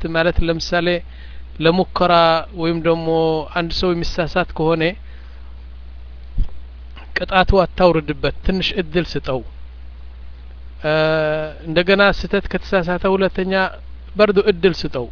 መጽሐፍት ማለት ለምሳሌ ለሙከራ ወይም ደግሞ አንድ ሰው የሚሳሳት ከሆነ ቅጣቱ አታውርድበት ትንሽ እድል ስጠው እንደገና ስህተት ከተሳሳተ ሁለተኛ በርዱ እድል ስጠው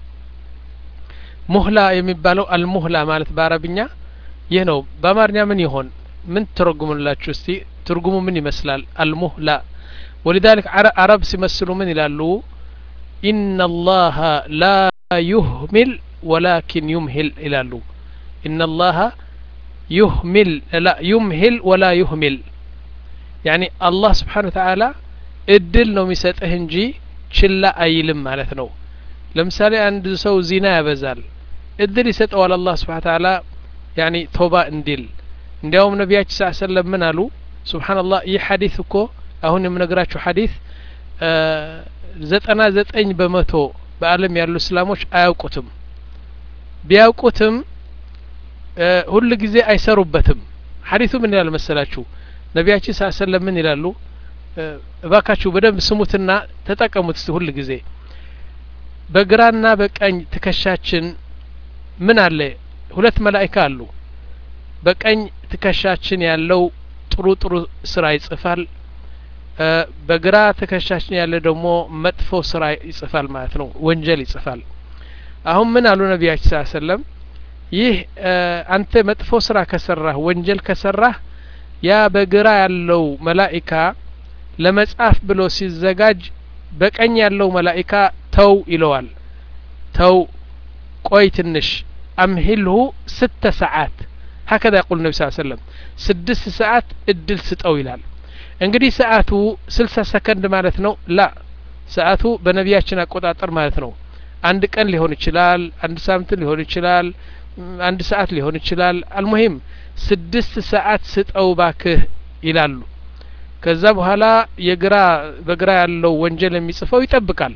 ሙህላ የሚባለው አልሙህላ ማለት በአረብኛ ይህ ነው በአማርኛ ምን ይሆን ምን ትረጉሙላችሁ እስቲ ትርጉሙ ምን ይመስላል አልሙህላ ولذلك عرب ሲመስሉ ምን ይላሉ إن الله لا يهمل ولكن يمهل ይላሉ إن الله يهمل لا يمهل ولا يهمل يعني الله سبحانه وتعالى እድል ነው የሚሰጥህ እንጂ ችላ አይልም ማለት ነው ለምሳሌ አንድ ሰው ዚና ያበዛል እድል ይሰጠዋል አላህ ስብሓን ታላ ያኒ ቶባ እንዲል እንዲያውም ነቢያችን ስ ሰለም ምን አሉ ስብሓንላህ ይህ ሐዲስ እኮ አሁን የምነግራችሁ ሐዲስ ዘጠና ዘጠኝ በመቶ በአለም ያሉ እስላሞች አያውቁትም ቢያውቁትም ሁል ጊዜ አይሰሩበትም ሐዲሱ ምን ይላል መሰላችሁ ነቢያችን ስ ሰለም ምን ይላሉ እባካችሁ በደንብ ስሙትና ተጠቀሙት እስቲ ሁል ጊዜ በግራና በቀኝ ትከሻችን ምን አለ ሁለት መላይካ አሉ በቀኝ ትከሻችን ያለው ጥሩ ጥሩ ስራ ይጽፋል በግራ ትከሻችን ያለ ደግሞ መጥፎ ስራ ይጽፋል ማለት ነው ወንጀል ይጽፋል አሁን ምን አሉ ነቢያችን ስ ሰለም ይህ አንተ መጥፎ ስራ ከሰራህ ወንጀል ከሰራህ ያ በግራ ያለው መላኢካ ለመጻፍ ብሎ ሲዘጋጅ በቀኝ ያለው መላኢካ ተው ይለዋል ተው ቆይ ትንሽ አምሂልሁ ስተ ሰዓት ሀከዛ ያቁል ነቢ ስ ሰለም ስድስት ሰዓት እድል ስጠው ይላል እንግዲህ ሰዓቱ ስልሳ ሰከንድ ማለት ነው ላ ሰዓቱ በነቢያችን አቆጣጠር ማለት ነው አንድ ቀን ሊሆን ይችላል አንድ ሳምንት ሊሆን ይችላል አንድ ሰዓት ሊሆን ይችላል አልሙሂም ስድስት ሰዓት ስጠው ባክህ ይላሉ ከዛ በኋላ የግራ በግራ ያለው ወንጀል የሚጽፈው ይጠብቃል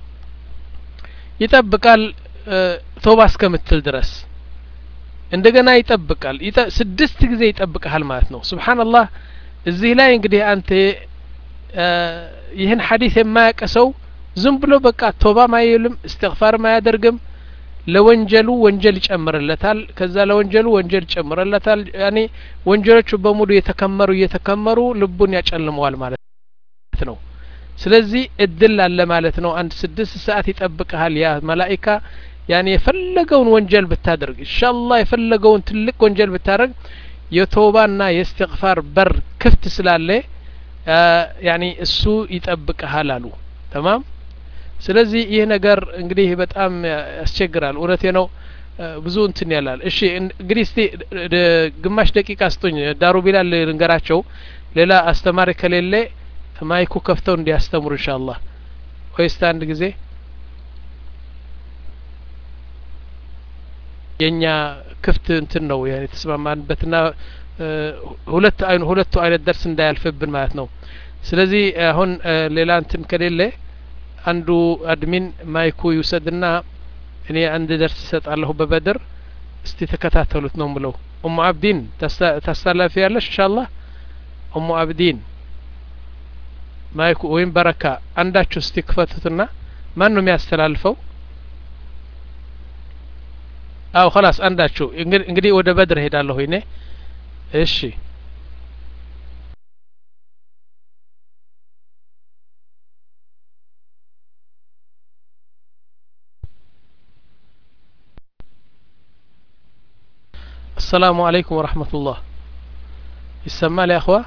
ይጠብቃል ቶባ እስከምትል ድረስ እንደገና ይጠብቃል ስድስት ጊዜ ይጠብቀሃል ማለት ነው ስብሓንላህ እዚህ ላይ እንግዲህ አንተ ይህን ሐዲስ የማያውቅ ሰው ዝም ብሎ በቃ ቶባም አይልም እስትግፋርም አያደርግም ለወንጀሉ ወንጀል ይጨምርለታል ከዛ ለወንጀሉ ወንጀል ይጨምርለታል ያኔ ወንጀሎቹ በሙሉ እየተከመሩ እየተከመሩ ልቡን ያጨልመዋል ማለት ነው ስለዚህ እድል አለ ማለት ነው አንድ ስድስት ሰዓት ይጠብቀሃል ያ መላኢካ ያኔ የፈለገውን ወንጀል ብታደርግ ኢንሻአላህ የፈለገውን ትልቅ ወንጀል ብታደርግ የቶባና የእስትግፋር በር ክፍት ስላለ ያኔ እሱ ይጠብቀሃል አሉ ተማም ስለዚህ ይህ ነገር እንግዲህ በጣም ያስቸግራል እውነቴ ነው ብዙ እንትን ያላል እሺ እንግዲህ እስቲ ግማሽ ደቂቃ ስጡኝ ዳሩ ቢላል ልንገራቸው ሌላ አስተማሪ ከሌለ ማይኩ ከፍተው እንዲያስተምሩ ኢንሻአላህ ወይስ አንድ ጊዜ የኛ ክፍት እንትን ነው የተስማማንበትና ሁለት አይኑ ሁለቱ አይነት ደርስ እንዳያልፍብን ማለት ነው ስለዚህ አሁን ሌላ እንትን ከሌለ አንዱ አድሚን ማይኩ ይውሰድና እኔ አንድ ደርስ ይሰጣለሁ በበድር እስቲ ተከታተሉት ነው ምለው ኡሙ አብዲን ታስተላፊ ያለሽ ኢንሻአላህ ኡሙ አብዲን ማይኩ ወይም በረካ አንዳችሁ እስቲ ክፈቱትና ማን ነው የሚያስተላልፈው አው خلاص አንዳችሁ እንግዲህ ወደ በድር ሄዳለሁ እኔ እሺ السلام عليكم ورحمة الله يسمى يا أخوة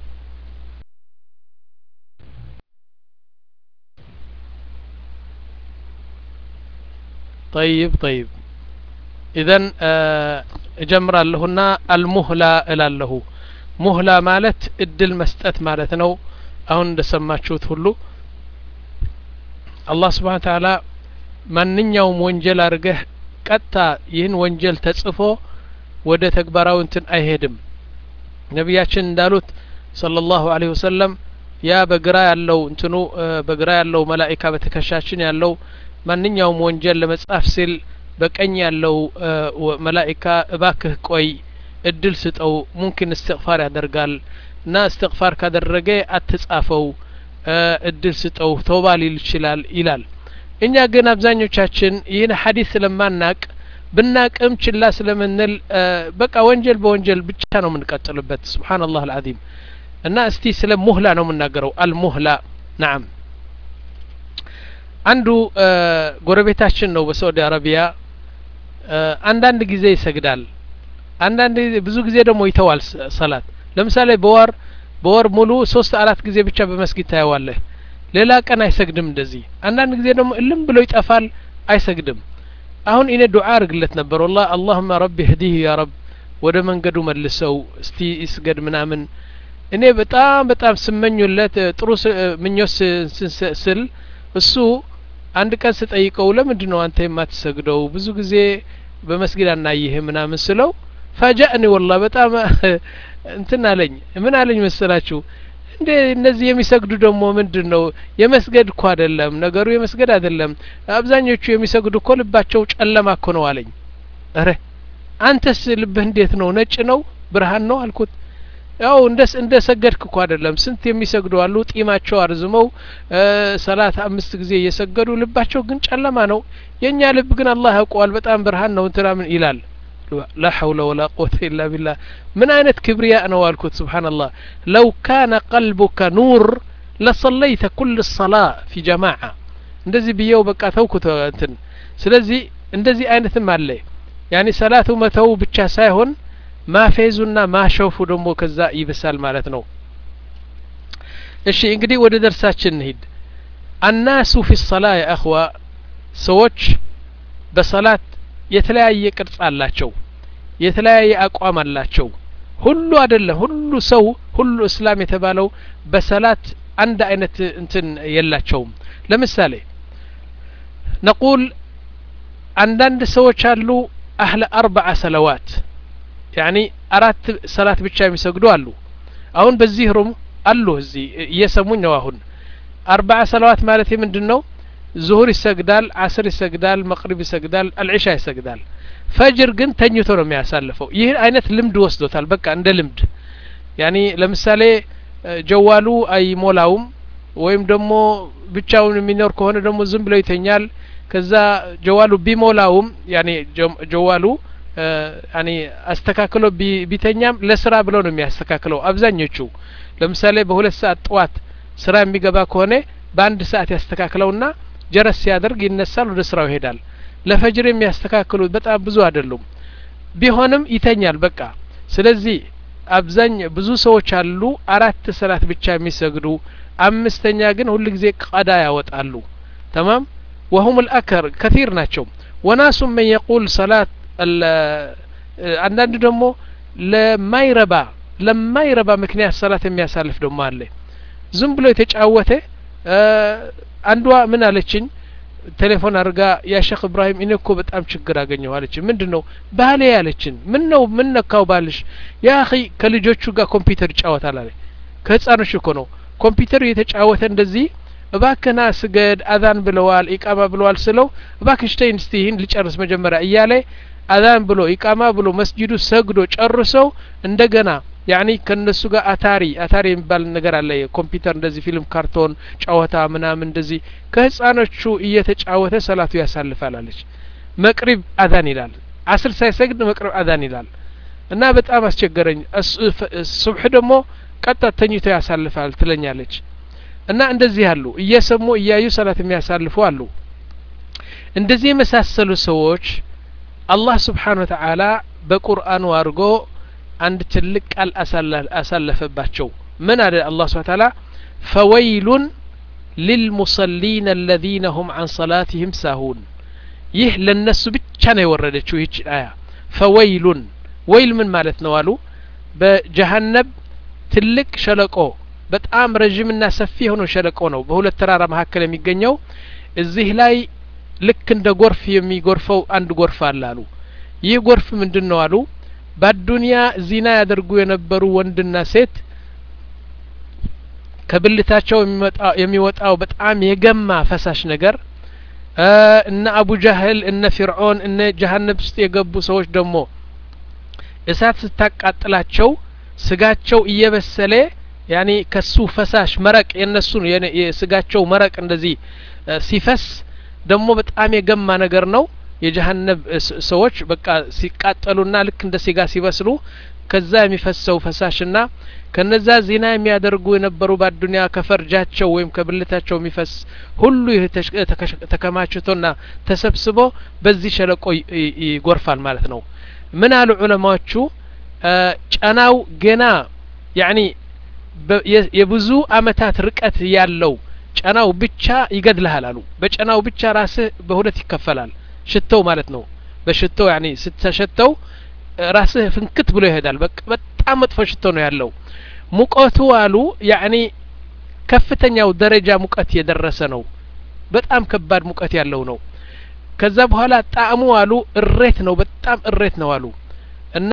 طيب طيب إذن እጀምራለሁና አልሙህላ እላለሁ ሙህላ ማለት እድል መስጠት ማለት ነው አሁን እንደሰማችሁት ሁሉ አላህ ስብሓን ተዓላ ማንኛውም ወንጀል አድርገህ ቀጥታ ይህን ወንጀል ተጽፎ ወደ ተግባራዊ እንትን አይሄድም ነቢያችን እንዳሉት صلى الله عليه وسلم ያ በግራ ያለው እንትኑ በግራ ያለው መላኢካ በትከሻችን ያለው ማንኛውም ወንጀል ለመጻፍ ሲል በቀኝ ያለው መላኢካ እባክህ ቆይ እድል ስጠው ሙምኪን እስትግፋር ያደርጋል እና እስትግፋር ካደረገ አትጻፈው እድል ስጠው ተውባ ሊል ይችላል ይላል እኛ ግን አብዛኞቻችን ይህን ሀዲስ ስለማናቅ ብናቅም ችላ ስለምንል በቃ ወንጀል በወንጀል ብቻ ነው የምንቀጥልበት ስብሓንላህ አልዓዚም እና እስቲ ስለ ሙህላ ነው የምናገረው አልሙህላ ናም አንዱ ጎረቤታችን ነው በሳዑዲ አረቢያ አንዳንድ ጊዜ ይሰግዳል አንዳንድ ብዙ ጊዜ ደግሞ ይተዋል ሰላት ለምሳሌ በወር በወር ሙሉ ሶስት አራት ጊዜ ብቻ በመስጊድ ታየዋለህ ሌላ ቀን አይሰግድም እንደዚህ አንዳንድ ጊዜ ደግሞ እልም ብሎ ይጠፋል አይሰግድም አሁን እኔ ዱዓ አርግለት ነበር ወላ አላሁመ ረቢ ህዲህ ያ ረብ ወደ መንገዱ መልሰው እስቲ ይስገድ ምናምን እኔ በጣም በጣም ስመኙለት ጥሩ ምኞት ስል እሱ አንድ ቀን ስጠይቀው ለምንድን ነው አንተ የማትሰግደው ብዙ ጊዜ በመስጊድ አናይህ ምናምን ስለው ፈጃእኒ ወላ በጣም እንትን አለኝ ምን አለኝ መሰላችሁ እንዴ እነዚህ የሚሰግዱ ደግሞ ምንድን ነው የመስገድ እኮ አይደለም ነገሩ የመስገድ አይደለም አብዛኞቹ የሚሰግዱ እኮ ልባቸው ጨለማ እኮ ነው አለኝ እረ አንተስ ልብህ እንዴት ነው ነጭ ነው ብርሃን ነው አልኩት ያው እንደ እንደ ሰገድክ እኮ አይደለም ስንት የሚሰግዱ አሉ ጢማቸው አርዝመው ሰላት አምስት ጊዜ እየሰገዱ ልባቸው ግን ጨለማ ነው የእኛ ልብ ግን አላህ ያውቀዋል በጣም ብርሃን ነው እንትናምን ይላል لا حول ولا قوة إلا بالله من أين كبرياء نوالكت سبحان الله لو كان قلبك نور لصليت كل الصلاة في جماعة እንደዚህ ብየው በቃ ተውኩት እንትን ስለዚህ እንደዚህ አይነትም አለ ያኒ ሰላቱ መተው ብቻ ሳይሆን ማፌዙና ማሸውፉ ደግሞ ከዛ ይብሳል ማለት ነው እሺ እንግዲህ ወደ ደርሳችን እንሂድ አናሱ ፊ ሰላ ያ እኽዋ ሰዎች በሰላት የተለያየ ቅርጽ አላቸው የተለያየ አቋም አላቸው ሁሉ አይደለም ሁሉ ሰው ሁሉ እስላም የተባለው በሰላት አንድ አይነት እንትን የላቸውም ለምሳሌ ነቁል አንዳንድ ሰዎች አሉ አህለ አርበዓ ሰለዋት ያኒ አራት ሰላት ብቻ የሚሰግዱ አሉ አሁን በዚህ ሩም አሉ እዚህ እየሰሙኝ ነው አሁን አርበዓ ሰለዋት ማለት ምንድን ነው ዙሁር ይሰግዳል አስር ይሰግዳል መቅሪብ ይሰግዳል አልዒሻ ይሰግዳል ፈጅር ግን ተኝቶ ነው የሚያሳልፈው ይህን አይነት ልምድ ወስዶታል በቃ እንደ ልምድ ያኒ ለምሳሌ ጀዋሉ አይሞላውም ወይም ደግሞ ብቻውን የሚኖር ከሆነ ደግሞ ዝም ብሎ ይተኛል ከዛ ጀዋሉ ቢሞላውም ያኒ ጀዋሉ ያኒ አስተካክሎ ቢተኛም ለስራ ብለው ነው የሚያስተካክለው አብዛኞቹ ለምሳሌ በሁለት ሰዓት ጠዋት ስራ የሚገባ ከሆነ በአንድ ሰዓት ያስተካክለውና ጀረስ ሲያደርግ ይነሳል ወደ ስራው ይሄዳል ለፈጅር የሚያስተካክሉት በጣም ብዙ አይደሉም ቢሆንም ይተኛል በቃ ስለዚህ አብዛኝ ብዙ ሰዎች አሉ አራት ሰላት ብቻ የሚሰግዱ አምስተኛ ግን ሁል ጊዜ ቀዳ ያወጣሉ ተማም ወሁም ልአከር ከቲር ናቸው ወናሱ መን የቁል ሰላት አንዳንዱ ደግሞ ለማይረባ ለማይረባ ምክንያት ሰላት የሚያሳልፍ ደግሞ አለ ዝም ብሎ የተጫወተ አንዷ ምን አለችኝ ቴሌፎን አድርጋ ያ ሼክ እብራሂም እኔ እኮ በጣም ችግር አገኘሁ አለች ምንድን ነው ባሌ ያለችን ምን ነው ምን ነካው ባልሽ ያ ኺ ከልጆቹ ጋር ኮምፒውተር ይጫወታል አለ ከህፃኖች እኮ ነው ኮምፒውተር እየተጫወተ እንደዚህ እባክና ስገድ አዛን ብለዋል ኢቃማ ብለዋል ስለው እባክሽ ተይ እስቲ ይህን ልጨርስ መጀመሪያ እያለ አዛን ብሎ ኢቃማ ብሎ መስጂዱ ሰግዶ ጨርሰው እንደገና ያኒ ከነሱ ጋር አታሪ አታሪ የሚባል ነገር አለ ኮምፒውተር እንደዚህ ፊልም ካርቶን ጨዋታ ምናምን እንደዚህ ከህፃኖቹ እየተጫወተ ሰላቱ ያሳልፋል አለች መቅሪብ አዛን ይላል አስር ሳይሰግድ መቅሪብ አዛን ይላል እና በጣም አስቸገረኝ ሱብሕ ደግሞ ቀጣ ተኝቶ ያሳልፋል ትለኛለች እና እንደዚህ አሉ እየሰሙ እያዩ ሰላት የሚያሳልፉ አሉ እንደዚህ የመሳሰሉ ሰዎች አላህ ስብሓን ወተዓላ በቁርአኑ አድርጎ አንድ ትልቅ ቃል አሳለፈባቸው ምን አለ አላህ ስብሓን ተዓላ ፈወይሉን ሊልሙሰሊን አለዚነ ሁም አን ሰላትህም ሳሁን ይህ ለነሱ ብቻ ነው የወረደችው ይህች አያ ፈወይሉን ወይል ምን ማለት ነው አሉ በጀሀነብ ትልቅ ሸለቆ በጣም ረዥምና ሰፊ የሆነው ሸለቆ ነው በሁለት ተራራ መካከል የሚገኘው እዚህ ላይ ልክ እንደ ጎርፍ የሚጎርፈው አንድ ጎርፍ አለ አሉ ይህ ጎርፍ ምንድን ነው አሉ በአዱንያ ዚና ያደርጉ የነበሩ ወንድና ሴት ከብልታቸው የሚወጣው በጣም የገማ ፈሳሽ ነገር እነ አቡ ጃህል እነ ፊርዖን እነ ጀሀነብ ውስጥ የገቡ ሰዎች ደግሞ እሳት ስታቃጥላቸው ስጋቸው እየበሰለ ያኔ ከሱ ፈሳሽ መረቅ የነሱን የስጋቸው መረቅ እንደዚህ ሲፈስ ደግሞ በጣም የገማ ነገር ነው የጀሀነብ ሰዎች በቃ ሲቃጠሉና ልክ እንደ ስጋ ሲበስሉ ከዛ የሚፈሰው ፈሳሽና ከነዛ ዜና የሚያደርጉ የነበሩ በአዱኒያ ከፈርጃቸው ወይም ከብልታቸው የሚፈስ ሁሉ ይህ ተከማችቶና ተሰብስቦ በዚህ ሸለቆ ይጎርፋል ማለት ነው ምን አሉ ዑለማዎቹ ጨናው ገና ያኒ የብዙ አመታት ርቀት ያለው ጨናው ብቻ ይገድልሃል አሉ በጨናው ብቻ ራስህ በሁለት ይከፈላል ሽተው ማለት ነው በሽተው ያኒ ስተሸተው ራስህ ፍንክት ብሎ ይሄዳል በጣም መጥፎ ሽቶ ነው ያለው ሙቀቱ አሉ ያኒ ከፍተኛው ደረጃ ሙቀት የደረሰ ነው በጣም ከባድ ሙቀት ያለው ነው ከዛ በኋላ ጣዕሙ አሉ እሬት ነው በጣም እሬት ነው አሉ እና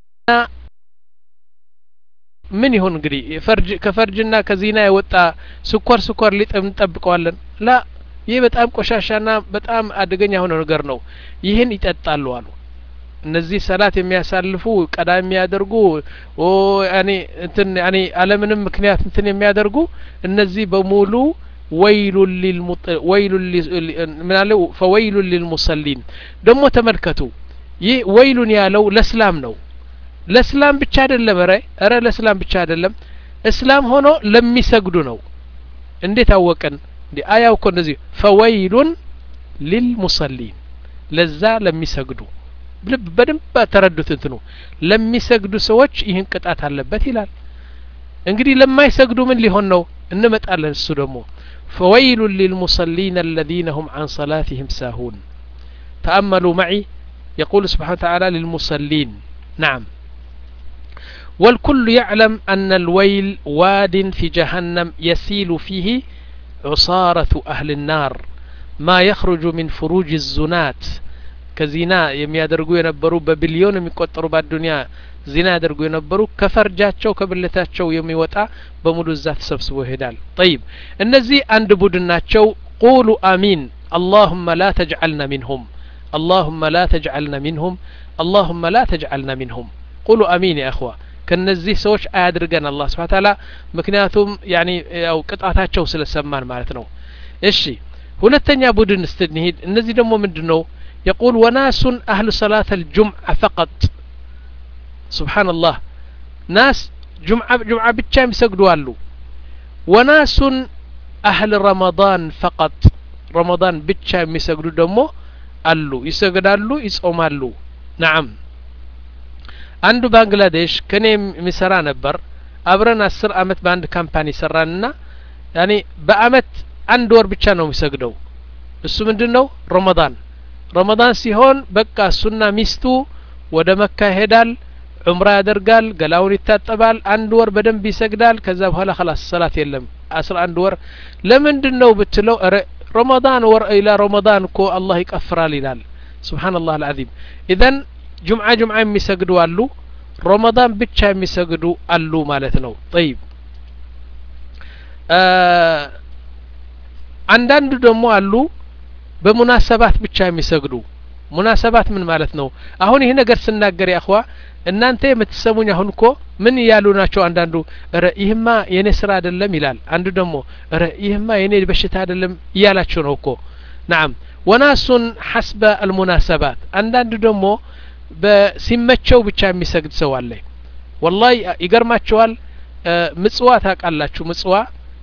ምን ይሁን እንግዲህ ፈርጅ ከፈርጅና ከዚና የወጣ ስኳር ስኳር ሊጥም እንጠብቀዋለን ላ ይህ በጣም ቆሻሻና በጣም አደገኛ የሆነ ነገር ነው ይህን ይጠጣሉ አሉ እነዚህ ሰላት የሚያሳልፉ ቀዳ የሚያደርጉ ያኔ እንትን ያኔ አለምንም ምክንያት እንትን የሚያደርጉ እነዚህ በሙሉ ወይሉ ወይሉ ምናለ ፈወይሉ ሊልሙሰሊን ደግሞ ተመልከቱ ይህ ወይሉን ያለው ለእስላም ነው ለእስላም ብቻ አይደለም ረ ረ ለእስላም ብቻ አይደለም እስላም ሆኖ ለሚሰግዱ ነው እንዴት አወቅን እንዲ አያው እኮ እንደዚህ ፈወይሉን ሊልሙሰሊን ለዛ ለሚሰግዱ ልብ በደንብ ተረዱት እንትኑ ለሚሰግዱ ሰዎች ይህን ቅጣት አለበት ይላል እንግዲህ ለማይሰግዱ ምን ሊሆን ነው እንመጣለን እሱ ደግሞ فويل للمصلين الذين هم عن صلاتهم ساهون تأملوا معي يقول سبحانه وتعالى للمصلين نعم والكل يعلم أن الويل واد في جهنم يسيل فيه عصارة أهل النار ما يخرج من فروج الزنات ከዚና የሚያደርጉ የነበሩ በቢሊዮን የሚቆጠሩ በአዱኒያ ዚና ያደርጉ የነበሩ ከፈርጃቸው ከብልታቸው የሚወጣ በሙሉ እዛ ተሰብስቦ ይሄዳል ጠይብ እነዚህ አንድ ቡድን ናቸው ቁሉ አሚን አላሁመ ላ ተጅዓልና ሚንሁም አላሁመ ላ ተጅዓልና ሚንሁም አላሁመ ላ ተጅዓልና ሚንሁም ቁሉ አሚን ያ እኽዋ ከነዚህ ሰዎች አያድርገን አላህ ስብሓ ታላ ምክንያቱም ያኒ ያው ቅጣታቸው ስለሰማን ማለት ነው እሺ ሁለተኛ ቡድን ስትንሄድ እነዚህ ደግሞ ምንድን ነው يقول وناس أهل صلاة الجمعة فقط سبحان الله ناس جمعة جمعة بتشام يسجدوا له وناس أهل رمضان فقط رمضان بتشام يسجدوا دمو አሉ ይሰግዳሉ ይጾማሉ ናም አንዱ ባንግላዴሽ ከኔ የሚሰራ ነበር አብረን አስር አመት በአንድ ካምፓኒ ሰራንና ያኔ በአመት አንድ ወር ብቻ ነው የሚሰግደው እሱ ምንድን ነው ረመዳን ረመዳን ሲሆን በቃ እሱና ሚስቱ ወደ መካ ይሄዳል ዑምራ ያደርጋል ገላውን ይታጠባል አንድ ወር በደንብ ይሰግዳል ከዛ በኋላ ከላስ ሰላት የለም አስራ አንድ ወር ለምንድን ነው ብትለው ረ ረመዳን ወር ኢላ ረመዳን እኮ አላህ ይቀፍራል ይላል ስብሓንላህ አልዓዚም ኢዘን ጁምዓ ጁምዓ የሚሰግዱ አሉ ረመዳን ብቻ የሚሰግዱ አሉ ማለት ነው ጠይብ አንዳንዱ ደግሞ አሉ በሙናሰባት ብቻ የሚሰግዱ ሙናሰባት ምን ማለት ነው አሁን ይህ ነገር ስናገር ያኸዋ እናንተ የምትሰሙኝ አሁን እኮ ምን እያሉ ናቸው አንዳንዱ ረ ይህማ የኔ ስራ አይደለም ይላል አንዱ ደግሞ ረ ይህማ የኔ በሽታ አይደለም እያላቸው ነው እኮ ናም ወናሱን ሐስበ አልሙናሰባት አንዳንዱ ደግሞ በሲመቸው ብቻ የሚሰግድ ሰው አለ ወላሂ ይገርማቸዋል ምጽዋ ታውቃላችሁ ምጽዋ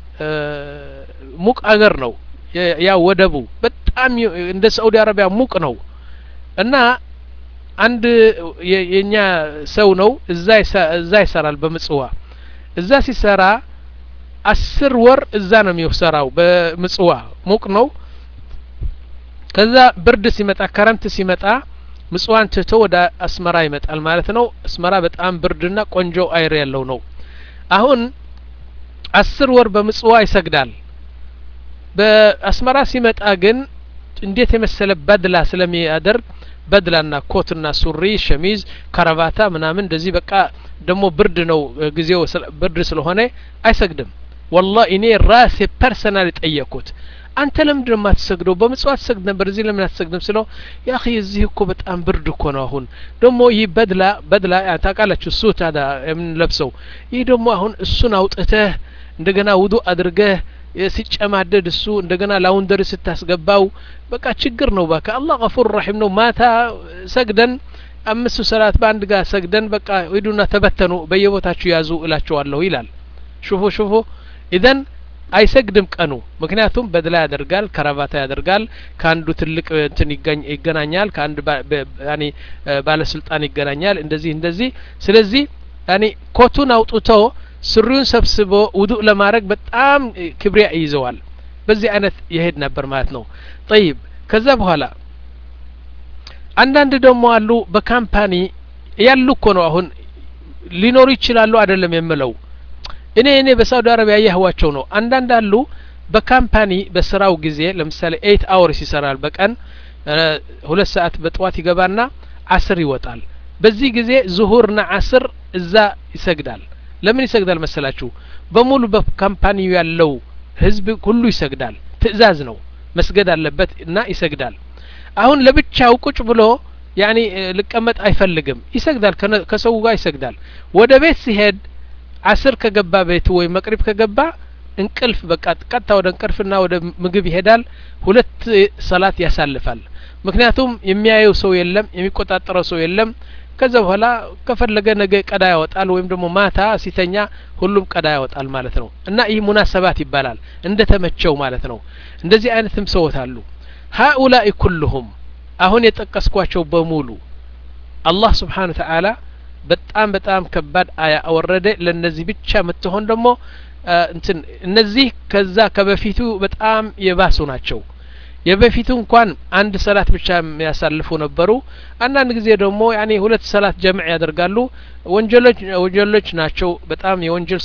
ሙቅ አገር ነው ያ ወደቡ በጣም እንደ ሳኡዲ አረቢያ ሙቅ ነው እና አንድ የኛ ሰው ነው እዛ እዛ ይሰራል በምጽዋ እዛ ሲሰራ አስር ወር እዛ ነው የሚሰራው በምጽዋ ሙቅ ነው ከዛ ብርድ ሲመጣ ከረምት ሲመጣ ምጽዋን ትቶ ወደ አስመራ ይመጣል ማለት ነው አስመራ በጣም ብርድና ቆንጆ አይር ያለው ነው አሁን አስር ወር በምጽዋ ይሰግዳል በአስመራ ሲመጣ ግን እንዴት የመሰለ በድላ ስለሚያደርግ በድላና ኮትና ሱሪ ሸሚዝ ከረባታ ምናምን እንደዚህ በቃ ደግሞ ብርድ ነው ጊዜው ብርድ ስለሆነ አይሰግድም ወላ እኔ ራሴ ፐርሰናል ጠየቅኩት አንተ ለምንድን ነው የማትሰግደው በምጽዋት ሰግድ ነበር እዚህ ለምን አትሰግድም ስለው ያ እዚህ እኮ በጣም ብርድ እኮ ነው አሁን ደግሞ ይህ በድላ በድላ ታውቃላችሁ እሱ ታዳ የምንለብሰው ይህ ደግሞ አሁን እሱን አውጥተህ እንደገና ውዱ አድርገህ ሲጨማደድ እሱ እንደገና ላውንደሪ ስታስገባው በቃ ችግር ነው ባካ አላህ ገፉር ረሒም ነው ማታ ሰግደን አምስቱ ሰላት በአንድ ጋር ሰግደን በቃ ሂዱና ተበተኑ በየቦታችሁ ያዙ እላቸዋለሁ ይላል ሹፉ ሹፉ ኢዘን አይሰግድም ቀኑ ምክንያቱም በድላ ያደርጋል ከረባታ ያደርጋል ከአንዱ ትልቅ እንትን ይገናኛል ከአንድ ያኔ ባለስልጣን ይገናኛል እንደዚህ እንደዚህ ስለዚህ ያኔ ኮቱን አውጥቶ ስሪውን ሰብስቦ ውዱእ ለማድረግ በጣም ክብሪያ ይይዘዋል በዚህ አይነት የሄድ ነበር ማለት ነው ጠይብ ከዛ በኋላ አንዳንድ ደግሞ አሉ በካምፓኒ ያሉ እኮ ነው አሁን ሊኖሩ ይችላሉ አይደለም የምለው እኔ እኔ በሳውዲ አረቢያ ያህዋቸው ነው አንዳንድ አሉ በካምፓኒ በስራው ጊዜ ለምሳሌ ኤይት አወርስ ይሰራል በቀን ሁለት ሰዓት በጠዋት ይገባና አስር ይወጣል በዚህ ጊዜ ዙሁርና አስር እዛ ይሰግዳል ለምን ይሰግዳል መሰላችሁ በሙሉ በካምፓኒው ያለው ህዝብ ሁሉ ይሰግዳል ትእዛዝ ነው መስገድ አለበት እና ይሰግዳል አሁን ለብቻው ቁጭ ብሎ ያኒ ልቀመጥ አይፈልግም ይሰግዳል ከሰው ጋር ይሰግዳል ወደ ቤት ሲሄድ አስር ከገባ ቤቱ ወይም መቅሪብ ከገባ እንቅልፍ በቃ ቀጥታ ወደ እንቅልፍና ወደ ምግብ ይሄዳል ሁለት ሰላት ያሳልፋል ምክንያቱም የሚያየው ሰው የለም የሚቆጣጠረው ሰው የለም ከዛ በኋላ ከፈለገ ነገ ቀዳ ያወጣል ወይም ደግሞ ማታ ሲተኛ ሁሉም ቀዳ ያወጣል ማለት ነው እና ይህ ሙናሰባት ይባላል እንደ ተመቸው ማለት ነው እንደዚህ አይነትም ሰዎች አሉ ሀኡላኢ ኩልሁም አሁን የጠቀስኳቸው በሙሉ አላህ ስብሓን ተዓላ በጣም በጣም ከባድ አያ አወረደ ለእነዚህ ብቻ የምትሆን ደግሞ እንትን እነዚህ ከዛ ከበፊቱ በጣም የባሱ ናቸው የበፊቱ እንኳን አንድ ሰላት ብቻ የሚያሳልፉ ነበሩ አንዳንድ ጊዜ ደግሞ ያኔ ሁለት ሰላት ጀምዕ ያደርጋሉ ወንጀሎች ወንጀሎች ናቸው በጣም የወንጀል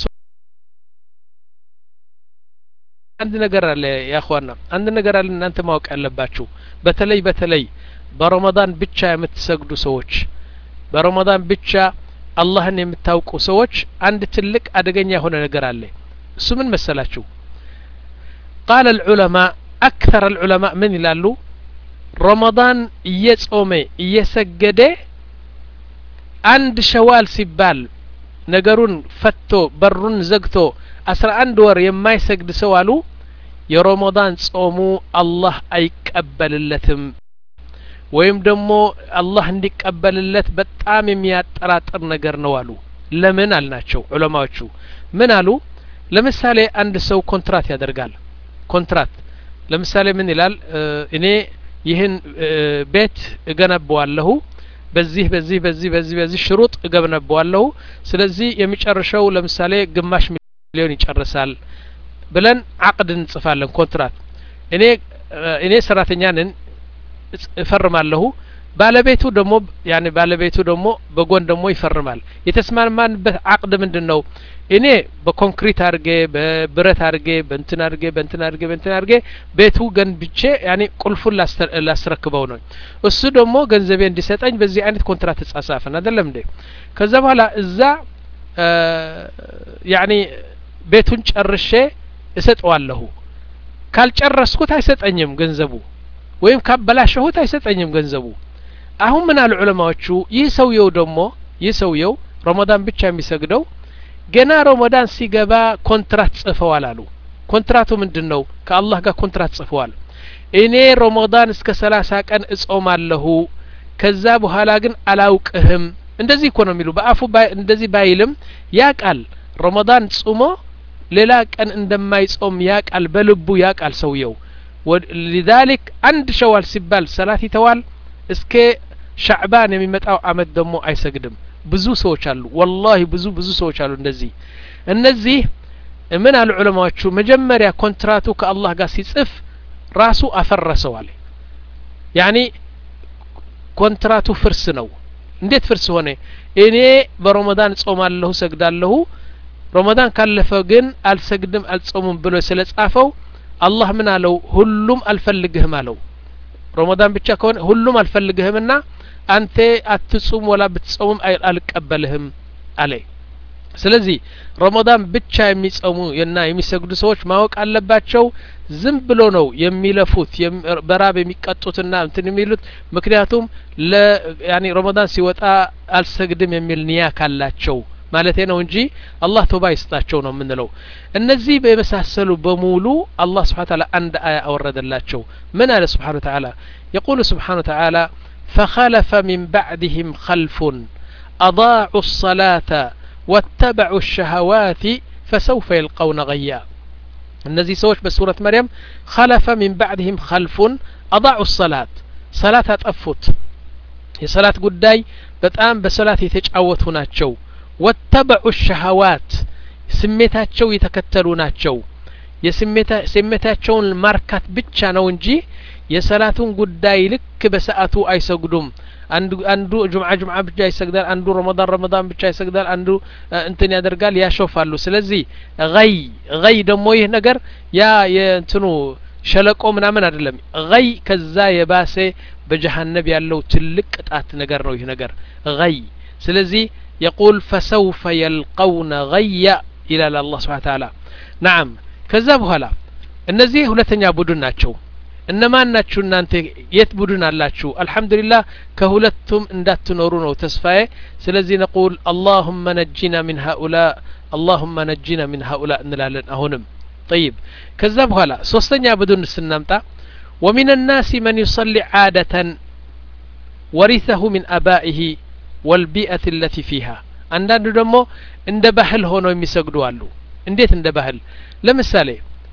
አንድ ነገር አለ ያኳና አንድ ነገር አለ እናንተ ማወቅ ያለባችሁ በተለይ በተለይ በረመዳን ብቻ የምትሰግዱ ሰዎች በረመዳን ብቻ አላህን የምታውቁ ሰዎች አንድ ትልቅ አደገኛ የሆነ ነገር አለ እሱ ምን መሰላችሁ ቃለ ልዑለማ አክተር ልዑለማ ምን ይላሉ ረመዳን እየጾመ እየሰገደ አንድ ሸዋል ሲባል ነገሩን ፈቶ በሩን ዘግቶ አስራ አንድ ወር የማይሰግድ ሰው አሉ የረመዳን ጾሙ አላህ አይቀበልለትም ወይም ደግሞ አላህ እንዲቀበልለት በጣም የሚያጠራጥር ነገር ነው አሉ ለምን አልናቸው ዑለማዎቹ ምን አሉ ለምሳሌ አንድ ሰው ኮንትራት ያደርጋል ኮንትራት ለምሳሌ ምን ይላል እኔ ይህን ቤት እገነባዋለሁ በዚህ በዚህ በዚህ በዚህ በዚህ ሽሩጥ እገነባዋለሁ ስለዚህ የሚጨርሸው ለምሳሌ ግማሽ ሚሊዮን ይጨርሳል ብለን አቅድ እንጽፋለን ኮንትራት እኔ እኔ ሰራተኛ ነን እፈርማለሁ ባለቤቱ ደግሞ ያኔ ባለቤቱ ደግሞ በጎን ደግሞ ይፈርማል የተስማማንበት አቅድ ምንድን ነው እኔ በኮንክሪት አድርጌ በብረት አድርጌ በእንትን አድርጌ በእንትን አድርጌ በእንትን አድርጌ ቤቱ ገንብቼ ያኔ ቁልፉን ላስረክበው ነው እሱ ደግሞ ገንዘቤ እንዲሰጠኝ በዚህ አይነት ኮንትራት ተጻጻፍን አይደለም እንዴ ከዛ በኋላ እዛ ያኔ ቤቱን ጨርሼ እሰጠዋለሁ ካልጨረስኩት አይሰጠኝም ገንዘቡ ወይም ካበላሸሁት አይሰጠኝም ገንዘቡ አሁን ምን አሉ ዑለማዎቹ ይህ ሰውየው ደግሞ ይህ ሰውየው ረመዳን ብቻ የሚሰግደው ገና ረመዳን ሲገባ ኮንትራት ጽፈዋል አሉ ኮንትራቱ ምንድን ነው ከአላህ ጋር ኮንትራት ጽፈዋል እኔ ረመዳን እስከ ሰላሳ ቀን እጾማለሁ ከዛ በኋላ ግን አላውቅህም እንደዚህ እኮ ነው የሚሉ በአፉ እንደዚህ ባይልም ያ ቃል ረመዳን ጹሞ ሌላ ቀን እንደማይጾም ያ ቃል በልቡ ያ ቃል ሰውየው ሊዛሊክ አንድ ሸዋል ሲባል ሰላት ይተዋል እስከ ሻዕባን የሚመጣው አመት ደግሞ አይሰግድም ብዙ ሰዎች አሉ ወላሂ ብዙ ብዙ ሰዎች አሉ እንደዚህ እነዚህ ምን አሉ ዑለማዎቹ መጀመሪያ ኮንትራቱ ከአላህ ጋር ሲጽፍ ራሱ አፈረሰዋል ያኒ ኮንትራቱ ፍርስ ነው እንዴት ፍርስ ሆነ እኔ በረመዳን ጾማለሁ ሰግዳለሁ ረመዳን ካለፈ ግን አልሰግድም አልጾሙም ብሎ ስለ ጻፈው አላህ ምን አለው ሁሉም አልፈልግህም አለው ረመዳን ብቻ ከሆነ ሁሉም አልፈልግህምና አንተ አትጹም ወላ ብትጾሙም አልቀበልህም አለ ስለዚህ ረመዳን ብቻ የሚጾሙ እና የሚሰግዱ ሰዎች ማወቅ አለባቸው ዝም ብሎ ነው የሚለፉት በራብ የሚቀጡትና እንትን የሚሉት ምክንያቱም ያኒ ረመዳን ሲወጣ አልሰግድም የሚል ንያ ካላቸው ማለቴ ነው እንጂ አላህ ቶባ ይስጣቸው ነው የምንለው እነዚህ በመሳሰሉ በሙሉ አላህ ስብሓን ታላ አንድ አያ አወረደላቸው ምን አለ ስብሓን ተዓላ የቁሉ ስብሓን ተዓላ فخلف من بعدهم خلف أضاعوا الصلاة واتبعوا الشهوات فسوف يلقون غيا እነዚህ ሰዎች በሱረት መርያም خلف من بعدهم خلف أضاعوا الصلاة ሰላት አጠፉት የሰላት ጉዳይ በጣም በሰላት የተጫወቱ ናቸው ወተበዑ ሸሀዋት ስሜታቸው የተከተሉ ናቸው የስሜታቸውን ማርካት ብቻ ነው እንጂ የሰላቱን ጉዳይ ልክ በሰዓቱ አይሰግዱም አንዱ አንዱ ጁምዓ ጁምዓ ብቻ ይሰግዳል አንዱ ረመዳን ረመዳን ብቻ ይሰግዳል አንዱ እንትን ያደርጋል ያሾፋሉ ስለዚህ ገይ ገይ ደግሞ ይህ ነገር ያ የእንትኑ ሸለቆ ምናምን አይደለም ገይ ከዛ የባሰ በጀሀነብ ያለው ትልቅ ቅጣት ነገር ነው ይህ ነገር ገይ ስለዚህ የቁል ፈሰውፈ የልቀውነ ገያ ይላል አላህ ስብሓን ተዓላ ናም ከዛ በኋላ እነዚህ ሁለተኛ ቡድን ናቸው እነማን ናችሁ እናንተ የት ቡድን አላችሁ አልሐምዱሊላህ ከሁለቱም እንዳትኖሩ ነው ተስፋዬ ስለዚህ ነቁል አላሁመ ነጂና ሚን ሀኡላ አላሁመ ነጂና ሚን ሀኡላ እንላለን አሁንም طيب ከዛ በኋላ ሶስተኛ ቡድን ስናምጣ ومن الناس من يصلي عادة ورثه من أبائه والبيئة التي فيها አንዳንዱ ደግሞ እንደ ባህል ሆነው የሚሰግዱ አሉ እንዴት እንደ ባህል ለምሳሌ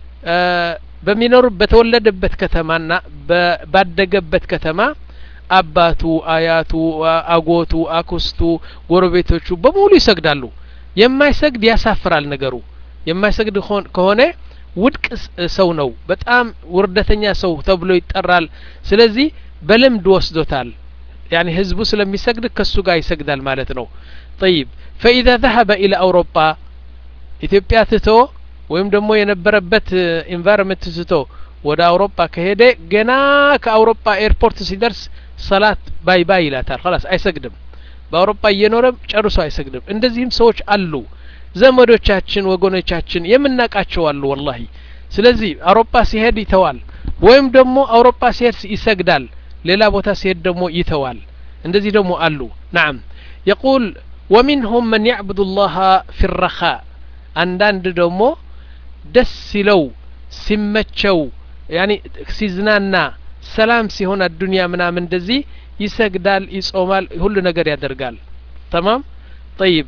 በሚኖሩ በተወለደበት ከተማና ባደገበት ከተማ አባቱ አያቱ አጎቱ አክስቱ ጎረቤቶቹ በሙሉ ይሰግዳሉ የማይሰግድ ያሳፍራል ነገሩ የማይሰግድ ከሆነ ውድቅ ሰው ነው በጣም ውርደተኛ ሰው ተብሎ ይጠራል ስለዚህ በልምድ ወስዶታል ያኒ ህዝቡ ስለሚሰግድ ከሱ ጋር ይሰግዳል ማለት ነው ጠይብ ፈኢዛ ዘሀበ ኢለ አውሮፓ ኢትዮጵያ ትቶ ወይም ደግሞ የነበረበት ኢንቫይሮንመንት ትቶ ወደ አውሮፓ ከሄደ ገና ከአውሮፓ ኤርፖርት ሲደርስ ሰላት ባይ ባይ ይላታል ላስ አይሰግድም በአውሮፓ እየኖረም ጨርሶ አይሰግድም እንደዚህም ሰዎች አሉ ዘመዶቻችን ወገኖቻችን የምናቃቸው አሉ ወላሂ ስለዚህ አውሮፓ ሲሄድ ይተዋል ወይም ደግሞ አውሮፓ ሲሄድ ይሰግዳል ሌላ ቦታ ሲሄድ ደግሞ ይተዋል እንደዚህ ደግሞ አሉ ናም የቁል ወሚንሁም መን ያዕቡዱ ላሀ ፊ ረኻ አንዳንድ ደግሞ ደስ ሲለው ሲመቸው ያኒ ሲዝናና ሰላም ሲሆን አዱንያ ምናምን እንደዚህ ይሰግዳል ይጾማል ሁሉ ነገር ያደርጋል ተማም ጠይብ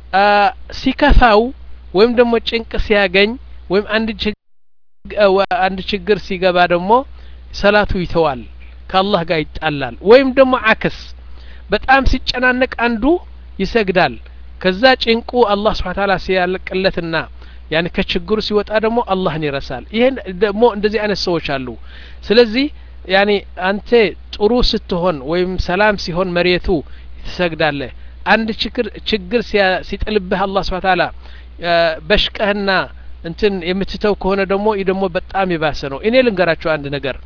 ሲከፋው ወይም ደግሞ ጭንቅ ሲያገኝ ወይም አንድ ችግር ሲገባ ደግሞ ሰላቱ ይተዋል ከአላህ ጋር ይጣላል ወይም ደግሞ አክስ በጣም ሲጨናነቅ አንዱ ይሰግዳል ከዛ ጭንቁ አላህ ስብሓን ታላ ሲያልቅለትና ያን ከችግሩ ሲወጣ ደግሞ አላህን ይረሳል ይሄን ደግሞ እንደዚህ አይነት ሰዎች አሉ ስለዚህ ያኒ አንተ ጥሩ ስትሆን ወይም ሰላም ሲሆን መሬቱ ትሰግዳለህ አንድ ችግር ችግር ሲጥልብህ አላህ ስብሓ ታላ በሽቀህና እንትን የምትተው ከሆነ ደግሞ ይህ ደግሞ በጣም የባሰ ነው እኔ ልንገራቸው አንድ ነገር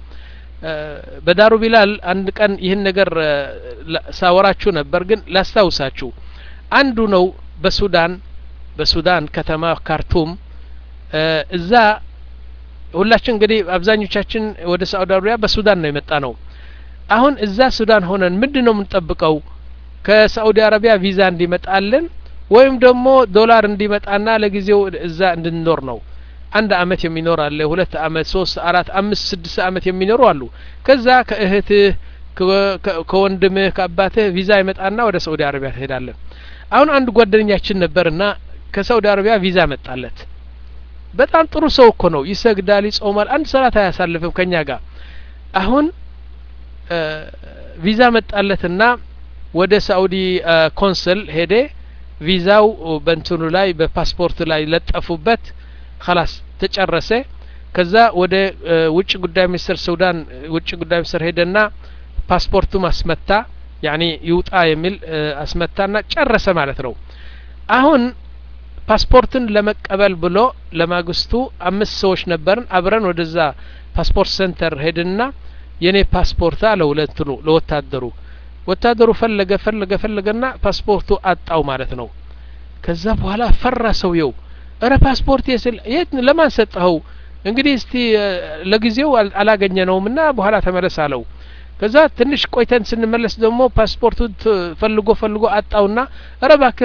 በዳሩ ቢላል አንድ ቀን ይህን ነገር ሳወራችሁ ነበር ግን ላስታውሳችሁ አንዱ ነው በሱዳን በሱዳን ከተማ ካርቱም እዛ ሁላችን እንግዲህ አብዛኞቻችን ወደ ሳዑዲ አረቢያ በሱዳን ነው የመጣ ነው አሁን እዛ ሱዳን ሆነን ምንድን ነው የምንጠብቀው ከሳዑዲ አረቢያ ቪዛ እንዲመጣልን ወይም ደግሞ ዶላር እንዲመጣና ለጊዜው እዛ እንድንኖር ነው አንድ አመት የሚኖር አለ ሁለት አመት ሶስት አራት አምስት ስድስት አመት የሚኖሩ አሉ ከዛ ከእህትህ ከወንድምህ ከአባትህ ቪዛ ይመጣና ወደ ሳዑዲ አረቢያ ትሄዳለን አሁን አንድ ጓደኛችን ነበርና ከሳዑዲ አረቢያ ቪዛ መጣለት በጣም ጥሩ ሰው እኮ ነው ይሰግዳል ይጾማል አንድ ሰላት አያሳልፍም ከኛ ጋር አሁን ቪዛ መጣለትና ወደ ሳኡዲ ኮንስል ሄደ ቪዛው በእንትኑ ላይ በፓስፖርት ላይ ለጠፉበት ከላስ ተጨረሰ ከዛ ወደ ውጭ ጉዳይ ሚኒስትር ሱዳን ውጭ ጉዳይ ሚኒስትር ሄደና ፓስፖርቱ ማስመታ ያኒ ይውጣ የሚል አስመታና ጨረሰ ማለት ነው አሁን ፓስፖርትን ለመቀበል ብሎ ለማግስቱ አምስት ሰዎች ነበርን አብረን ወደዛ ፓስፖርት ሴንተር ሄድና የኔ ፓስፖርት አለው ለእንትኑ ለወታደሩ ወታደሩ ፈለገ ፈለገ ፈለገና ፓስፖርቱ አጣው ማለት ነው ከዛ በኋላ ፈራ ሰውየው እረ ፓስፖርት የስል የት ለማን ሰጠኸው እንግዲህ እስቲ ለጊዜው አላገኘ ነውም ና በኋላ ተመለስ አለው ከዛ ትንሽ ቆይተን ስንመለስ ደግሞ ፓስፖርቱ ፈልጎ ፈልጎ አጣውና እረ ባክህ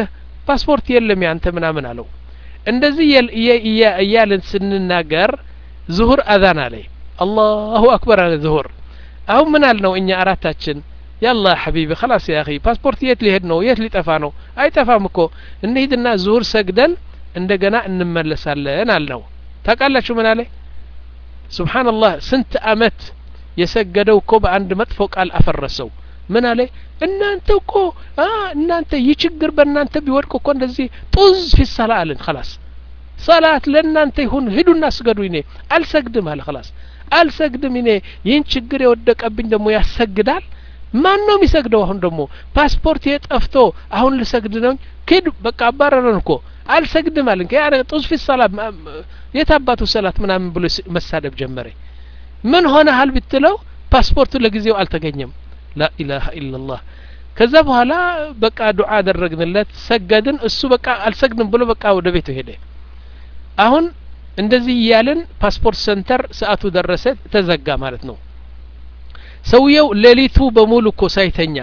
ፓስፖርት የለም ያንተ ምናምን አለው እንደዚህ እያልን ስንናገር ዙሁር አዛን አለ አላሁ አክበር አለ ዙሁር አሁን ምን አልነው እኛ አራታችን ያላ ሐቢቢ خلاص يا اخي ፓስፖርት የት ሊሄድ ነው የት ሊጠፋ ነው አይጠፋም እኮ እንሂድና ዙሁር ሰግደን እንደገና እንመለሳለን አልነው ታውቃላችሁ ምን አለ ሱብሓንላህ ስንት አመት የሰገደው እኮ በአንድ መጥፎ ቃል አፈረሰው ምን አለ እናንተ እኮ እናንተ ይህ ችግር በእናንተ ቢወድቅ እኮ እንደዚህ ጡዝ ፊሰላ አልን خلاص ሰላት ለእናንተ ይሁን ሂዱና ስገዱ እኔ አልሰግድም አለ خلاص አልሰግድም እኔ ይህን ችግር የወደቀብኝ ደግሞ ያሰግዳል ማን ነው የሚሰግደው አሁን ደግሞ ፓስፖርት የጠፍቶ አሁን ልሰግድ ነው ኪድ በቃ አባረረን እኮ አልሰግድም አልን ከያ ጡዝ ፊሰላ የት አባቱ ሰላት ምናምን ብሎ መሳደብ ጀመረ ምን ሆነሃል ብትለው ፓስፖርቱ ለጊዜው አልተገኘም ላኢላሀ ኢላላህ ከዛ በኋላ በቃ ዱዓ አደረግንለት ሰገድን እሱ በቃ አልሰግድም ብሎ በቃ ወደ ቤቱ ሄደ አሁን እንደዚህ እያልን ፓስፖርት ሰንተር ሰአቱ ደረሰ ተዘጋ ማለት ነው ሰውየው ሌሊቱ በሙሉ እኮ ሳይተኛ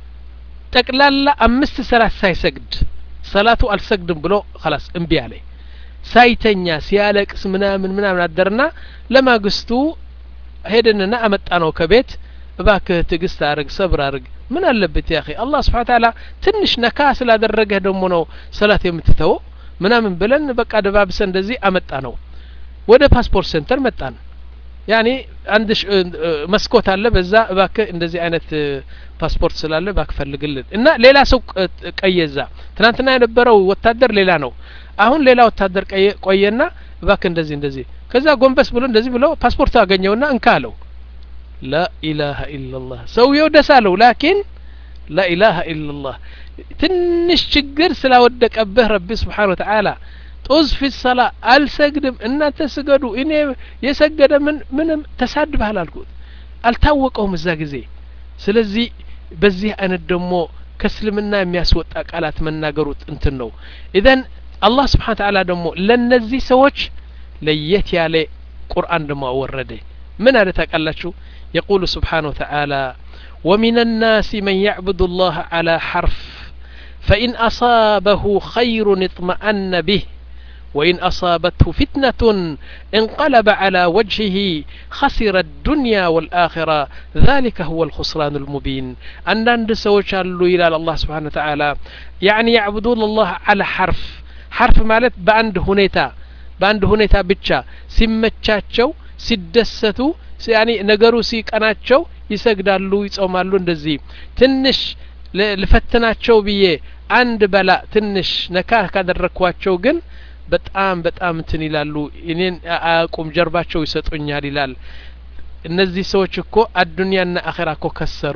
ጠቅላላ አምስት ሰላት ሳይሰግድ ሰላቱ አልሰግድም ብሎ ኸላስ እምቢ አለ ሳይተኛ ሲያለቅስ ምናምን ምናምን አደርና ለማግስቱ ሄደንና አመጣ ነው ከቤት እባክህ ትዕግስት አርግ ሰብር አርግ ምን አለበት ያ አላህ ስብሓን ታላ ትንሽ ነካ ስላደረገህ ደግሞ ነው ሰላት የምትተወው ምናምን ብለን በቃ ደባብሰ እንደዚህ አመጣ ነው ወደ ፓስፖርት ሴንተር መጣን ያኔ አንድ መስኮት አለ በዛ እባክህ እንደዚህ አይነት ፓስፖርት ስላለ እባክህ ፈልግልን እና ሌላ ሰው ቀየዛ ትናንትና የነበረው ወታደር ሌላ ነው አሁን ሌላ ወታደር ቆየና እባክህ እንደዚህ እንደዚህ ከዛ ጎንበስ ብሎ እንደዚህ ብሎ ፓስፖርት አገኘውና እንካ አለው ላኢላሀ ኢላላህ ሰውየው ደስ አለው ላኪን ላኢላሀ ኢላላህ ትንሽ ችግር ስላወደቀብህ ረቢ ስብሓን ወተዓላ ጡዝ ፊ ሰላ አልሰግድም እናንተ ስገዱ እኔ የሰገደ ምን ምንም ተሳድበሃል አልኩት አልታወቀውም እዛ ጊዜ ስለዚህ በዚህ አይነት ደግሞ ከእስልምና የሚያስወጣ ቃላት መናገሩት እንትን ነው ኢዘን አላህ ስብሓን ተዓላ ደግሞ ለእነዚህ ሰዎች ለየት ያለ ቁርአን ደግሞ አወረደ ምን አለ ታውቃላችሁ يقول سبحانه وتعالى ومن الناس من يعبد الله على حرف فإن أصابه خير اطمأن به وإن أصابته فتنة انقلب على وجهه خسر الدنيا والآخرة ذلك هو الخسران المبين عند سوش إلى الله سبحانه وتعالى يعني يعبدون الله على حرف حرف مالت بأند هنيتا በአንድ ሁኔታ ብቻ ሲመቻቸው ሲደሰቱ ያኒ ነገሩ ሲቀናቸው ይሰግዳሉ ይጾማሉ እንደዚህ ትንሽ ልፈትናቸው ብዬ አንድ በላ ትንሽ ነካ ካደረግኳቸው ግን በጣም በጣም እንትን ይላሉ እኔን አያቁም ጀርባቸው ይሰጡኛል ይላል እነዚህ ሰዎች እኮ አዱንያና አኼራ እኮ ከሰሩ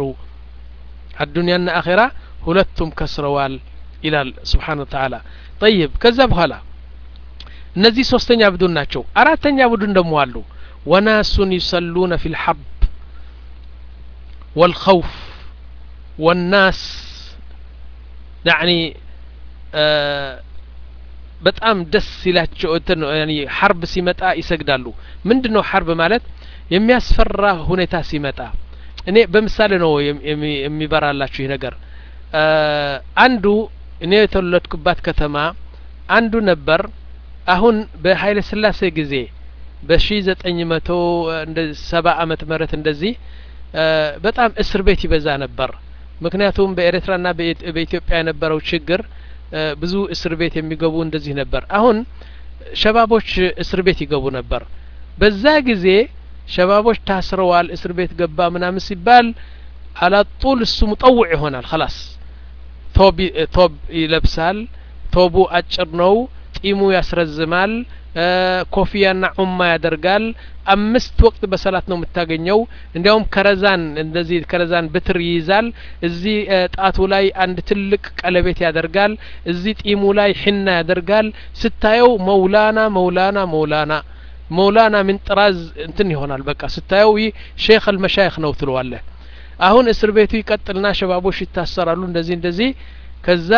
አዱንያና አኼራ ሁለቱም ከስረዋል ይላል ስብሓን ተዓላ ጠይብ ከዛ በኋላ እነዚህ ሶስተኛ ቡድን ናቸው አራተኛ ቡድን ደግሞ አሉ ወናሱን ዩሰሉነ ፊ ልሐብ ወልኸውፍ ወናስ ያኒ በጣም ደስ ሲላቸው እንትን ሐርብ ሲመጣ ይሰግዳሉ ምንድን ነው ሐርብ ማለት የሚያስፈራ ሁኔታ ሲመጣ እኔ በምሳሌ ነው የሚበራላችሁ ይህ ነገር አንዱ እኔ የተወለድኩባት ከተማ አንዱ ነበር አሁን በኃይለ ስላሴ ጊዜ በሺ ዘጠኝ መቶ ሰባ አመት ምህረት እንደዚህ በጣም እስር ቤት ይበዛ ነበር ምክንያቱም በኤርትራና በኢትዮጵያ የነበረው ችግር ብዙ እስር ቤት የሚገቡ እንደዚህ ነበር አሁን ሸባቦች እስር ቤት ይገቡ ነበር በዛ ጊዜ ሸባቦች ታስረዋል እስር ቤት ገባ ምናምን ሲባል አላጡል እሱ ሙጠውዕ ይሆናል ኸላስ ቶብ ይለብሳል ቶቡ አጭር ነው ጢሙ ያስረዝማል ኮፊያና ዑማ ያደርጋል አምስት ወቅት በሰላት ነው የምታገኘው እንዲያውም ከረዛን እንደዚህ ከረዛን ብትር ይይዛል እዚህ ጣቱ ላይ አንድ ትልቅ ቀለቤት ያደርጋል እዚህ ጢሙ ላይ ሕና ያደርጋል ስታየው መውላና መውላና መውላና መውላና ምን ጥራዝ እንትን ይሆናል በቃ ስታየው ይህ ሼክ አልመሻይክ ነው ትለዋለህ አሁን እስር ቤቱ ይቀጥልና ሸባቦች ይታሰራሉ እንደዚህ እንደዚህ ከዛ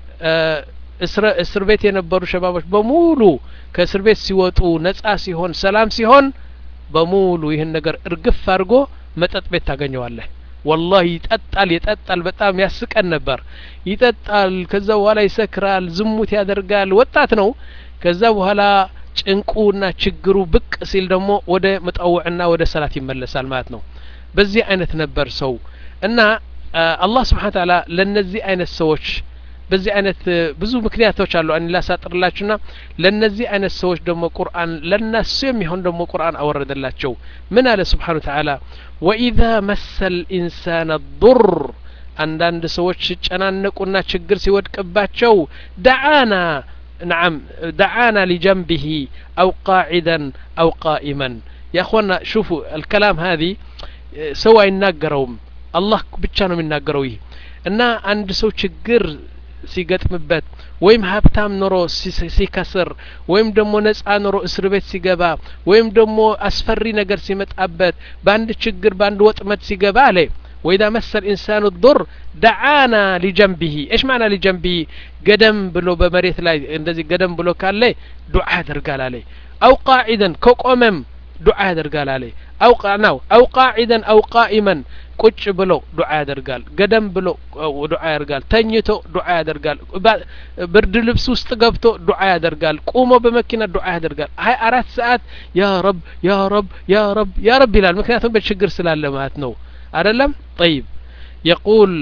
እስር ቤት የነበሩ ሸባቦች በሙሉ ከእስር ቤት ሲወጡ ነጻ ሲሆን ሰላም ሲሆን በሙሉ ይህን ነገር እርግፍ አድርጎ መጠጥ ቤት ታገኘዋለህ ወላሂ ይጠጣል ይጠጣል በጣም ያስቀን ነበር ይጠጣል ከዛ በኋላ ይሰክራል ዝሙት ያደርጋል ወጣት ነው ከዛ በኋላ ጭንቁና ችግሩ ብቅ ሲል ደግሞ ወደ መጠውዕና ወደ ሰላት ይመለሳል ማለት ነው በዚህ አይነት ነበር ሰው እና አላህ ስብሓን ታላ ለእነዚህ አይነት ሰዎች በዚህ አይነት ብዙ ምክንያቶች አሉ እኔ ላሳጥርላችሁና ለእነዚህ አይነት ሰዎች ደግሞ ቁርአን ለነሱ የሚሆን ደግሞ ቁርአን አወረደላቸው ምን አለ ስብሓን ተዓላ ወኢዛ መሰ ልኢንሳን ዱር አንዳንድ ሰዎች ሲጨናነቁና ችግር ሲወድቅባቸው ደዓና نعم دعانا لجنبه أو قاعدا أو قائما يا أخوانا شوفوا الكلام هذه سوى يناقرهم الله بتشانهم يناقروا እና አንድ ሰው ችግር ሲገጥምበት ወይም ሀብታም ኖሮ ሲከስር ወይም ደግሞ ነጻ ኖሮ እስር ቤት ሲገባ ወይም ደግሞ አስፈሪ ነገር ሲመጣበት በአንድ ችግር በአንድ ወጥመድ ሲገባ አለ ወኢዛ መሰል ኢንሳኑ ዱር ደዓና ሊጀንቢሂ እሽ ማዕና ሊጀንቢሂ ገደም ብሎ በመሬት ላይ እንደዚህ ገደም ብሎ ካለ ዱዓ ያደርጋል አለ አው ቃዒደን ከቆመም ዱዓ ያደርጋል አለ አው ናው አው ቃዒደን አው ቃኢመን ቁጭ ብሎ ዱዓ ያደርጋል ገደም ብሎ ዱዓ ያደርጋል ተኝቶ ዱዓ ያደርጋል ብርድ ልብስ ውስጥ ገብቶ ዱዓ ያደርጋል ቁሞ በመኪና ዱዓ ያደርጋል ሀያ አራት ሰዓት ያ ረብ ያ ረብ ያ ረብ ያ ረብ ይላል ምክንያቱም በችግር ስላለ ማለት ነው أدلم طيب يقول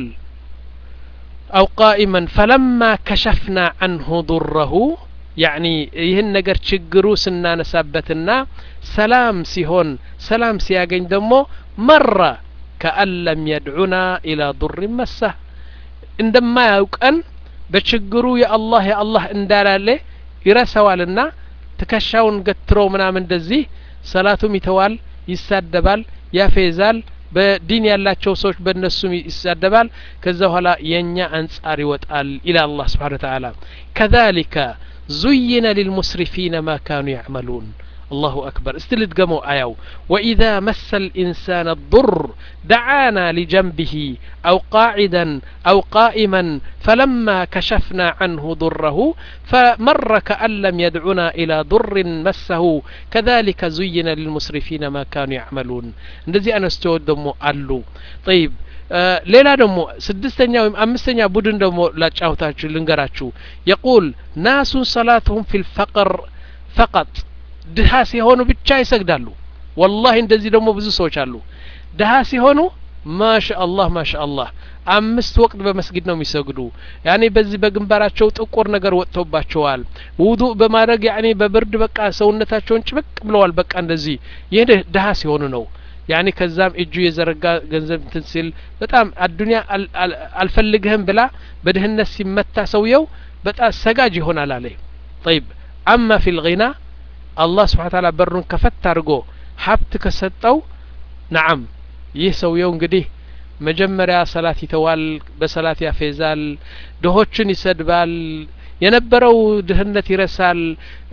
أو قائما فلما كشفنا عنه ضره يعني ይህን ነገር ችግሩ ስናነሳበትና ሰላም ሲሆን ሰላም ሲያገኝ ደግሞ መራ ከአን ለም የድዑና ኢላ ዱር መሳህ እንደማያውቀን በችግሩ የአላህ የአላህ እንዳላለ ይረሳዋልና ትከሻውን ገትሮ ምናምን እንደዚህ ሰላቱም ይተዋል ይሳደባል ያፌዛል በዲን ያላቸው ሰዎች በእነሱም ይሳደባል ከዛ በኋላ የእኛ አንጻር ይወጣል ኢላ አላህ ስብሓን ተዓላ ከዛሊከ ዙይነ ሊልሙስሪፊነ ማ ካኑ ያዕመሉን الله أكبر استلد قمو آيو وإذا مس الإنسان الضر دعانا لجنبه أو قاعدا أو قائما فلما كشفنا عنه ضره فمر كأن لم يدعنا إلى ضر مسه كذلك زين للمسرفين ما كانوا يعملون እንደዚህ አነስቶዎች ደግሞ አሉ طيب ሌላ ደግሞ ስድስተኛ ወይም አምስተኛ ቡድን ደግሞ ላጫውታችሁ ልንገራችሁ የቁል ናሱን ሰላትሁም ፊ ልፈቅር ፈቀጥ ድሀ ሲሆኑ ብቻ ይሰግዳሉ ወላሂ እንደዚህ ደግሞ ብዙ ሰዎች አሉ ድሀ ሲሆኑ ማሻ አላህ ማሻ አላህ አምስት ወቅት በመስጊድ ነው የሚሰግዱ ያኔ በዚህ በግንባራቸው ጥቁር ነገር ወጥቶባቸዋል ውዱእ በማድረግ ያኔ በብርድ በቃ ሰውነታቸውን ጭብቅ ብለዋል በቃ እንደዚህ ይህ ድሀ ሲሆኑ ነው ያኔ ከዛም እጁ የዘረጋ ገንዘብ እንትን ሲል በጣም አዱኒያ አልፈልግህም ብላ በድህነት ሲመታ ሰውየው በጣም ሰጋጅ ይሆናል አለ ጠይብ አማ ፊ ልጊና አላህ ስብሓን ታላ በሩን ከፈት አድርጎ ሀብት ከሰጠው ነዓም ይህ ሰውየው እንግዲህ መጀመሪያ ሰላት ይተዋል በሰላት ያፌዛል ድሆችን ይሰድባል የነበረው ድህነት ይረሳል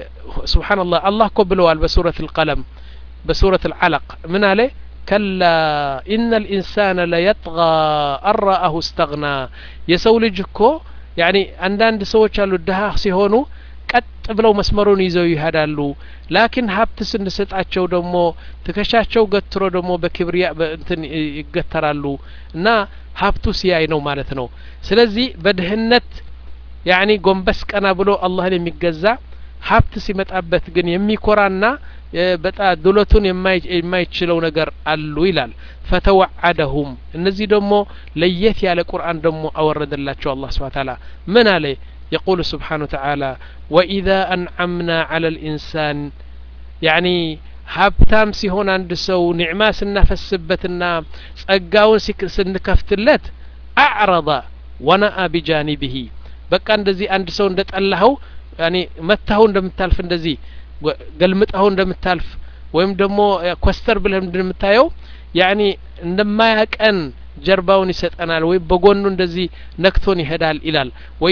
ስብሓንላህ አላህ እኮ ብለዋል በሱረት ልቀለም በሱረት ልዓለቅ ምን አለ ከላ ኢነ ልኢንሳነ ለየጥጋ አራአሁ እስተግና የሰው ልጅ እኮ ያኒ አንዳንድ ሰዎች አሉ ድሀ ሲሆኑ ቀጥ ብለው መስመሩን ይዘው ይሄዳሉ ላኪን ሀብት ስንሰጣቸው ደግሞ ትከሻቸው ገትሮ ደግሞ በክብሪያ እንትን ይገተራሉ እና ሀብቱ ሲያይ ነው ማለት ነው ስለዚህ በድህነት ያኒ ጎንበስ ቀና ብሎ አላህን የሚገዛ ሀብት ሲመጣበት ግን የሚኮራና በጣም ዱለቱን የማይችለው ነገር አሉ ይላል ፈተወዓደሁም እነዚህ ደግሞ ለየት ያለ ቁርአን ደግሞ አወረደላቸው አላህ ስብሓ ታላ ምን አለ يقول سبحانه وتعالى وإذا أنعمنا على الإنسان يعني ሀብታም ሲሆን አንድ ሰው ኒዕማ ስናፈስበትና ጸጋውን ስንከፍትለት አዕረض ወነአ ቢጃኒብህ በቃ እንደዚህ አንድ ሰው እንደ ጠላኸው ያኔ መታኸው እንደምታልፍ እንደዚህ ገልምጠኸው እንደምታልፍ ወይም ደግሞ ኮስተር ብለህ እንደምታየው ያኔ እንደማያቀን ጀርባውን ይሰጠናል ወይም በጎኑ እንደዚህ ነክቶን ይሄዳል ይላል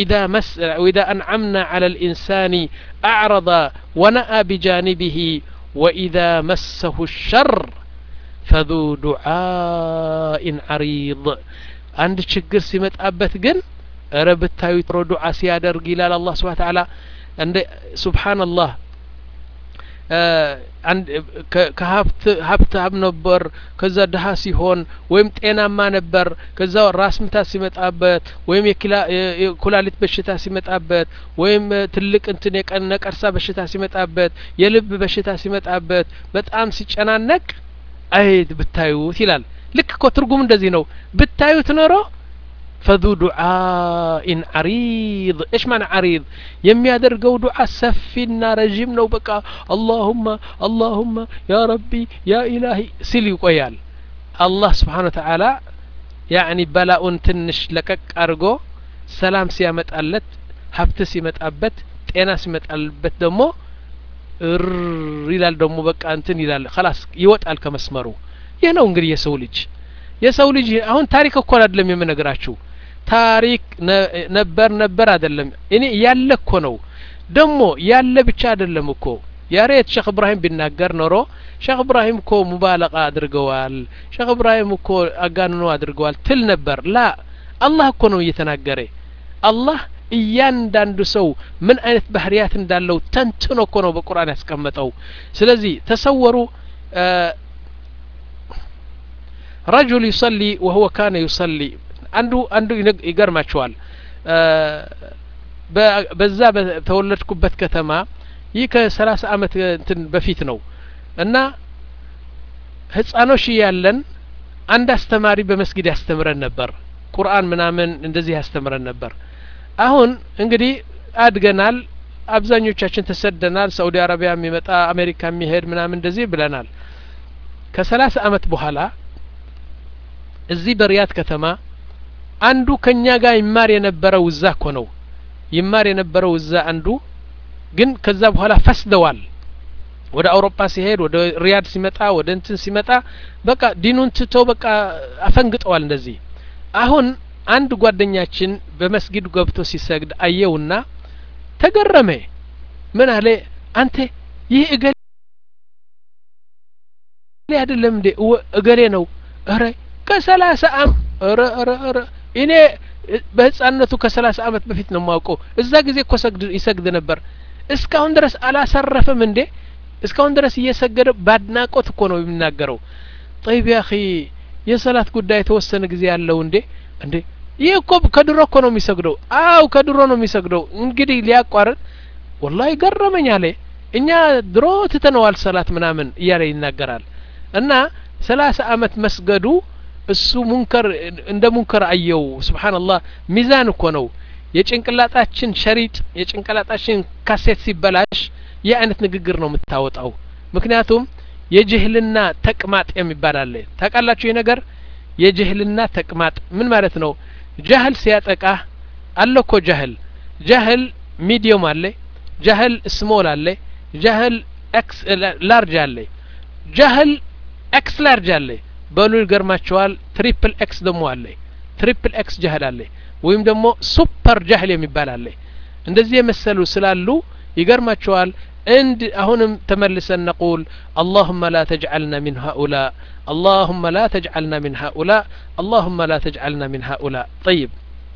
ወኢዛ አንዓምና ዐላ ልኢንሳኒ አዕረض ወነአ ቢጃኒብህ ወኢዛ መሰሁ ሸር ፈذ ዱዓኢን ዐሪض አንድ ችግር ሲመጣበት ግን እረ ብታዩ ጥሮ ዱዓ ሲያደርግ ይላል አላህ ስብሓን ተዓላ እንደ ሱብሓንላህ ከሀብት ሀብታም ነበር ከዛ ድሀ ሲሆን ወይም ጤናማ ነበር ከዛ ራስ ምታት ሲመጣበት ወይም የኩላሊት በሽታ ሲመጣበት ወይም ትልቅ እንትን የቀን ነቀርሳ በሽታ ሲመጣበት የልብ በሽታ ሲመጣበት በጣም ሲጨናነቅ አይት ብታዩት ይላል ልክ እኮ ትርጉም እንደዚህ ነው ብታዩት ኖሮ ፈዙ ዱዓኢን ዓሪድ እሽ ማን ዓሪድ የሚያደርገው ዱዓ ሰፊና ረዥም ነው በቃ አላሁመ አላሁመ ያ ረቢ ያ ኢላሂ ሲል ይቆያል አላህ ስብሓን ወተዓላ ያዕኒ በላኡን ትንሽ ለቀቅ አድርጎ ሰላም ሲያመጣለት ሀብት ሲመጣበት ጤና ሲመጣልበት ደግሞ እር ይላል ደግሞ በቃ እንትን ይላል ከላስ ይወጣል ከመስመሩ ይህ ነው እንግዲህ የሰው ልጅ የሰው ልጅ አሁን ታሪክ እኮ አይደለም የምነግራችሁ ታሪክ ነበር ነበር አይደለም እኔ ያለ እኮ ነው ደግሞ ያለ ብቻ አይደለም እኮ ያሬት ሼክ እብራሂም ቢናገር ኖሮ ሼክ እብራሂም እኮ ሙባለቃ አድርገዋል ሼክ እብራሂም እኮ አጋንኖ አድርገዋል ትል ነበር ላ አላህ እኮ ነው እየተናገረ አላህ እያንዳንዱ ሰው ምን አይነት ባህርያት እንዳለው ተንትኖ እኮ ነው በቁርአን ያስቀመጠው ስለዚህ ተሰወሩ ረጁል ዩሰሊ ወሁወ ካነ ዩሰሊ አንዱ አንዱ ይገርማቸዋል በዛ በተወለድኩበት ከተማ ይህ ከሰላሳ አመት እንትን በፊት ነው እና ህጻኖች እያለን አንድ አስተማሪ በመስጊድ ያስተምረን ነበር ቁርአን ምናምን እንደዚህ ያስተምረን ነበር አሁን እንግዲህ አድገናል አብዛኞቻችን ተሰደናል ሳኡዲ አረቢያ የሚመጣ አሜሪካ የሚሄድ ምናምን እንደዚህ ብለናል ከሰላሳ አመት በኋላ እዚህ በሪያድ ከተማ አንዱ ከኛ ጋር ይማር የነበረው እዛ እኮ ነው ይማር የነበረው እዛ አንዱ ግን ከዛ በኋላ ፈስደዋል ወደ አውሮፓ ሲሄድ ወደ ሪያድ ሲመጣ ወደ እንትን ሲመጣ በቃ ዲኑን ትቶ በቃ አፈንግጠዋል እንደዚህ አሁን አንድ ጓደኛችን በመስጊድ ገብቶ ሲሰግድ አየውና ተገረመ ምን አለ አንተ ይህ እገሌ አይደለም እንዴ እገሌ ነው እረ ከሰላሳ አም እረ እረ እረ እኔ በህፃነቱ ከሰላሳ አመት በፊት ነው የማውቀው እዛ ጊዜ እኮ ይሰግድ ነበር እስካሁን ድረስ አላሰረፍም እንዴ እስካሁን ድረስ እየሰገደ ባድናቆት እኮ ነው የሚናገረው ጠይብ ያኺ የሰላት ጉዳይ የተወሰነ ጊዜ ያለው እንዴ እንዴ ይህ እኮ ከድሮ እኮ ነው የሚሰግደው አው ከድሮ ነው የሚሰግደው እንግዲህ ሊያቋርጥ ወላሂ ገረመኝ አለ እኛ ድሮ ትተነዋል ሰላት ምናምን እያለ ይናገራል እና ሰላሳ አመት መስገዱ እሱ ሙንከር እንደ ሙንከር አየው ስብሓንላህ ሚዛን እኮ ነው የጭንቅላጣችን ሸሪጥ የጭንቅላጣችን ካሴት ሲበላሽ ይህ አይነት ንግግር ነው የምታወጣው ምክንያቱም የጅህልና ተቅማጥ የሚባል አለ ታውቃላችሁ ይህ ነገር የጅህልና ተቅማጥ ምን ማለት ነው ጃህል ሲያጠቃህ አለ እኮ ጃህል ጃህል ሚዲየም አለ ጃህል ስሞል አለ ጃህል ኤክስ ላርጅ አለ ጃህል ኤክስ ላርጅ አለ በሉ ይገርማቸዋል ትሪፕል ኤክስ ደግሞ አለ ትሪፕል ኤክስ ጃህል አለ ወይም ደግሞ ሱፐር ጃህል የሚባል አለ እንደዚህ የመሰሉ ስላሉ ይገርማቸዋል እንድ አሁንም ተመልሰን ነቁል اللهم لا تجعلنا من هؤلاء اللهم لا تجعلنا من هؤلاء اللهم لا تجعلنا من هؤلاء طيب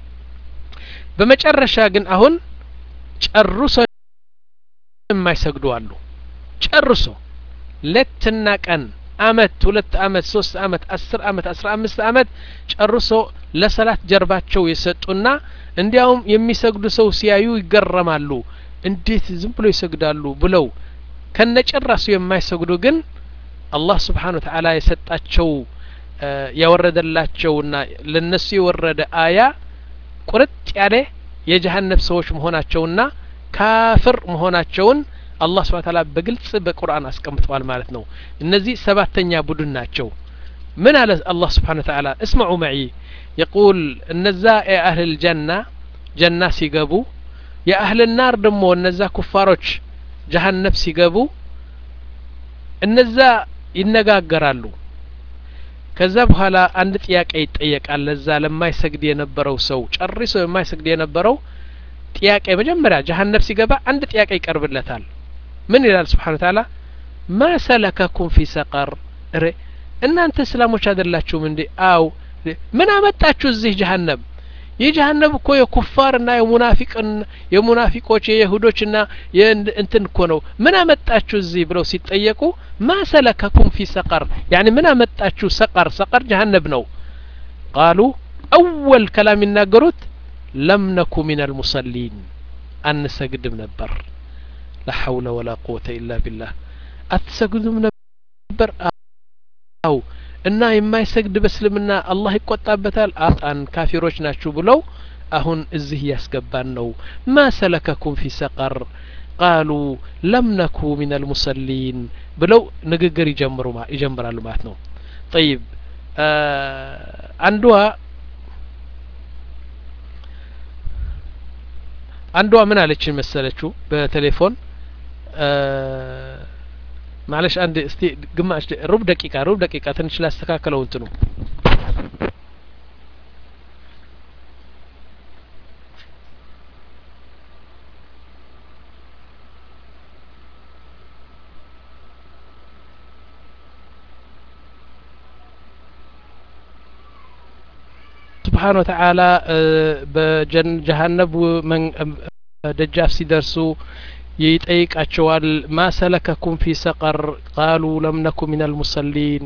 በመጨረሻ ግን አሁን ጨርሶ የማይሰግዱ አሉ ጨርሶ ሌትና ቀን አመት ሁለት አመት ሶስት አመት አስር አመት አስራ አምስት አመት ጨርሶ ለሰላት ጀርባቸው የሰጡና እንዲያውም የሚሰግዱ ሰው ሲያዩ ይገረማሉ እንዴት ዝም ብሎ ይሰግዳሉ ብለው ከነጭራሱ የማይሰግዱ ግን አላህ ስብሓን ወተዓላ የሰጣቸው ያወረደላቸውና ለነሱ የወረደ አያ ቁርጥ ያለ የጀሀነብ ሰዎች መሆናቸውና ካፍር መሆናቸውን አላህ ስብሓን ታላ በግልጽ በቁርአን አስቀምጠዋል ማለት ነው እነዚህ ሰባተኛ ቡድን ናቸው ምን አለ አላህ ስብሓን ተዓላ እስመዑ መዒ የቁል እነዛ የአህል ጀና ጀና ሲገቡ የአህል ናር ደግሞ እነዛ ኩፋሮች ጀሀነብ ሲገቡ እነዛ ይነጋገራሉ ከዛ በኋላ አንድ ጥያቄ ይጠየቃል ለዛ ለማይሰግድ የነበረው ሰው ጨርሶ የማይሰግድ የነበረው ጥያቄ መጀመሪያ ጀሀነብ ሲገባ አንድ ጥያቄ ይቀርብለታል ምን ይላል ስብሓን ታላ ማ ሰለከኩም ፊ ሰቀር እሬ እናንተ እስላሞች አይደላችሁም እንዴ አው ምን አመጣችሁ እዚህ ጀሀነብ ይህ ጀሀነም እኮ የኩፋርና የሙናፊቅን የሙናፊቆች የይሁዶችና እንትን እኮ ነው ምን አመጣችሁ እዚህ ብለው ሲጠየቁ ማ ሰለከኩም ፊ ሰቀር ያኒ ምን አመጣችሁ ሰቀር ሰቀር ጀሀነብ ነው ቃሉ አወል ከላም ይናገሩት ለም ነኩ ሚን አልሙሰሊን አንሰግድም ነበር ላ ሐውለ ወላ ቁወተ ኢላ ቢላህ አትሰግዱም ነበር አው እና የማይሰግድ በእስልምና አላህ ይቆጣበታል አጣን ካፊሮች ናችሁ ብለው አሁን እዚህ እያስገባን ነው ማ ሰለከኩም ፊ ሰቀር ቃሉ ለም ነኩ ሚን አልሙሰሊን ብለው ንግግር ይጀምሩ ይጀምራሉ ማለት ነው ጠይብ አንዷ አንዷ ምን አለችን መሰለችው በቴሌፎን ማለሽ አንድ እስቲ ግማሽ ሩብ ደቂቃ ሩብ ደቂቃ ትንሽ ላስተካከለው እንትኑ ስብሓን ወተዓላ በጀሀነብ ደጃፍ ሲደርሱ ይጠይቃቸዋል ማ ሰለከኩም ፊ ሰቀር ቃሉ ለም ነኩ ሚን አልሙሰሊን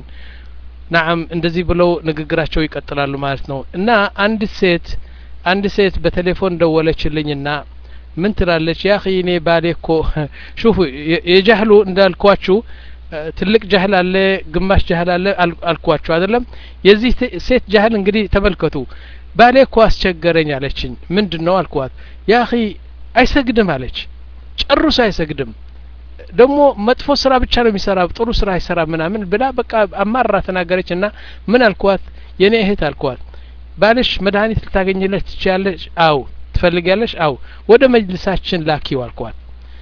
ናዓም እንደዚህ ብለው ንግግራቸው ይቀጥላሉ ማለት ነው እና አንዲት ሴት አንድ ሴት በቴሌፎን ደወለችልኝና ምን ትላለች ያ እኔ ባሌ እኮ ሹፉ የጃህሉ እንዳልኳችሁ ትልቅ ጃህል አለ ግማሽ ጃህል አለ አልኳችሁ አይደለም የዚህ ሴት ጃህል እንግዲህ ተመልከቱ ባሌ እኮ አስቸገረኝ አለችኝ ምንድን ነው አልኳት ያ አይሰግድም አለች ጨርሶ አይሰግድም ደግሞ መጥፎ ስራ ብቻ ነው የሚሰራ ጥሩ ስራ አይሰራ ምናምን ብላ በቃ አማራ ተናገረች እና ምን አልኳት የኔ እህት አልኳት ባልሽ መድኃኒት ልታገኝለት ትችያለሽ አው ትፈልጊያለሽ አው ወደ መጅልሳችን ላኪው አልኳት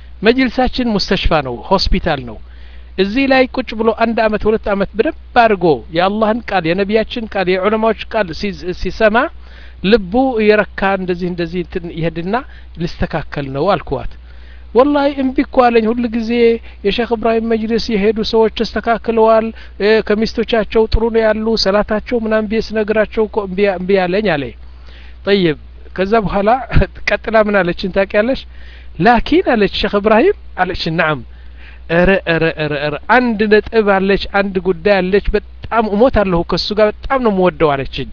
መጅልሳችን ሙስተሽፋ ነው ሆስፒታል ነው እዚህ ላይ ቁጭ ብሎ አንድ አመት ሁለት አመት በደንብ አድርጎ የአላህን ቃል የነቢያችን ቃል የዑለማዎች ቃል ሲሰማ ልቡ የረካ እንደዚህ እንደዚህ ይሄድና ሊስተካከል ነው አልኩዋት ወላሂ እምቢ እኮ አለኝ ሁል ጊዜ የሼክ እብራሂም መጅልስ የሄዱ ሰዎች ተስተካክለዋል ከሚስቶቻቸው ጥሩ ነው ያሉ ሰላታቸው ምናምን ብዬ ስነግራቸው እኮ እምቢ ያለኝ አለ ጠይብ ከዛ በኋላ ቀጥላ ምን አለችን ታውቂያለሽ ላኪን አለች ሼክ እብራሂም አለች ናም ረ ረ ረ ረ አንድ ነጥብ አለች አንድ ጉዳይ አለች በጣም እሞት አለሁ ከሱ ጋር በጣም ነው የምወደው አለችኝ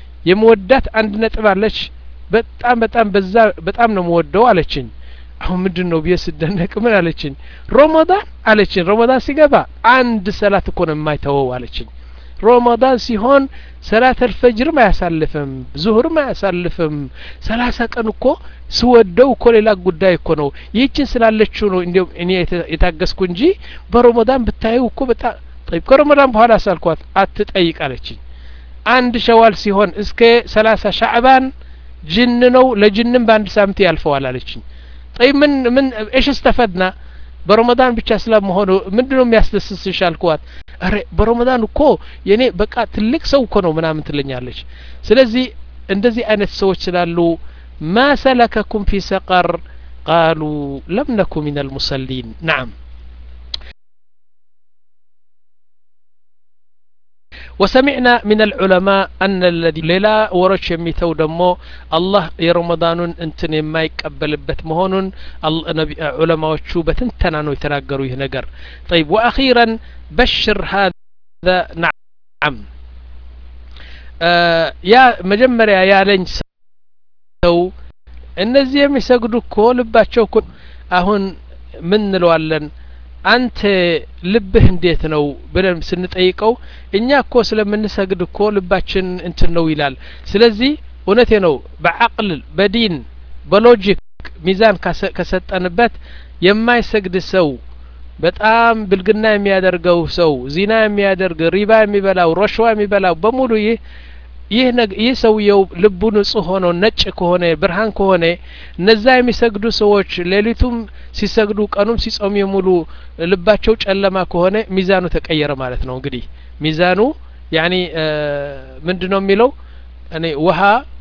የምወዳት አንድ ነጥብ አለች በጣም በጣም በዛ በጣም ነው የምወደው አለችኝ አሁን ምንድን ነው ብዬ ስደነቅ ምን አለችኝ ሮመዳን አለችኝ ሮመዳን ሲገባ አንድ ሰላት እኮ ነው የማይተወው አለችኝ ሮመዳን ሲሆን ሰላት አልፈጅርም አያሳልፍም ዙሁርም አያሳልፍም ሰላሳ ቀን እኮ ስወደው እኮ ሌላ ጉዳይ እኮ ነው ይህችን ስላለችው ነው እንዲሁም እኔ የታገስኩ እንጂ በሮመዳን ብታየው እኮ በጣም ጠይብ ከሮመዳን በኋላ ሳልኳት አትጠይቅ አለችኝ አንድ ሸዋል ሲሆን እስከ ሰላሳ ሻዕባን ጅን ነው ለጅንም በአንድ ሳምንት ያልፈዋል አለችኝ ጠይብ ምን ምን እሽ እስተፈድና በረመዳን ብቻ ስለመሆኑ ምንድን ነው የሚያስደስስሽ አልኳት አረ በረመዳን እኮ የኔ በቃ ትልቅ ሰው እኮ ነው ምናምን ትለኛለች ስለዚህ እንደዚህ አይነት ሰዎች ስላሉ ማ ሰለከኩም ፊ ሰቀር ቃሉ ለም ነኩ ሚን አልሙሰሊን ናም وسمعنا من العلماء أن الذي ሌላ ወሮች የሚተው ደግሞ አላህ የረመዳኑን እንትን የማይቀበልበት መሆኑን ዑለማዎቹ በትንተና ነው የተናገሩ ይህ ነገር طيب وأخيرا بشر هذا نعم ያ መጀመሪያ ያለኝ ሰው እነዚህ የሚሰግዱ እኮ ልባቸው እኮ አሁን ምን እንለዋለን አንተ ልብህ እንዴት ነው ብለን ስንጠይቀው እኛ እኮ ስለምንሰግድ እኮ ልባችን እንትን ነው ይላል ስለዚህ እውነቴ ነው በአቅል በዲን በሎጂክ ሚዛን ከሰጠንበት የማይሰግድ ሰው በጣም ብልግና የሚያደርገው ሰው ዚና የሚያደርግ ሪባ የሚበላው ረሽዋ የሚበላው በሙሉ ይህ ይህ ይህ ሰውየው ልቡ ንጹህ ሆኖ ነጭ ከሆነ ብርሃን ከሆነ እነዛ የሚሰግዱ ሰዎች ሌሊቱም ሲሰግዱ ቀኑም ሲጾሙ የሙሉ ልባቸው ጨለማ ከሆነ ሚዛኑ ተቀየረ ማለት ነው እንግዲህ ሚዛኑ ያኒ ምንድ ነው የሚለው እኔ ውሀ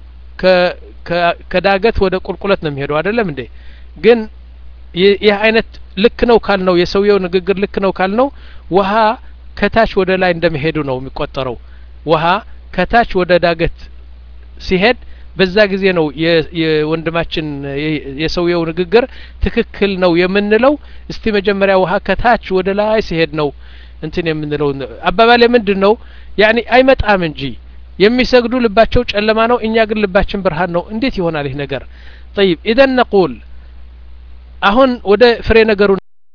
ከዳገት ወደ ቁልቁለት ነው የሚሄደው አይደለም እንዴ ግን ይህ አይነት ልክ ነው ካልነው የሰውየው ንግግር ልክ ነው ካልነው ውሀ ከታች ወደ ላይ እንደመሄዱ ነው የሚቆጠረው ውሀ ከታች ወደ ዳገት ሲሄድ በዛ ጊዜ ነው የወንድማችን የሰውየው ንግግር ትክክል ነው የምንለው እስቲ መጀመሪያ ውሀ ከታች ወደ ላይ ሲሄድ ነው እንትን የምንለው አባባሌ ምንድን ነው ያኒ አይመጣም እንጂ የሚሰግዱ ልባቸው ጨለማ ነው እኛ ግን ልባችን ብርሃን ነው እንዴት ይሆናል ይህ ነገር ጠይብ ኢዘን ነቁል አሁን ወደ ፍሬ ነገሩ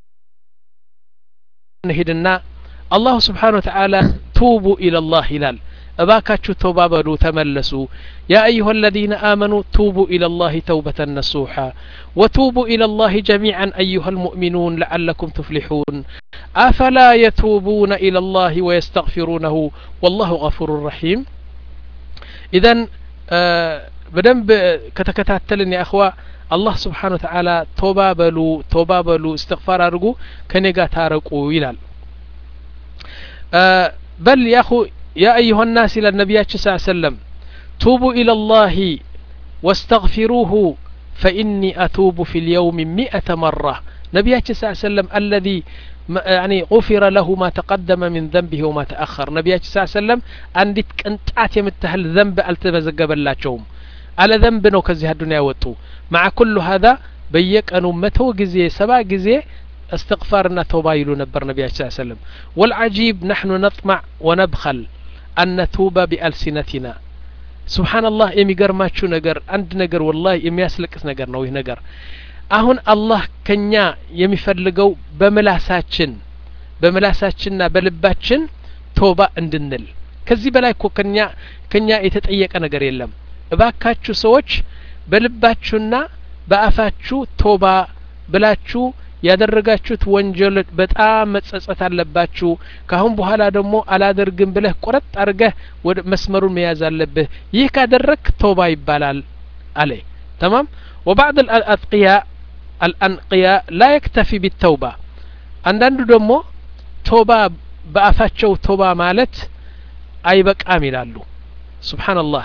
እንሂድና አላሁ ስብሓን ወተዓላ ቱቡ ኢለላህ ይላል እባካችሁ ተውባ በሉ ተመለሱ ያ አዩሀ አለዚነ አመኑ ቱቡ ኢለላህ ተውበተን ነሱሓ ወቱቡ ኢለላህ ጀሚዓን አዩሀ ልሙእሚኑን ለዓለኩም ትፍሊሑን አፈላ የቱቡነ ኢለላህ ወየስተግፊሩነሁ ወላሁ ገፉሩ ረሒም ኢዘን በደንብ ከተከታተልን የእኽዋ አላህ ስብሓን ወተዓላ ቶባ በሉ ቶባ በሉ እስትግፋር አድርጉ ከኔ ጋር ታረቁ ይላል በል ያኹ ያ አዩሀ ናስ ይላል ነቢያችን ስ ሰለም ቱቡ ኢላ ላህ ወስተግፊሩሁ ፈኢኒ አቱቡ ፊ ልየውም ሚአተ መራ ነቢያችን ስ ሰለም አለዚ يعني غفر له ما تقدم من ذنبه وما تأخر نبياتي صلى الله عليه وسلم አንዲት ቅንጣት የምታህል ዘንብ አልተመዘገበላቸውም አለ ዘንብ ነው ከዚህ አዱንያ ወጡ مع كل هذا በየቀኑ መቶ ጊዜ ሰባ ጊዜ استغفارنا توبا ይሉ ነበር ነቢያችን صلى الله عليه وسلم والعجيب نحن نطمع ونبخل أن نتوب بألسنتنا سبحان الله የሚገርማችሁ ነገር አንድ ነገር ወላሂ የሚያስለቅስ ነገር ነው ይህ ነገር አሁን አላህ ከኛ የሚፈልገው በምላሳችን በምላሳችንና በልባችን ቶባ እንድንል ከዚህ በላይ እኮ ከኛ ከኛ የተጠየቀ ነገር የለም እባካችሁ ሰዎች በልባችሁና በአፋችሁ ቶባ ብላችሁ ያደረጋችሁት ወንጀል በጣም መጸጸት አለባችሁ ካሁን በኋላ ደግሞ አላደርግም ብለህ ቆረጥ አድርገህ ወደ መስመሩን መያዝ አለብህ ይህ ካደረግ ቶባ ይባላል አለ ተማም وبعض الأتقياء الأنقياء لا يكتفي بالتوبة አንዳንዱ ደግሞ ቶባ በአፋቸው ቶባ ማለት አይበቃም ይላሉ ስብሓንላህ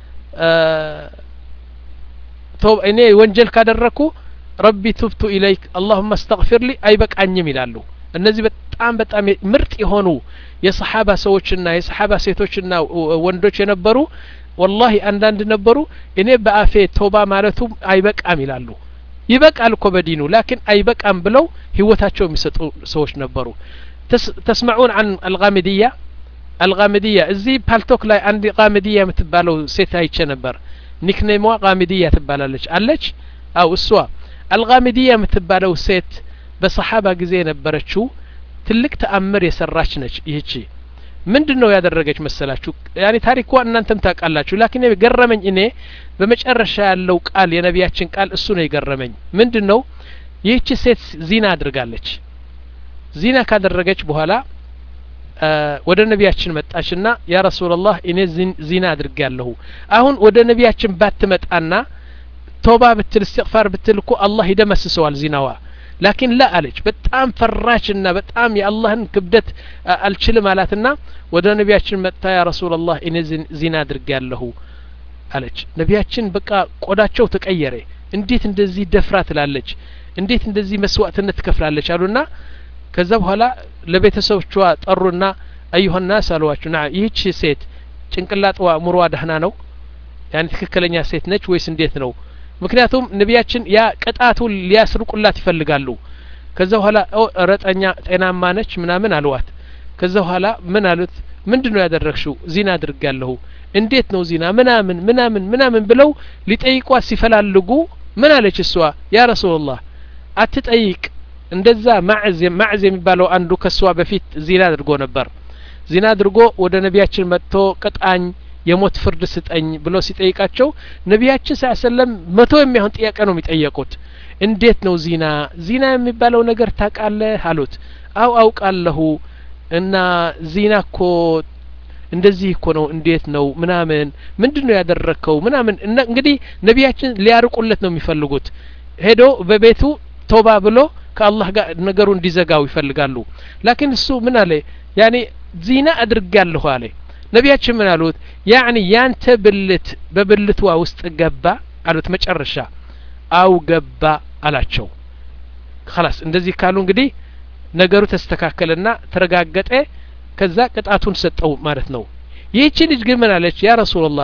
እኔ ወንጀል ካደረኩ ረቢ ቱብቱ ኢለይክ አላሁመ አስተግፊር ሊ አይበቃኝም ይላሉ እነዚህ በጣም በጣም ምርጥ የሆኑ የሰሓባ ሰዎችና የሰሓባ ሴቶችና ወንዶች የነበሩ ወላሂ አንዳንድ ነበሩ እኔ በአፌ ቶባ ማለቱ አይበቃም ይላሉ ይበቃል እኮ በዲኑ ላኪን አይበቃም ብለው ህይወታቸው የሚሰጡ ሰዎች ነበሩ ተስመዑን አን አልጋሚድያ አልጋሚድያ እዚህ ፓልቶክ ላይ አንድ ጋሚድያ የምትባለው ሴት አይቼ ነበር ኒክኔሟ ጋሚድያ ትባላለች አለች አው እሷ አልጋሚድያ የምትባለው ሴት በሰሓባ ጊዜ የነበረችው ትልቅ ተአምር የሰራች ነች ይህቺ ምንድን ነው ያደረገች መሰላችሁ ያኔ ታሪኳ እናንተም ታውቃላችሁ ላኪን የገረመኝ እኔ በመጨረሻ ያለው ቃል የነቢያችን ቃል እሱ ነው የገረመኝ ምንድን ነው ይህቺ ሴት ዚና አድርጋለች ዚና ካደረገች በኋላ ወደ ነቢያችን መጣችና ያ ረሱላላህ እኔ ዚና አድርግ ያለሁ አሁን ወደ ነቢያችን ባትመጣና ቶባ ብትል እስትግፋር ብትል እኮ አላህ ይደመስሰዋል ዚናዋ ላኪን ላ አለች በጣም ፈራችና በጣም የአላህን ክብደት አልችልም አላትና ወደ ነቢያችን መጥታ ያ ረሱላላህ እኔ ዚና አድርግ ያለሁ አለች ነቢያችን በቃ ቆዳቸው ተቀየረ እንዴት እንደዚህ ደፍራ ትላለች እንዴት እንደዚህ መስዋዕትነት ትከፍላለች አሉና ከዛ በኋላ ለቤተሰቦቿ ጠሩና አዩሀናስ አሏቸው ና ይህች ሴት ጭንቅላጥዋ ሙሯ ደህና ነው ያን ትክክለኛ ሴት ነች ወይስ እንዴት ነው ምክንያቱም ነቢያችን ያ ቅጣቱ ሊያስርቁላት ይፈልጋሉ ከዛ በኋላ ረጠኛ ጤናማ ነች ምናምን አልዋት ከዛ በኋላ ምን አሉት ምንድን ነው ያደረግሽው ዚና አድርግ ያለሁ እንዴት ነው ዚና ምናምን ምናምን ምናምን ብለው ሊጠይቋት ሲፈላልጉ ምን አለች እሷ ያ ረሱላላህ አትጠይቅ እንደዛ ማዕዝ ማዕዝ የሚባለው አንዱ ከእሷ በፊት ዚና አድርጎ ነበር ዚና አድርጎ ወደ ነቢያችን መጥቶ ቅጣኝ የሞት ፍርድ ስጠኝ ብሎ ሲጠይቃቸው ነቢያችን ስ ሰለም መቶ የሚሆን ጥያቄ ነው የሚጠየቁት እንዴት ነው ዚና ዚና የሚባለው ነገር ታውቃለህ አሉት አው አውቃለሁ እና ዚና እኮ እንደዚህ እኮ ነው እንዴት ነው ምናምን ምንድን ነው ያደረግከው ምናምን እንግዲህ ነቢያችን ሊያርቁለት ነው የሚፈልጉት ሄዶ በቤቱ ቶባ ብሎ ከአላህ ጋር ነገሩ እንዲዘጋው ይፈልጋሉ ላኪን እሱ ምን አለ ያኔ ዚና አድርጋለሁ አለ ነቢያችን ምን አሉት ያኒ ያንተ ብልት በብልትዋ ውስጥ ገባ አሉት መጨረሻ አው ገባ አላቸው خلاص እንደዚህ ካሉ እንግዲህ ነገሩ ተስተካከለና ተረጋገጠ ከዛ ቅጣቱን ሰጠው ማለት ነው ይህቺ ልጅ ግን ምን አለች ያ ረሱላላህ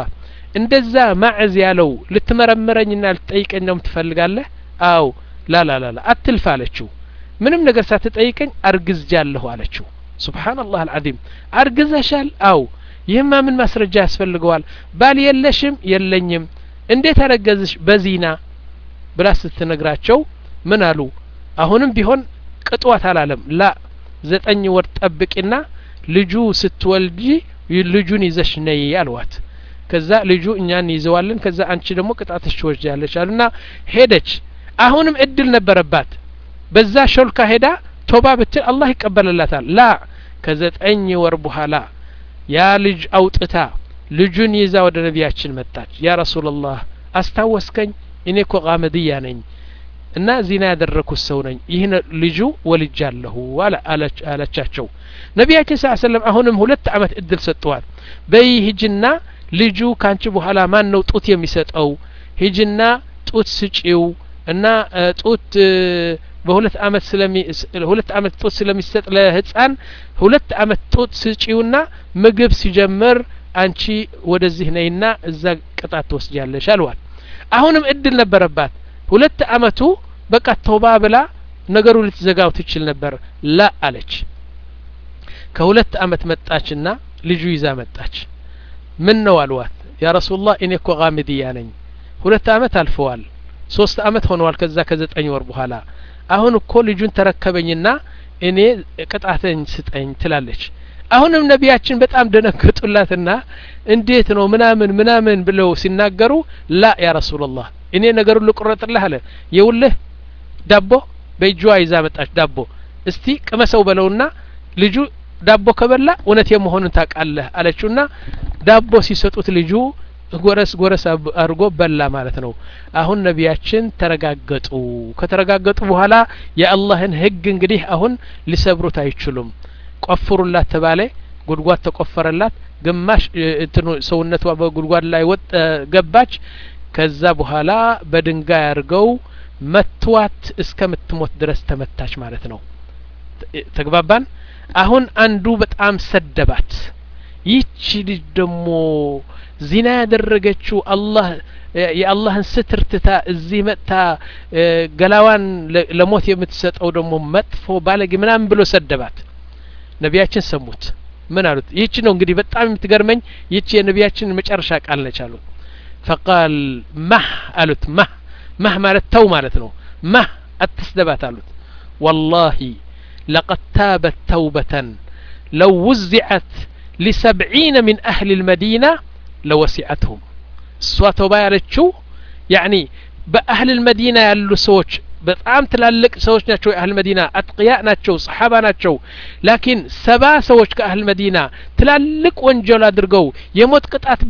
እንደዛ ማዕዝ ያለው ልትመረምረኝና ልትጠይቀኝ ነው ትፈልጋለህ አው ላላላላ አትልፍ አለችው ምንም ነገር ሳትጠይቀኝ አርግዝጃለሁ አለችው ሱብሓነላህ አልዓዚም አርግዘሻል አው ይህማ ምን ማስረጃ ያስፈልገዋል ባል የለሽም የለኝም እንዴት አረገዝሽ በዚና ብላ ስትነግራቸው ምን አሉ አሁንም ቢሆን ቅጥዋት አላለም ላ ዘጠኝ ወር ጠብቂና ልጁ ስትወልጂ ልጁን ይዘሽ ነይ አልዋት ከዛ ልጁ እኛን ይዘዋለን ከዛ አንቺ ደግሞ ቅጣትሽ ትወስጃለሽ አሉና ሄደች አሁንም እድል ነበረባት በዛ ሾልካ ሄዳ ቶባ ብትል አላህ ይቀበልላታል ላ ከዘጠኝ ወር በኋላ ያ ልጅ አውጥታ ልጁን ይዛ ወደ ነቢያችን መጣች ያ ረሱላላህ አስታወስከኝ እኔ እኮ ቃመድያ ነኝ እና ዚና ያደረኩት ሰው ነኝ ይህን ልጁ ወልጃለሁ አለቻቸው ነቢያችን ስ ሰለም አሁንም ሁለት አመት እድል ሰጥተዋል በይ ሂጅና ልጁ ካንቺ በኋላ ማን ነው ጡት የሚሰጠው ሂጅና ጡት ስጪው እና ጡት በሁለት አመት ስለሚ ሁለት አመት ጡት ስለሚሰጥ ለህፃን ሁለት አመት ጡት ስጪውና ምግብ ሲጀምር አንቺ ወደዚህ ነይና እዛ ቅጣት ትወስጃለሽ አልዋል አሁንም እድል ነበረባት ሁለት አመቱ በቃ ተውባ ብላ ነገሩ ልትዘጋው ትችል ነበር ላ አለች ከሁለት አመት መጣችና ልጁ ይዛ መጣች ምን ነው አልዋት ያ ረሱላህ እኔ እኮ ጋምድያ ነኝ ሁለት አመት አልፈዋል ሶስት አመት ሆነዋል ከዛ ከዘጠኝ ወር በኋላ አሁን እኮ ልጁን ተረከበኝና እኔ ቅጣተኝ ስጠኝ ትላለች አሁንም ነቢያችን በጣም ደነገጡላትና እንዴት ነው ምናምን ምናምን ብለው ሲናገሩ ላ ያ ረሱላላህ እኔ ነገሩን ልቁረጥልህ አለ የውልህ ዳቦ በእጇ ይዛ መጣች ዳቦ እስቲ ቅመሰው በለውና ልጁ ዳቦ ከበላ እውነት የመሆኑን ታውቃለህ አለችውና ዳቦ ሲሰጡት ልጁ ጎረስ ጎረስ አድርጎ በላ ማለት ነው አሁን ነቢያችን ተረጋገጡ ከተረጋገጡ በኋላ የአላህን ህግ እንግዲህ አሁን ሊሰብሩት አይችሉም ቆፍሩላት ተባለ ጉድጓድ ተቆፈረላት ግማሽ እንትኑ ሰውነቷ በጉድጓድ ላይ ወጥ ገባች ከዛ በኋላ በድንጋይ አድርገው መትዋት እስከምትሞት ድረስ ተመታች ማለት ነው ተግባባን አሁን አንዱ በጣም ሰደባት ይቺ ልጅ ደግሞ ዚና ያደረገችው አላህ የአላህን ስትር ትታ እዚህ መጥታ ገላዋን ለሞት የምትሰጠው ደግሞ መጥፎ ባለጌ ምናምን ብሎ ሰደባት ነቢያችን ሰሙት ምን አሉት ይህች ነው እንግዲህ በጣም የምትገርመኝ ይህች የነቢያችን መጨረሻ ቃል ነች አሉት ፈቃል ማህ አሉት ማህ ማህ ማለት ተው ማለት ነው ማህ አትስደባት አሉት ወላሂ ለቀድ ታበት ተውበተን ለው ውዚዐት ሊሰብዒነ ምን አህል ልመዲና ለወሲዐትሁም እሷ ተውባ ያለችው ያኒ በአህል ልመዲና ያሉ ሰዎች በጣም ትላልቅ ሰዎች ናቸው የአህል መዲና አጥቅያ ናቸው ሰሓባ ናቸው ላኪን ሰባ ሰዎች ከአህል መዲና ትላልቅ ወንጀል አድርገው የሞት ቅጣት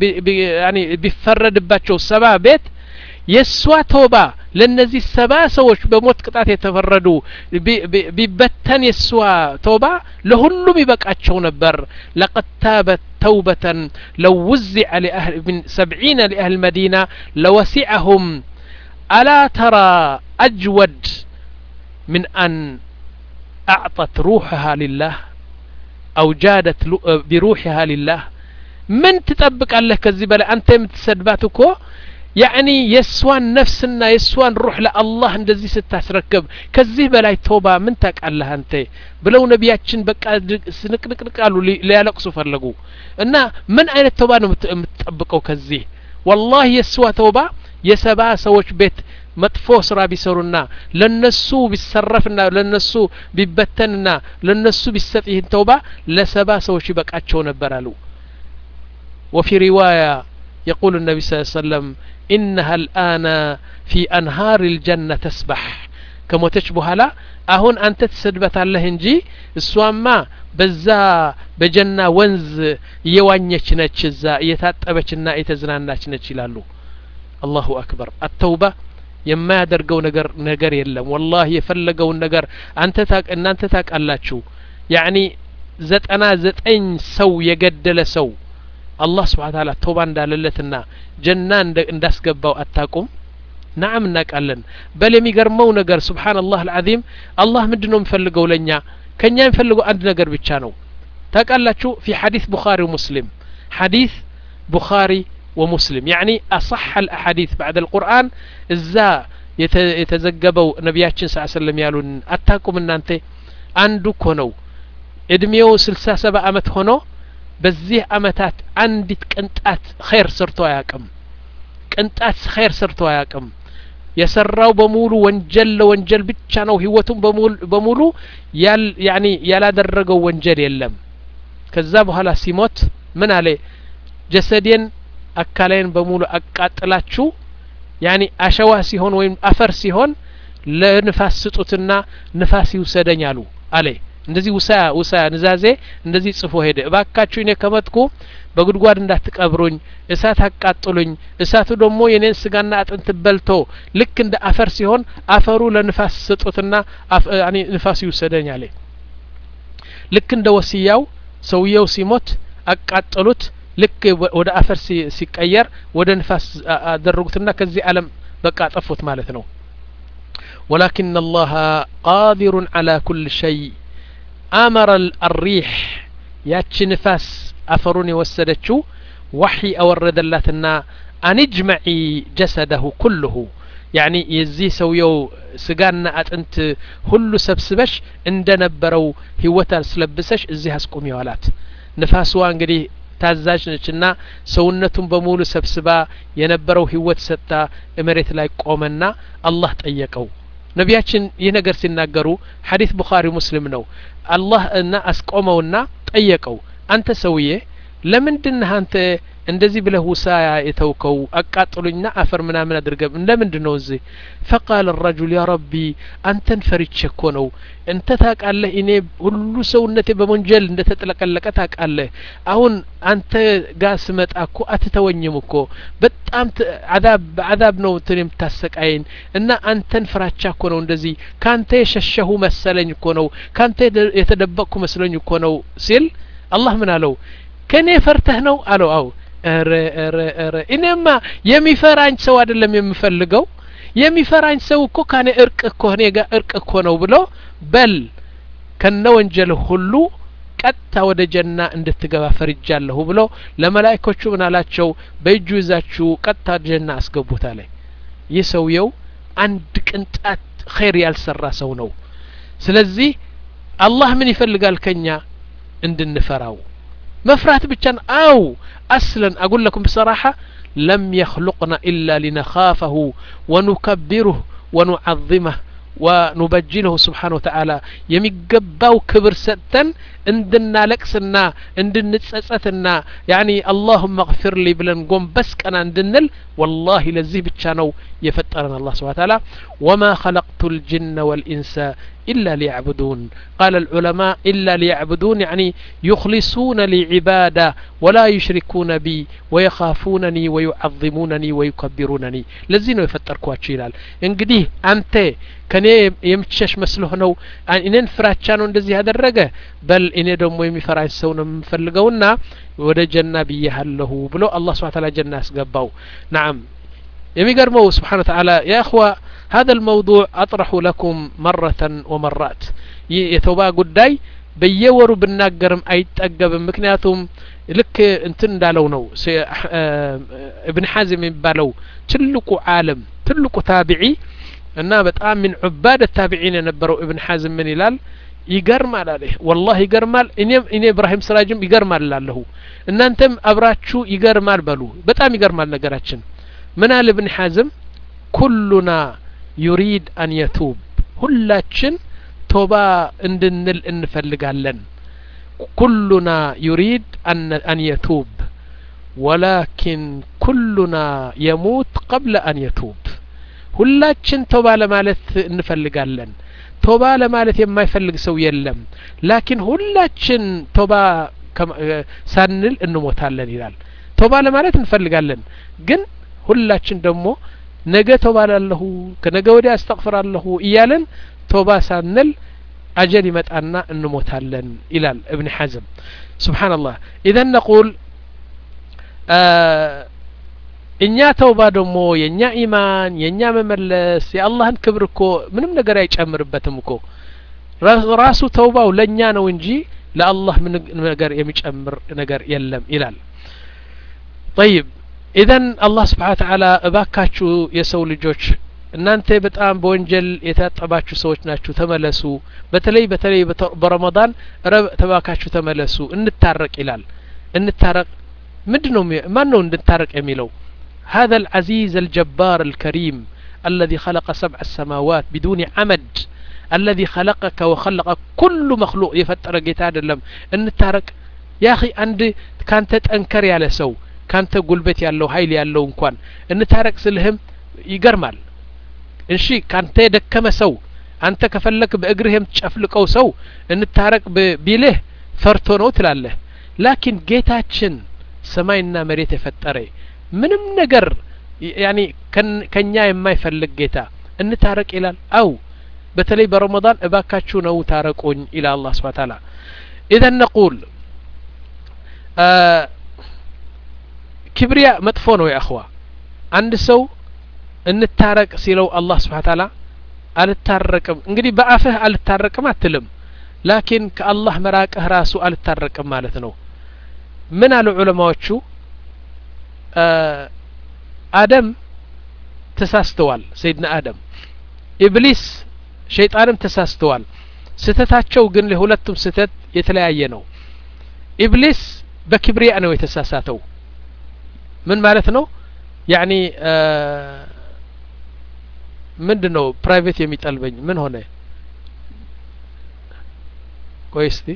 ቢፈረድባቸው ሰባ ቤት የእሷ ተውባ ለእነዚህ ሰባ ሰዎች በሞት ቅጣት የተፈረዱ ቢበተን የእሷ ተውባ ለሁሉም ይበቃቸው ነበር ለቀድ ታበት ተውበተን ለው ውዚዐ ምን ሰብዒነ ሊአህል መዲና ለወሲዐሁም ألا ترى أجود من أن أعطت روحها لله أو جادت بروحها لله من تطبق الله كذي بلا أنت متسدباتكو يعني يسوان نفسنا يسوان روح لله እንደዚህ ስታስረክብ ከዚህ በላይ ተውባ ምን ታውቃለህ አንተ ብለው ነቢያችን በቃ ስንቅንቅንቅ አሉ ሊያለቅሱ ፈለጉ እና ምን አይነት ተውባ ነው የምትጠብቀው ከዚህ ወላሂ የስዋ ተውባ የሰባ ሰዎች ቤት መጥፎ ስራ ቢሰሩና ለነሱ ቢሰረፍና ለነሱ ቢበተንና ለነሱ ቢሰጥ ይህን ተውባ ለሰባ ሰዎች ይበቃቸው ነበር አሉ وفي رواية يقول النبي صلى الله عليه وسلم إنها الآن في أنهار الجنة تسبح ከሞተች በኋላ አሁን አንተ ትሰድበታለህ እንጂ እሷማ በዛ በጀና ወንዝ እየዋኘች ነች እዛ እየታጠበችና የተዝናናች ነች ይላሉ አላሁ አክበር አተውባ የማያደርገው ነገር ነገር የለም ወላሂ የፈለገውን ነገር አንተ እናንተ ታውቃላችሁ ያኒ ዘጠና ዘጠኝ ሰው የገደለ ሰው አላህ ስብሓን ታላ ተውባ እንዳለለትና ጀና እንዳስገባው አታቁም ናዓም እናውቃለን በል የሚገርመው ነገር ስብሓን አላህ አልዓዚም አላህ ምንድን ነው የሚፈልገው ለእኛ ከእኛ የሚፈልገው አንድ ነገር ብቻ ነው ታውቃላችሁ ፊ ሐዲስ ቡኻሪ ሙስሊም ሐዲስ ቡኻሪ ومسلم يعني أصح الأحاديث بعد القرآن إزا የተዘገበው ነቢያችን ስ ሰለም ያሉን አታቁም እናንተ አንዱ እኮ ነው እድሜው ስልሳ ሰባ አመት ሆኖ በዚህ አመታት አንዲት ቅንጣት ኸይር ሰርቶ አያቅም ቅንጣት ኸይር ሰርቶ አያቅም የሰራው በሙሉ ወንጀል ለወንጀል ብቻ ነው ህይወቱን በሙሉ ያኒ ያላደረገው ወንጀል የለም ከዛ በኋላ ሲሞት ምን አለ ጀሰዴን አካላይን በሙሉ አቃጥላችሁ ያኒ አሸዋ ሲሆን ወይም አፈር ሲሆን ለንፋስ ስጡትና ንፋስ ይውሰደኝ አሉ አለ እንደዚህ ውሳ ውሳ ንዛዜ እንደዚህ ጽፎ ሄደ እባካችሁ እኔ ከመጥኩ በጉድጓድ እንዳትቀብሩኝ እሳት አቃጥሉኝ እሳቱ ደግሞ የኔን ስጋና አጥንት በልቶ ልክ እንደ አፈር ሲሆን አፈሩ ለንፋስ ስጡትና ንፋስ ይውሰደኝ አለ ልክ እንደ ወስያው ሰውየው ሲሞት አቃጠሉት ልክ ወደ አፈር ሲቀየር ወደ ንፋስ አደረጉትና ከዚህ ዓለም በቃ ጠፉት ማለት ነው ولكن الله قادر على كل شيء أمر الريح ያቺ ንፋስ አፈሩን የወሰደችው ዋሒ አወረደላትና አንጅመዒ ጀሰደሁ ኩልሁ ያኒ የዚህ ሰውየው ስጋና አጥንት ሁሉ ሰብስበሽ እንደ ነበረው ህይወት አስለብሰሽ እዚህ አስቁሚው አላት ንፋስዋ እንግዲህ ታዛዥ ነችና ሰውነቱን በሙሉ ሰብስባ የነበረው ህይወት ሰጥታ መሬት ላይ ቆመና አላህ ጠየቀው ነቢያችን ይህ ነገር ሲናገሩ ሐዲስ ቡኻሪ ሙስሊም ነው አላህ እና አስቆመውና ጠየቀው አንተ ሰውዬ ለምንድነህ አንተ እንደዚህ ብለህ ውሳ የተውከው አቃጥሉኝና አፈር ምናምን አድርገ ለምንድን ነው እዚህ ፈቃል ረጁል ያ ረቢ አንተን ፈሪቼ እኮ ነው እንተ ታቃለህ እኔ ሁሉ ሰውነቴ በወንጀል እንደ ተጥለቀለቀ ታቃለህ አሁን አንተ ጋር ስመጣ እኮ አትተወኝም እኮ በጣም አዛብ በአዛብ ነው እንትን የምታሰቃየኝ እና አንተን ፍራቻ እኮ ነው እንደዚህ ካንተ የሸሸሁ መሰለኝ እኮ ነው ካንተ የተደበቅኩ መስለኝ እኮ ነው ሲል አላህ ምን አለው ከእኔ ፈርተህ ነው አለው አው ረ ረ ረ እኔማ የሚፈራኝ ሰው አይደለም የምፈልገው የሚፈራኝ ሰው እኮ ካኔ እርቅ እኮ እኔ ጋር እርቅ እኮ ነው ብሎ በል ከነ ወንጀል ሁሉ ቀጥታ ወደ ጀና እንድትገባ ፈርጃለሁ ብሎ ለመላይኮቹ ምን አላቸው በእጁ ይዛችሁ ቀጥታ ጀና አስገቡት አለ ይህ ሰውየው አንድ ቅንጣት ኸይር ያልሰራ ሰው ነው ስለዚህ አላህ ምን ይፈልጋል ከኛ እንድንፈራው መፍራት ብቻ አው አስለን አቁል ለኩም ብሰራሐ ለም የኽሉቅና ኢላ ሊነኻፈሁ ወኑከቢሩህ ወኑዓظመህ ወኑበጅለሁ ስብሓን ወተዓላ የሚገባው ክብር ሰጥተን እንድናለቅስና እንድንጸጸትና ያኒ አላሁመ እግፊር ሊ ብለን ጎንበስ ቀና እንድንል ወላሂ ለዚህ ብቻ ነው የፈጠረን አላህ ስብሓን ተዓላ ወማ ኸለቅቱ ልጅነ ወልኢንሰ إلا ليعبدون قال العلماء إلا ليعبدون يعني يخلصون لي عبادة ولا يشركون بي ويخافونني ويعظمونني ويكبرونني لزينو يفتر كواتشو ይላል እንግዲህ አንተ ከኔ የምትሸሽ መስሎህ ነው እኔን ፍራቻ ነው እንደዚህ ያደረገ በል እኔ ደግሞ የሚፈራኝ ሰው ነው የምፈልገውና ወደ ጀና ብያሃለሁ ብሎ አላህ ስብሓ ታላ ጀና ያስገባው ናም የሚገርመው ስብሓን ተዓላ ያ እኽዋ هذا الموضوع أطرح لكم مرة ومرات የተውባ ጉዳይ በየወሩ ብናገርም አይጠገብም ምክንያቱም ልክ እንትን እንዳለው ነው እብን ሐዝም የሚባለው ትልቁ ዓለም ትልቁ ታቢዒ እና በጣም ምን ዑባድ ታቢዒን የነበረው እብን ሐዝም ምን ይላል ይገርማል አለ ወላሂ ይገርማል እኔም እኔ እብራሂም ስራጅም ይገርማል ላለሁ እናንተም አብራችሁ ይገርማል በሉ በጣም ይገርማል ነገራችን ምን አለ እብን ሐዝም ኩሉና ዩሪድ አን የቱብ ሁላችን ቶባ እንድንል እንፈልጋለን ኩሉና ዩሪድ አን የቱብ ወላኪን ኩሉና የሙት ቀብለ አን የቱብ ሁላችን ቶባ ለማለት እንፈልጋለን ቶባ ለማለት የማይፈልግ ሰው የለም ላኪን ሁላችን ቶባ ሳንል እንሞታለን ይላል ቶባ ለማለት እንፈልጋለን ግን ሁላችን ደግሞ ነገ ቶባ ላለሁ ከነገ ወዲያ አስተግፍራለሁ እያለን ቶባ ሳንል አጀል ይመጣና እንሞታለን ይላል እብን ሐዝም ስብሓንላህ ኢዘን ነቁል እኛ ተውባ ደግሞ የእኛ ኢማን የእኛ መመለስ የአላህን ክብር እኮ ምንም ነገር አይጨምርበትም እኮ ራሱ ተውባው ለእኛ ነው እንጂ ለአላህ ምን ነገር የሚጨምር ነገር የለም ይላል ጠይብ ኢዘን አላህ ስብሓን ተዓላ እባካችሁ የሰው ልጆች እናንተ በጣም በወንጀል የታጠባችሁ ሰዎች ናችሁ ተመለሱ በተለይ በተለይ በረመዳን ረብ ተባካችሁ ተመለሱ እንታረቅ ይላል እንታረቅ ምንድ ነው ማን ነው እንድንታረቅ የሚለው هذا العزيز الجبار الكريم الذي خلق سبع السماوات بدون عمد الذي خلقك وخلق كل مخلوق يفتر ጌታ አይደለም እንታረቅ يا اخي አንድ ካንተ ጠንከር ያለ ሰው ካንተ ጉልበት ያለው ኃይል ያለው እንኳን እንታረቅ ስልህም ይገርማል እሺ ካንተ የደከመ ሰው አንተ ከፈለክ በእግርህ የምትጨፍልቀው ሰው እንታረቅ ቢልህ ፈርቶ ነው ትላለህ ላኪን ጌታችን ሰማይና መሬት የፈጠረ ምንም ነገር ያኒ ከኛ የማይፈልግ ጌታ እንታረቅ ይላል አው በተለይ በረመዳን እባካችሁ ነው ታረቁኝ ይላል አላህ ስብሐ ተዓላ ኢዘን ነቁል ክብሪያ መጥፎ ነው የአኽዋ አንድ ሰው እንታረቅ ሲለው አላህ ስብሓ ታላ አልታረቅም እንግዲህ በአፍህ አልታረቅም አትልም ላኪን ከአላህ መራቅህ ራሱ አልታረቅም ማለት ነው ምን አሉ ዑለማዎቹ አደም ተሳስተዋል ሰይድና አደም ኢብሊስ ሸይጣንም ተሳስተዋል ስህተታቸው ግን ለሁለቱም ስህተት የተለያየ ነው ኢብሊስ በክብሪያ ነው የተሳሳተው ምን ማለት ነው ያኒ ምንድን ነው ፕራይቬት የሚጠልበኝ ምን ሆነ ቆይ እስቲ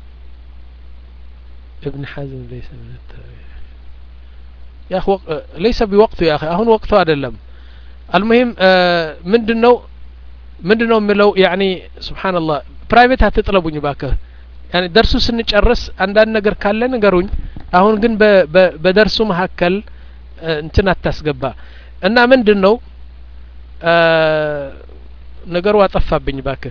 ابن حزم ليس من التابعين يا اخي وق... ليس بوقته يا اخي አሁን ወቅቱ አይደለም المهم ምንድን ነው ምንድን ነው የሚለው ያኒ ስብሓንላህ ፕራይቬት አትጥለቡኝ ባክህ ያኒ ደርሱ ስንጨርስ አንዳንድ ነገር ካለ ንገሩኝ አሁን ግን በደርሱ መካከል እንትን አታስገባ እና ምንድን ነው ነገሩ አጠፋብኝ ባክህ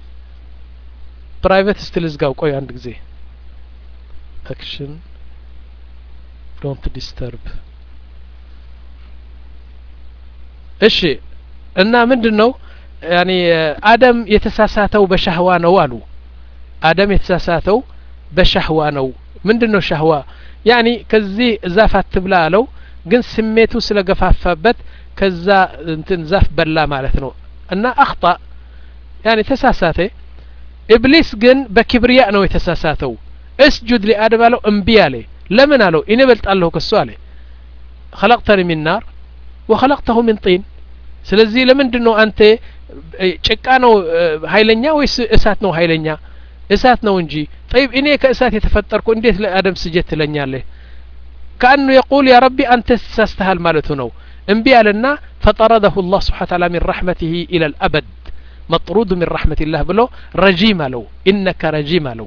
ፕራይቬት እስቲ ልዝጋው ቆይ አንድ ጊዜ አክሽን ዶንት ዲስተርብ እሺ እና ምንድን ነው ያኒ አደም የተሳሳተው በሻህዋ ነው አሉ አደም የተሳሳተው በሻህዋ ነው ምንድን ነው ሻህዋ ያኒ ከዚህ ዛፍ አትብላ አለው ግን ስሜቱ ስለገፋፋበት ከዛ እንትን ዛፍ በላ ማለት ነው እና አክጣ ያኒ ተሳሳተ ኢብሊስ ግን በኪብርያ ነው የተሳሳተው እስጁድ ሊአደም አለው እምቢ አለ ለምን አለው እኔ በልጣለሁ ከሱ አለ خلقتني من نار وخلقته من طين ስለዚህ ለምንድን ነው አንተ ጭቃ ነው ሀይለኛ ወይስ እሳት ነው ሀይለኛ እሳት ነው እንጂ ጠይብ እኔ ከእሳት የተፈጠርኩ እንዴት ለአደም ስጀት ትለኛለህ ከአኑ የቁል ያ ረቢ አንተ ተሳስተሃል ማለቱ ነው እምቢ አለና ፈጠረደሁ ላህ ስብሓን ታላ ሚን ረሕመትህ ኢላ ልአበድ መጥሩድ ሚን ረሕመትላህ ብሎ ረጂም አለው ኢነከ ረጂም አለው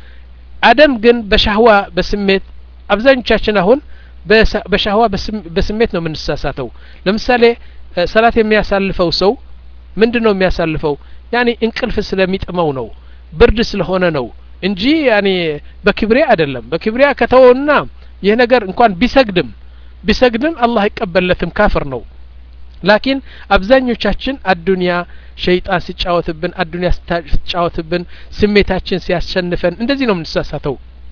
አደም ግን በሻህዋ በስሜት አብዛኞቻችን አሁን በሻህዋ በስሜት ነው የምንሳሳተው ለምሳሌ ሰላት የሚያሳልፈው ሰው ምንድን ነው የሚያሳልፈው ያኒ እንቅልፍ ስለሚጥመው ነው ብርድ ስለሆነ ነው እንጂ ያኒ በክብሪያ አይደለም በክብሪያ ከተወውና ይህ ነገር እንኳን ቢሰግድም ቢሰግድም አላህ አይቀበለትም ካፍር ነው ላኪን አብዛኞቻችን አዱንያ ሸይጣን ሲጫወትብን አዱንያ ሲጫወትብን ስሜታችን ሲያሸንፈን እንደዚህ ነው የምንሳሳተው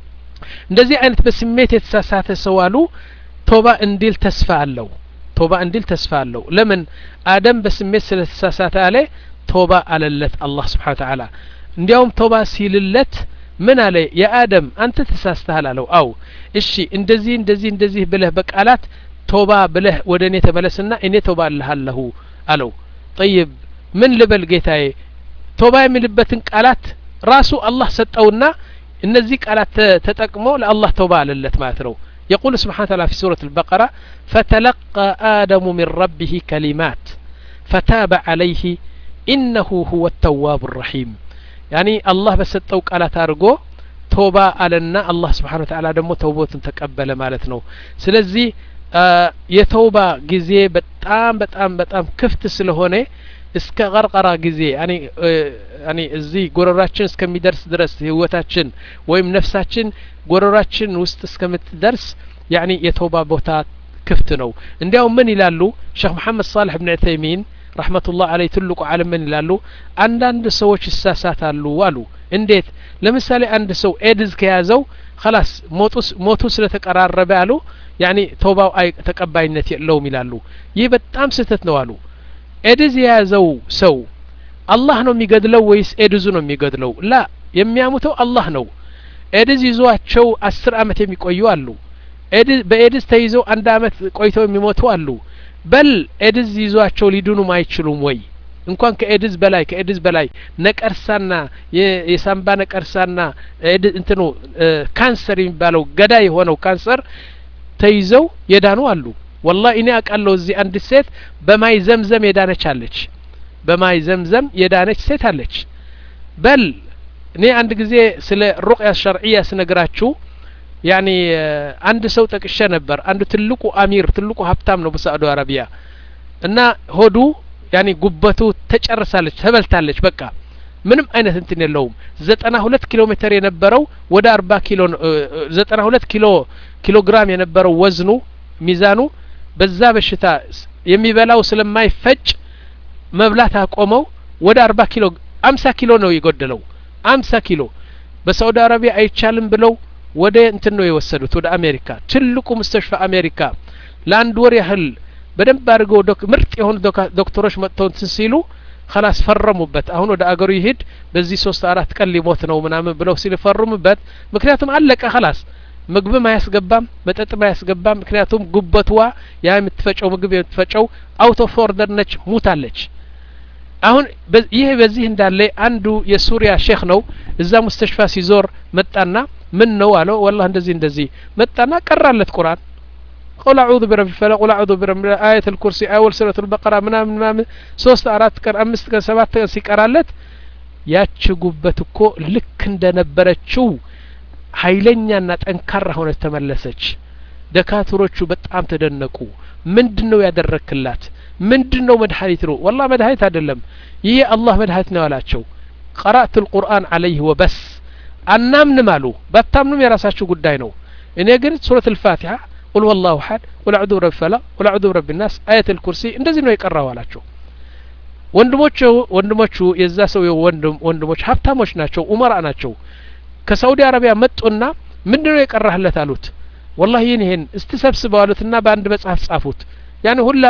እንደዚህ አይነት በስሜት የተሳሳተ ሰው አሉ ቶባ እንዲል ተስፋ አለው ቶባ እንዲል ተስፋ አለው ለምን አደም በስሜት ስለተሳሳተ አለ ቶባ አለለት አላህ ስብሓን ተዓላ እንዲያውም ቶባ ሲልለት ምን አለ የአደም አንተ ተሳስተሃል አለው አው እሺ እንደዚህ እንደዚህ እንደዚህ ብለህ በቃላት ቶባ ብለህ ወደ እኔ ተመለስና እኔ ቶባ አልሃለሁ አለው ጠይብ ምን ልበል ጌታዬ ቶባ የሚልበትን ቃላት ራሱ አላህ ሰጠውና እነዚህ ቃላት ተጠቅሞ ለአላህ ተውባ አለለት ማለት ነው يقول سبحانه وتعالى في سورة البقرة فتلقى آدم من ربه كلمات فتاب عليه إنه هو التواب الرحيم يعني الله بسطو قالات አድርጎ ቶባ አለና አላህ ስብሓን ወተዓላ ደግሞ ተውቦትን ተቀበለ ማለት ነው ስለዚህ የተውባ ጊዜ በጣም በጣም በጣም ክፍት ስለሆነ እስከ ቀርቀራ ጊዜ ያኒ እዚህ ጎረራችን እስከሚደርስ ድረስ ህይወታችን ወይም ነፍሳችን ጎረራችን ውስጥ እስከምትደርስ ያኒ የተውባ ቦታ ክፍት ነው እንዲያውም ምን ይላሉ ሼክ መሐመድ ሳልሕ ብን ዑተይሚን ረሕመቱላህ አለይ ትልቁ ዓለም ምን ይላሉ አንዳንድ ሰዎች ይሳሳታሉ አሉ እንዴት ለምሳሌ አንድ ሰው ኤድዝ ከያዘው خلاص ሞቱ ስለተቀራረበ አሉ ያኒ ተውባው አይ ተቀባይነት የለውም ይላሉ ይህ በጣም ስህተት ነው አሉ ኤድዝ የያዘው ሰው አላህ ነው የሚገድለው ወይስ ኤድዙ ነው የሚገድለው ላ የሚያሙተው አላህ ነው ኤድዝ ይዟቸው አስር አመት የሚቆዩ አሉ በኤድዝ ተይዘው አንድ አመት ቆይተው የሚሞቱ አሉ በል ኤድዝ ይዟቸው ሊድኑም አይችሉም ወይ እንኳን ከኤድዝ በላይ ከኤድዝ በላይ ነቀርሳና የሳምባ ነቀርሳና እንትኑ ካንሰር የሚባለው ገዳይ የሆነው ካንሰር ተይዘው የዳኑ አሉ ወላ እኔ አውቃለሁ እዚህ አንዲት ሴት በማይ ዘምዘም የዳነች አለች በማይ ዘምዘም የዳነች ሴት አለች በል እኔ አንድ ጊዜ ስለ ሩቅያ ሸርዕያ ስነግራችሁ ያኒ አንድ ሰው ጠቅሼ ነበር አንዱ ትልቁ አሚር ትልቁ ሀብታም ነው በሳዑዲ አረቢያ እና ሆዱ ያኒ ጉበቱ ተጨርሳለች ተበልታለች በቃ ምንም አይነት እንትን የለውም ዘጠና ሁለት ኪሎ ሜትር የነበረው ወደ አርባ ኪሎ ዘጠና ሁለት ኪሎ ኪሎ ግራም የነበረው ወዝኑ ሚዛኑ በዛ በሽታ የሚበላው ስለማይፈጭ መብላት አቆመው ወደ አርባ ኪሎ አምሳ ኪሎ ነው የጎደለው አምሳ ኪሎ በሳውዲ አረቢያ አይቻልም ብለው ወደ እንትን ነው የወሰዱት ወደ አሜሪካ ትልቁ ሙስተሽፋ አሜሪካ ለአንድ ወር ያህል በደንብ አድርገው ምርጥ የሆኑ ዶክተሮች መጥተው እንትን ሲሉ ከላስ ፈረሙበት አሁን ወደ አገሩ ይሄድ በዚህ ሶስት አራት ቀን ሊሞት ነው ምናምን ብለው ሲፈርሙበት ምክንያቱም አለቀ ከላስ ምግብም አያስገባም መጠጥም አያስገባም ምክንያቱም ጉበትዋ ያ የምትፈጨው ምግብ የምትፈጨው አውት ኦፍ ኦርደር ነች ሙታለች አሁን ይህ በዚህ እንዳለ አንዱ የሱሪያ ሼክ ነው እዛ ሙስተሽፋ ሲዞር መጣና ምን ነው አለው ወላ እንደዚህ እንደዚህ መጣና ቀራለት ቁርአን ቁል አዑዙ ቢረቢ ፈለቅ ቁል አዑዙ ቢረቢ አየት ልኩርሲ አወል ሱረት ልበቀራ ምናምን ምናምን ሶስት አራት ቀን አምስት ቀን ሰባት ቀን ሲቀራለት ያች ጉበት እኮ ልክ እንደነበረችው ሀይለኛና ጠንካራ ሆነች ተመለሰች ደካትሮቹ በጣም ተደነቁ ምንድን ነው ያደረክላት ምንድን ነው መድኃኒት ነው ወላ መድኃኒት አይደለም ይህ አላህ መድኃኒት ነው አላቸው ቀራእት ልቁርአን አለይህ ወበስ አናምንም አሉ ባታምኑም የራሳችሁ ጉዳይ ነው እኔ ግን ሱረት ልፋቲሓ ቁል ወላሁ ሀድ ቁል አዑዙ ብረቢ ፈለቅ ቁል አዑዙ ብረቢ ናስ አየት ልኩርሲ እንደዚህ ነው የቀራው አላቸው ወንድሞቹ ወንድሞቹ የዛ ሰው ወንድም ወንድሞች ሀብታሞች ናቸው ኡመራ ናቸው ከሳውዲ አረቢያ መጡና ምንድን ነው የቀራህለት አሉት ወላሂ ይህን ይሄን እስቲ ሰብስበው አሉትና በአንድ መጽሐፍ ጻፉት ያን ሁላ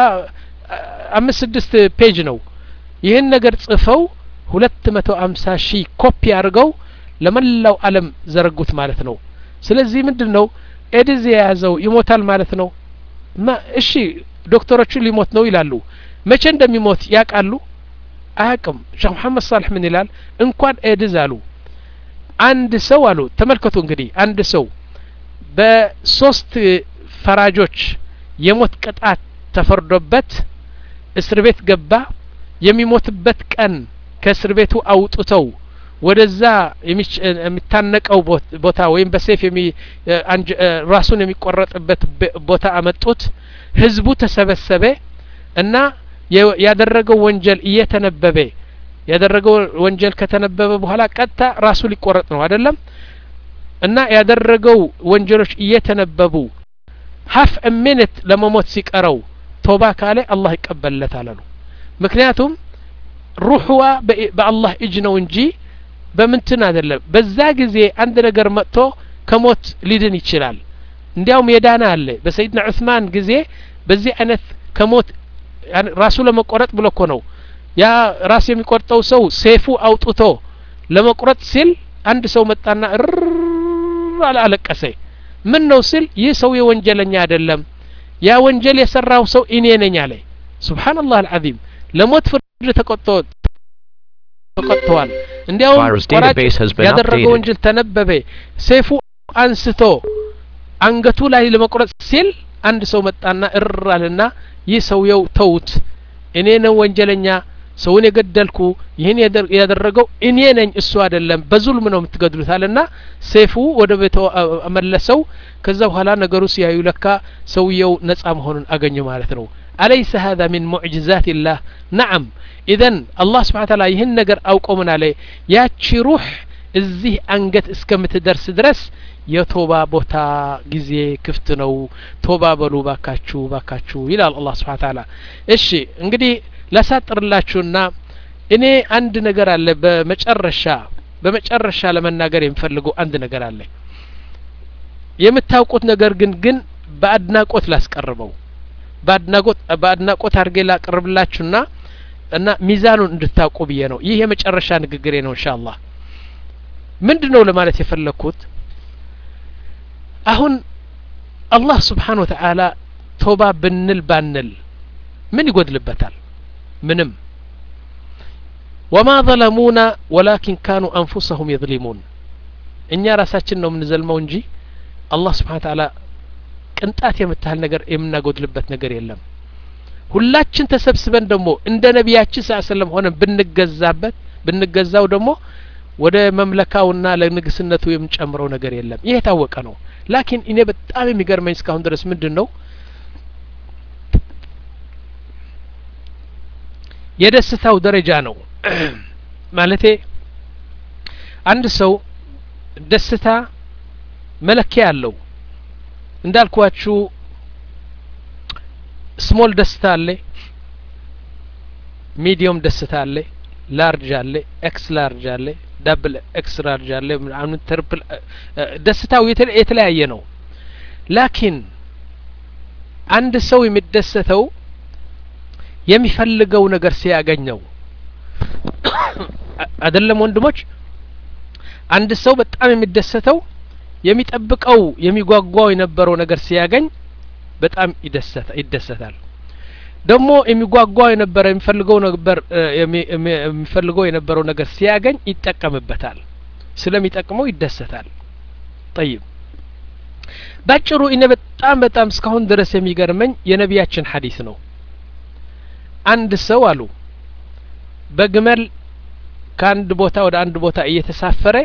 አምስት ስድስት ፔጅ ነው ይህን ነገር ጽፈው ሁለት መቶ አምሳ ሺህ ኮፒ አድርገው ለመላው አለም ዘረጉት ማለት ነው ስለዚህ ምንድን ነው ኤድዝ የያዘው ይሞታል ማለት ነው እሺ ዶክተሮቹ ሊሞት ነው ይላሉ መቼ እንደሚሞት ያውቃሉ አያቅም ሼክ መሐመድ ሳልሕ ምን ይላል እንኳን ኤድዝ አሉ አንድ ሰው አሉ ተመልከቱ እንግዲህ አንድ ሰው በሶስት ፈራጆች የሞት ቅጣት ተፈርዶበት እስር ቤት ገባ የሚሞትበት ቀን ከእስር ቤቱ አውጥተው ወደዛ የሚታነቀው ቦታ ወይም በሴፍ ራሱን የሚቆረጥበት ቦታ አመጡት ህዝቡ ተሰበሰበ እና ያደረገው ወንጀል እየተነበበ ያደረገው ወንጀል ከተነበበ በኋላ ቀጥታ ራሱ ሊቆረጥ ነው አይደለም እና ያደረገው ወንጀሎች እየተነበቡ ሀፍ ሚኒት ለመሞት ሲቀረው ቶባ ካለ አላህ ይቀበልለታል አሉ ምክንያቱም ሩሕዋ በአላህ እጅ ነው እንጂ በምንትን አይደለም በዛ ጊዜ አንድ ነገር መጥቶ ከሞት ሊድን ይችላል እንዲያውም የዳና አለ በሰይድና ዑስማን ጊዜ በዚህ አይነት ከሞት ራሱ ለመቆረጥ ብሎ እኮ ነው ያ ራስ የሚቆርጠው ሰው ሴፉ አውጥቶ ለመቁረጥ ሲል አንድ ሰው መጣና እር አለቀሰ ምን ነው ሲል ይህ ሰው የወንጀለኛ አይደለም ያ ወንጀል የሰራው ሰው እኔ ነኝ አለ ሱብሓነላህ አልዓዚም ለሞት ፍርድ ተቆጥቶ ተቆጥተዋል እንዲያውም ቆራጭ ያደረገው ወንጀል ተነበበ ሴፉ አንስቶ አንገቱ ላይ ለመቁረጥ ሲል አንድ ሰው መጣና እር አለና ይህ ሰውየው ተውት እኔ ነው ወንጀለኛ ሰውን የገደልኩ ይህን ያደረገው እኔ ነኝ እሱ አይደለም በዙልም ነው የምትገድሉት አለና ሴፉ ወደ ቤቶ መለሰው ከዛ በኋላ ነገሩ ሲያዩ ለካ ሰውየው ነጻ መሆኑን አገኙ ማለት ነው አለይሰ ሀذا ሚን ሙዕጅዛት ላህ ነዓም ኢዘን አላህ ስብሓን ታላ ይህን ነገር አውቆ ምን አለ ያቺ ሩህ እዚህ አንገት እስከምትደርስ ድረስ የቶባ ቦታ ጊዜ ክፍት ነው ቶባ በሉ ባካችሁ ባካችሁ ይላል አላህ ስብሓን ታላ እሺ እንግዲህ ላሳጥርላችሁና እኔ አንድ ነገር አለ በመጨረሻ በመጨረሻ ለመናገር የሚፈልገው አንድ ነገር አለ የምታውቁት ነገር ግን ግን በአድናቆት ላስቀርበው በአድናቆት በአድናቆት አድርጌ ላቅርብላችሁና እና ሚዛኑን እንድታውቁ ብዬ ነው ይህ የመጨረሻ ንግግሬ ነው እንሻ አላህ ምንድን ነው ለማለት የፈለግኩት አሁን አላህ ስብሓን ወተዓላ ቶባ ብንል ባንል ምን ይጎድልበታል ምንም ወማ ظለሙና ወላኪን ካኑ አንፉሰሁም የظሊሙን እኛ ራሳችን ነው የምንዘልመው እንጂ አላህ ስብሓን ተዓላ ቅንጣት የምታህል ነገር የምናጎድልበት ነገር የለም ሁላችን ተሰብስበን ደግሞ እንደ ነቢያችን ስ ሰለም ሆነን ብንገዛበት ብንገዛው ደግሞ ወደ መምለካውና ለንግስነቱ የምንጨምረው ነገር የለም ይህ የታወቀ ነው ላኪን እኔ በጣም የሚገርመኝ እስካሁን ድረስ ምንድን ነው የደስታው ደረጃ ነው ማለቴ አንድ ሰው ደስታ መለኪያ አለው እንዳልኳችሁ ስሞል ደስታ አለ ሚዲየም ደስታ አለ ላርጅ አለ ኤክስ ላርጅ አለ ዳብል ኤክስ ላርጅ አለ ምናምን ትርፕል ደስታው የተለያየ ነው ላኪን አንድ ሰው የሚደሰተው የሚፈልገው ነገር ሲያገኘው አይደለም ወንድሞች አንድ ሰው በጣም የሚደሰተው የሚጠብቀው የሚጓጓው የነበረው ነገር ሲያገኝ በጣም ይደሰታል ደግሞ የሚጓጓው የነበረ የሚፈልገው ነበር የሚፈልገው የነበረው ነገር ሲያገኝ ይጠቀምበታል ስለሚጠቅመው ይደሰታል ጠይብ ባጭሩ እኔ በጣም በጣም እስካሁን ድረስ የሚገርመኝ የነቢያችን ሀዲስ ነው አንድ ሰው አሉ በግመል ከአንድ ቦታ ወደ አንድ ቦታ እየተሳፈረ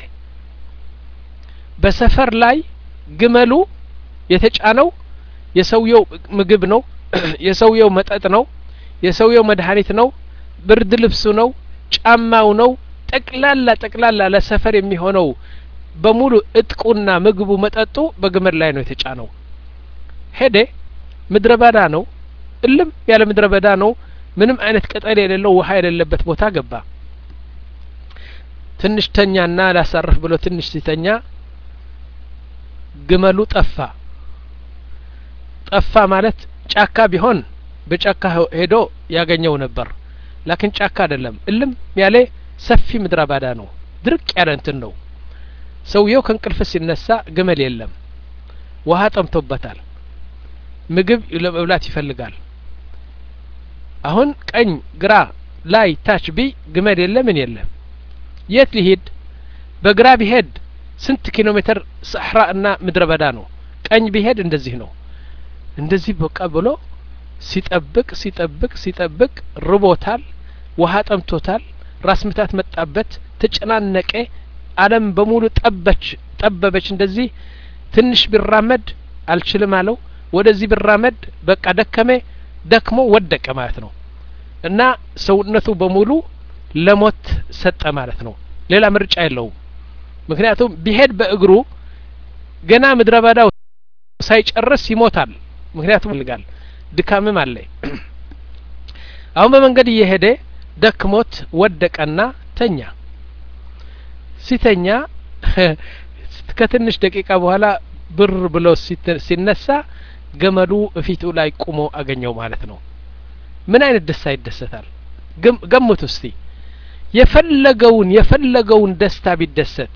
በሰፈር ላይ ግመሉ የተጫነው የሰውየው ምግብ ነው የሰውየው መጠጥ ነው የሰውየው መድኃኒት ነው ብርድ ልብሱ ነው ጫማው ነው ጠቅላላ ጠቅላላ ለሰፈር የሚሆነው በሙሉ እጥቁና ምግቡ መጠጡ በግመል ላይ ነው የተጫነው ሄደ ምድረ በዳ ነው እልም ያለ ምድረ በዳ ነው ምንም አይነት ቅጠል የሌለው ውሀ የሌለበት ቦታ ገባ ትንሽ ተኛና ላሳርፍ ብሎ ትንሽ ሲተኛ ግመሉ ጠፋ ጠፋ ማለት ጫካ ቢሆን በጫካ ሄዶ ያገኘው ነበር ላኪን ጫካ አይደለም እልም ያለ ሰፊ ምድረ ባዳ ነው ድርቅ ያለ እንትን ነው ሰውየው ከእንቅልፍ ሲነሳ ግመል የለም ውሀ ጠምቶበታል ምግብ ለመብላት ይፈልጋል አሁን ቀኝ ግራ ላይ ታች ቢ ግመል የለ ምን የለም የት ሊሄድ በግራ ቢሄድ ስንት ኪሎ ሜትር ሰሕራ እና ምድረ በዳ ነው ቀኝ ቢሄድ እንደዚህ ነው እንደዚህ በቃ ብሎ ሲጠብቅ ሲጠብቅ ሲጠብቅ ርቦታል ውሀ ጠምቶታል ራስ ምታት መጣበት ተጨናነቀ አለም በሙሉ ጠበች ጠበበች እንደዚህ ትንሽ ቢራመድ አልችልም አለው ወደዚህ ቢራመድ በቃ ደከመ ደክሞ ወደቀ ማለት ነው እና ሰውነቱ በሙሉ ለሞት ሰጠ ማለት ነው ሌላ ምርጫ የለውም ምክንያቱም ቢሄድ በእግሩ ገና ምድረ በዳው ሳይጨርስ ይሞታል ምክንያቱም ይልጋል ድካምም አለ አሁን በመንገድ እየሄደ ደክሞት ወደቀና ተኛ ሲተኛ ከትንሽ ደቂቃ በኋላ ብር ብሎ ሲነሳ ገመዱ እፊቱ ላይ ቁሞ አገኘው ማለት ነው ምን አይነት ደስታ ይደሰታል ገምቱ እስቲ የፈለገውን የፈለገውን ደስታ ቢደሰት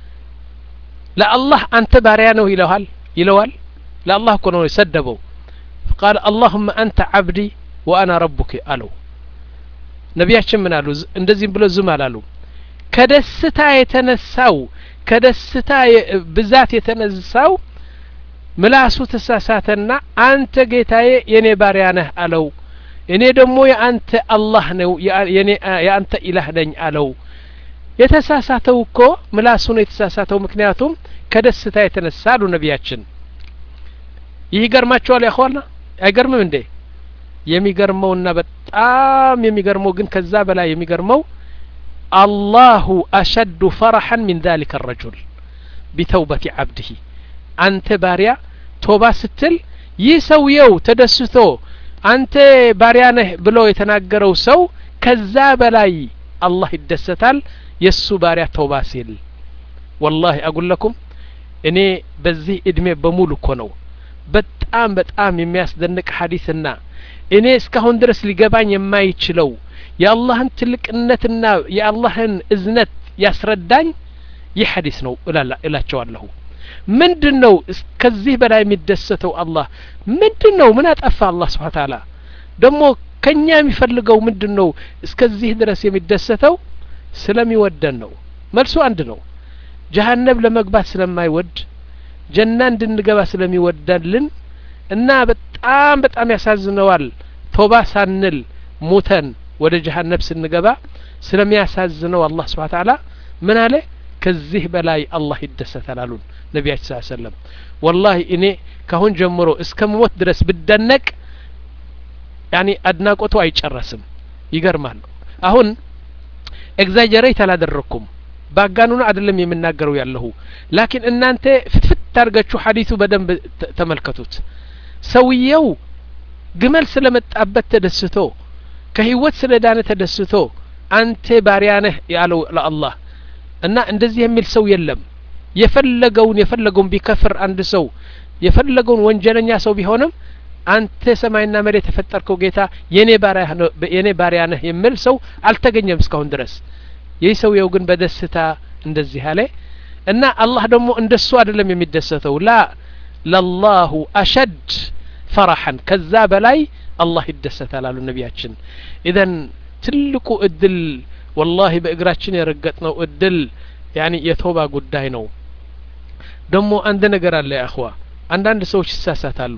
ለአላህ አንተ ባሪያ ነው ይለዋል ይለዋል ለአላህ እኮ ነው የሰደበው ቃል አላሁመ አንተ አብዲ ወአና ረቡክ አለው ነቢያችን ምን አሉ እንደዚህም ብሎ ዝም አላሉ ከደስታ የተነሳው ከደስታ ብዛት የተነሳው ምላሱ ተሳሳተና አንተ ጌታዬ የኔ ባሪያ ነህ አለው እኔ ደግሞ የአንተ አላህ ነው የአንተ ኢላህ ነኝ አለው የተሳሳተው እኮ ምላሱ ነው የተሳሳተው ምክንያቱም ከደስታ የተነሳ አሉ ነቢያችን ይህ ይገርማቸዋል ያኸዋልና አይገርምም እንዴ የሚገርመውና በጣም የሚገርመው ግን ከዛ በላይ የሚገርመው አላሁ አሸዱ ፈረሐን ሚን ذلك الرجل ቢተውበት ዓብድህ አንተ ባሪያ ቶባ ስትል ይህ ሰውየው ተደስቶ አንተ ባሪያ ነህ ብሎ የተናገረው ሰው ከዛ በላይ አላህ ይደሰታል የእሱ ባሪያ ተውባ ሲል ወላሂ አጉለኩም እኔ በዚህ እድሜ በሙሉ እኮ ነው በጣም በጣም የሚያስደንቅ ሀዲስና እኔ እስካሁን ድረስ ሊገባኝ የማይችለው የአላህን ትልቅነትና የአላህን እዝነት ያስረዳኝ ይህ ሀዲስ ነው እላቸዋለሁ ምንድን ነው ከዚህ በላይ የሚደሰተው አላህ ምንድን ነው ምን አጠፋ አላህ ስብሓን ታላ ደግሞ ከኛ የሚፈልገው ምንድን ነው እስከዚህ ድረስ የሚደሰተው ስለሚወደን ነው መልሱ አንድ ነው ጀሀነብ ለመግባት ስለማይወድ ጀና እንድንገባ ስለሚወዳልን እና በጣም በጣም ያሳዝነዋል ቶባ ሳንል ሙተን ወደ ጀሀነብ ስንገባ ስለሚያሳዝነው አላህ ስብሓ ታላ ምን አለ ከዚህ በላይ አላህ ይደሰታል አሉን ነቢያችን ስ ሰለም ወላሂ እኔ ካሁን ጀምሮ እስከ ሞት ድረስ ብደነቅ ያኒ አድናቆቱ አይጨረስም ይገርማል አሁን ኤግዛጀሬት አላደረግኩም ባጋኑን አይደለም የምናገረው ያለሁ ላኪን እናንተ ፍትፍት አድርጋችሁ ሀዲሱ በደንብ ተመልከቱት ሰውየው ግመል ስለመጣበት ተደስቶ ከህይወት ስለ ዳነ ተደስቶ አንተ ባሪያ ነህ ያለው ለአላህ እና እንደዚህ የሚል ሰው የለም የፈለገውን የፈለገውን ቢከፍር አንድ ሰው የፈለገውን ወንጀለኛ ሰው ቢሆንም አንተ ሰማይና መሬት የፈጠርከው ጌታ የኔ ባሪያ ነህ የሚል ሰው አልተገኘም እስካሁን ድረስ ይህ ሰውየው ግን በደስታ እንደዚህ አለ እና አላህ ደግሞ እንደሱ አይደለም የሚደሰተው ላ ለላሁ አሸድ ፈራሐን ከዛ በላይ አላህ ይደሰታል አሉ ነቢያችን ኢዘን ትልቁ እድል ወላሂ በእግራችን የረገጥነው እድል ያኒ የቶባ ጉዳይ ነው ደግሞ አንድ ነገር አለ ያእኽዋ አንዳንድ ሰዎች ይሳሳታሉ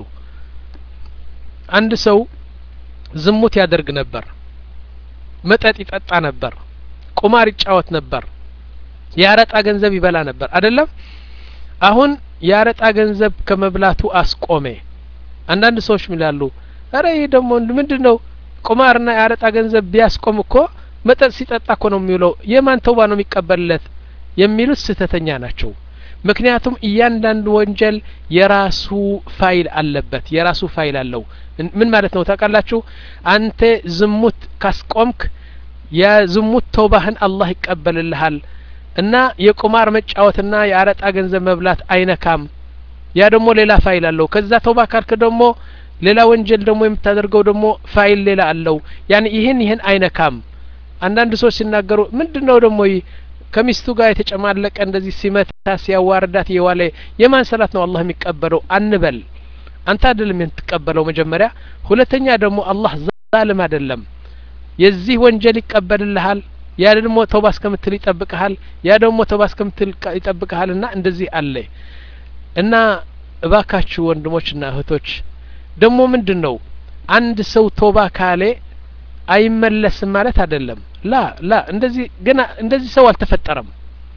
አንድ ሰው ዝሙት ያደርግ ነበር መጠጥ ይጠጣ ነበር ቁማር ይጫወት ነበር የአረጣ ገንዘብ ይበላ ነበር አይደለም አሁን የአረጣ ገንዘብ ከመብላቱ አስቆሜ አንዳንድ ሰዎች ሚላሉ አረ ይህ ደግሞ ምንድን ነው ቁማርና የአረጣ ገንዘብ ቢያስቆም እኮ መጠጥ ሲጠጣ እኮ ነው የሚውለው የማን ተውባ ነው የሚቀበልለት የሚሉት ስህተተኛ ናቸው ምክንያቱም እያንዳንዱ ወንጀል የራሱ ፋይል አለበት የራሱ ፋይል አለው ምን ማለት ነው ታውቃላችሁ አንተ ዝሙት ካስቆምክ የዝሙት ተውባህን አላህ ይቀበልልሃል እና የቁማር መጫወትና የአረጣ ገንዘብ መብላት አይነካም ያ ደግሞ ሌላ ፋይል አለው ከዛ ተውባ ካልክ ደግሞ ሌላ ወንጀል ደግሞ የምታደርገው ደግሞ ፋይል ሌላ አለው ያን ይህን ይህን አይነካም አንዳንድ ሰዎች ሲናገሩ ምንድን ነው ደግሞ ከሚስቱ ጋር የተጨማለቀ እንደዚህ ሲመታ ሲያዋርዳት እየዋለ የማን ሰላት ነው አላህ የሚቀበለው አንበል አንተ አይደለም የምትቀበለው መጀመሪያ ሁለተኛ ደግሞ አላህ ዛልም አይደለም የዚህ ወንጀል ይቀበልልሃል ያ ደግሞ ተውባ እስከምትል ይጠብቅሃል ያ ደግሞ ተውባ እስከምትል ይጠብቅሃል እና እንደዚህ አለ እና እባካችሁ ወንድሞችና እህቶች ደግሞ ምንድን ነው አንድ ሰው ቶባ ካሌ አይመለስም ማለት አይደለም ላ ላ እንደዚህ ገና እንደዚህ ሰው አልተፈጠረም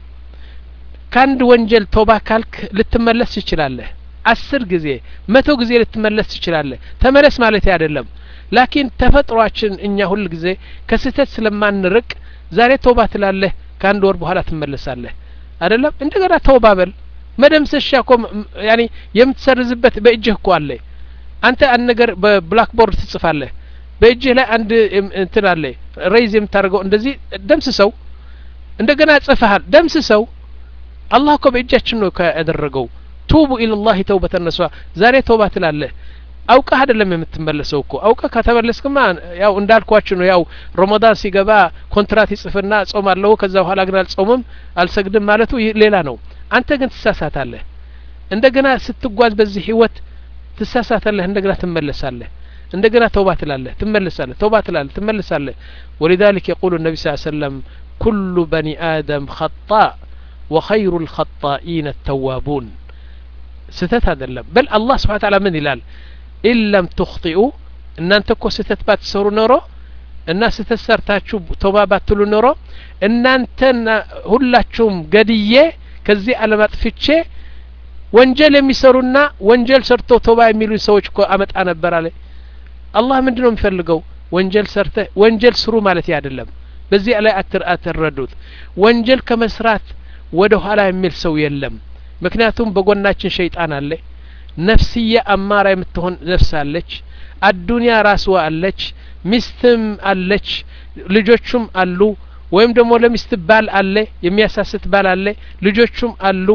ከአንድ ወንጀል ቶባ ካልክ ልትመለስ ትችላለህ አስር ጊዜ መቶ ጊዜ ልትመለስ ትችላለህ ተመለስ ማለት አይደለም ላኪን ተፈጥሯችን እኛ ሁል ጊዜ ከስህተት ስለማንርቅ ዛሬ ተውባ ትላለህ ከአንድ ወር በኋላ ትመለሳለህ አይደለም እንደገና ተውባ በል መደምሰሻ እኮ ያኒ የምትሰርዝበት በእጅህ እኮ አለ አንተ አንድ ነገር በብላክ ቦርድ ትጽፋለህ በእጅህ ላይ አንድ እንትን አለ ሬይዝ የምታደርገው እንደዚህ ደምስሰው እንደገና ጽፈሃል ደምስሰው አላህ እኮ በእጃችን ነው ያደረገው ቱቡ ኢለላህ ተውበተ ነሷ ዛሬ ተውባ ትላለህ አውቀህ አይደለም የምትመለሰው እኮ አውቀህ ከተመለስክማ ያው እንዳልኳችሁ ነው ያው ረመዳን ሲገባ ኮንትራት ይጽፍና ጾማለሁ ከዛ በኋላ ግን አልጾምም አልሰግድም ማለቱ ሌላ ነው አንተ ግን ትሳሳታለህ እንደገና ስትጓዝ በዚህ ህይወት ትሳሳታለህ እንደገና ትመለሳለህ እንደገና ተውባ ትላለህ ትመለሳለህ ተውባ ትላለህ ትመለሳለህ ولذلك يقول النبي صلى الله عليه وسلم كل بني آدم خطاء وخير الخطائين التوابون ስተት አይደለም በል አላህ ስብሓን ታላ ምን ይላል ኢን ለም ትኽጢኡ እናንተ እኮ ስህተት ባትሰሩ ኖሮ እና ስህተት ሰርታችሁ ቶባ ባትሉ ኖሮ እናንተና ሁላችሁም ገድዬ ከዚህ ዓለም አጥፍቼ ወንጀል የሚሰሩና ወንጀል ሰርቶ ቶባ የሚሉ ሰዎች እኮ አመጣ ነበር አለ አላህ ምንድን ነው የሚፈልገው ወንጀል ሰርተ ወንጀል ስሩ ማለት አይደለም በዚህ ላይ አትረዱት ወንጀል ከመስራት ወደ ኋላ የሚል ሰው የለም ምክንያቱም በጎናችን ሸይጣን አለ ነፍስያ አማራ የምትሆን ነፍስ አለች አዱንያ ራስዋ አለች ሚስትም አለች ልጆቹም አሉ ወይም ደግሞ ለሚስት ባል አለ የሚያሳስት ባል አለ ልጆቹም አሉ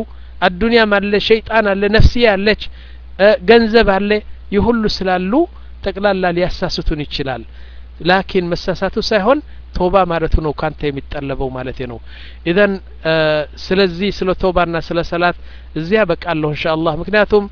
አዱንያም አለ ሸይጣን አለ ነፍስያ አለች ገንዘብ አለ ይህ ሁሉ ስላሉ ጠቅላላ ሊያሳስቱን ይችላል ላኪን መሳሳቱ ሳይሆን ቶባ ማለቱ ነው ካንተ የሚጠለበው ማለት ነው ኢዘን ስለዚህ ስለ ቶባና ስለ ሰላት እዚያ በቃለሁ እንሻ አላህ ምክንያቱም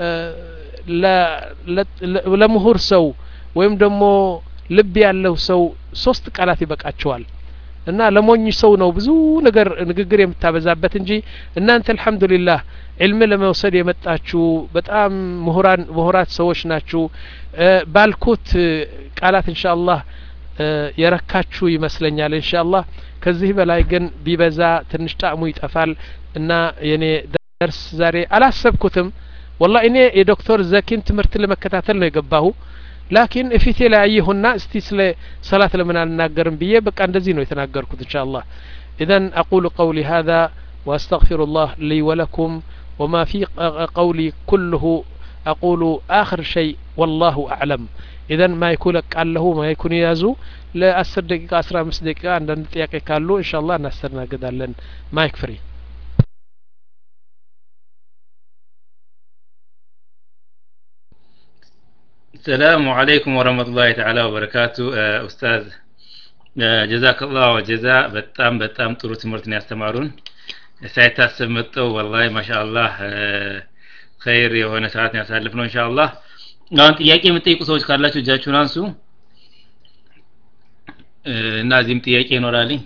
ለምሁር ሰው ወይም ደግሞ ልብ ያለው ሰው ሶስት ቃላት ይበቃቸዋል እና ለሞኝ ሰው ነው ብዙ ነገር ንግግር የምታበዛበት እንጂ እናንተ አልሐምዱሊላህ ዕልም ለመውሰድ የመጣችሁ በጣም ምሁራን ምሁራት ሰዎች ናችሁ ባልኩት ቃላት እንሻ አላህ የረካችሁ ይመስለኛል እንሻ አላህ ከዚህ በላይ ግን ቢበዛ ትንሽ ጣዕሙ ይጠፋል እና የኔ ደርስ ዛሬ አላሰብኩትም ወላ እኔ የዶክተር ዘኪን ትምህርት ለመከታተል ነው የገባሁ ላኪን እፊቴ ላይ አየሁና እስቲ ስለ ሰላት ለምን አልናገርም ብዬ በቃ እንደዚህ ነው የተናገርኩት እንሻ አላህ ኢዘን አቁሉ ቀውሊ هذا واستغفر الله لي ولكم وما في قولي كله أقول آخر شيء والله أعلم إذا ما يكون قال له ما يكون يازو لأسر دقيقة أسرع مس دقيقة عندنا ጥያቄ ካሉ إن شاء الله እናስተናግዳለን ማይክ ፍሪ السلام عليكم ورحمة الله تعالى وبركاته أستاذ ጀዛክ ላህ ወጀዛ በጣም በጣም ጥሩ ትምህርት ነው ያስተማሩን ሳይታሰብ መጠው ወላሂ ማሻአላህ ኸይር የሆነ ሰዓት ነው ያሳልፍ ነው ኢንሻአላህ አሁን ጥያቄ የምትጠይቁ ሰዎች ካላችሁ እጃችሁን አንሱ እና እዚህም ጥያቄ ይኖራልኝ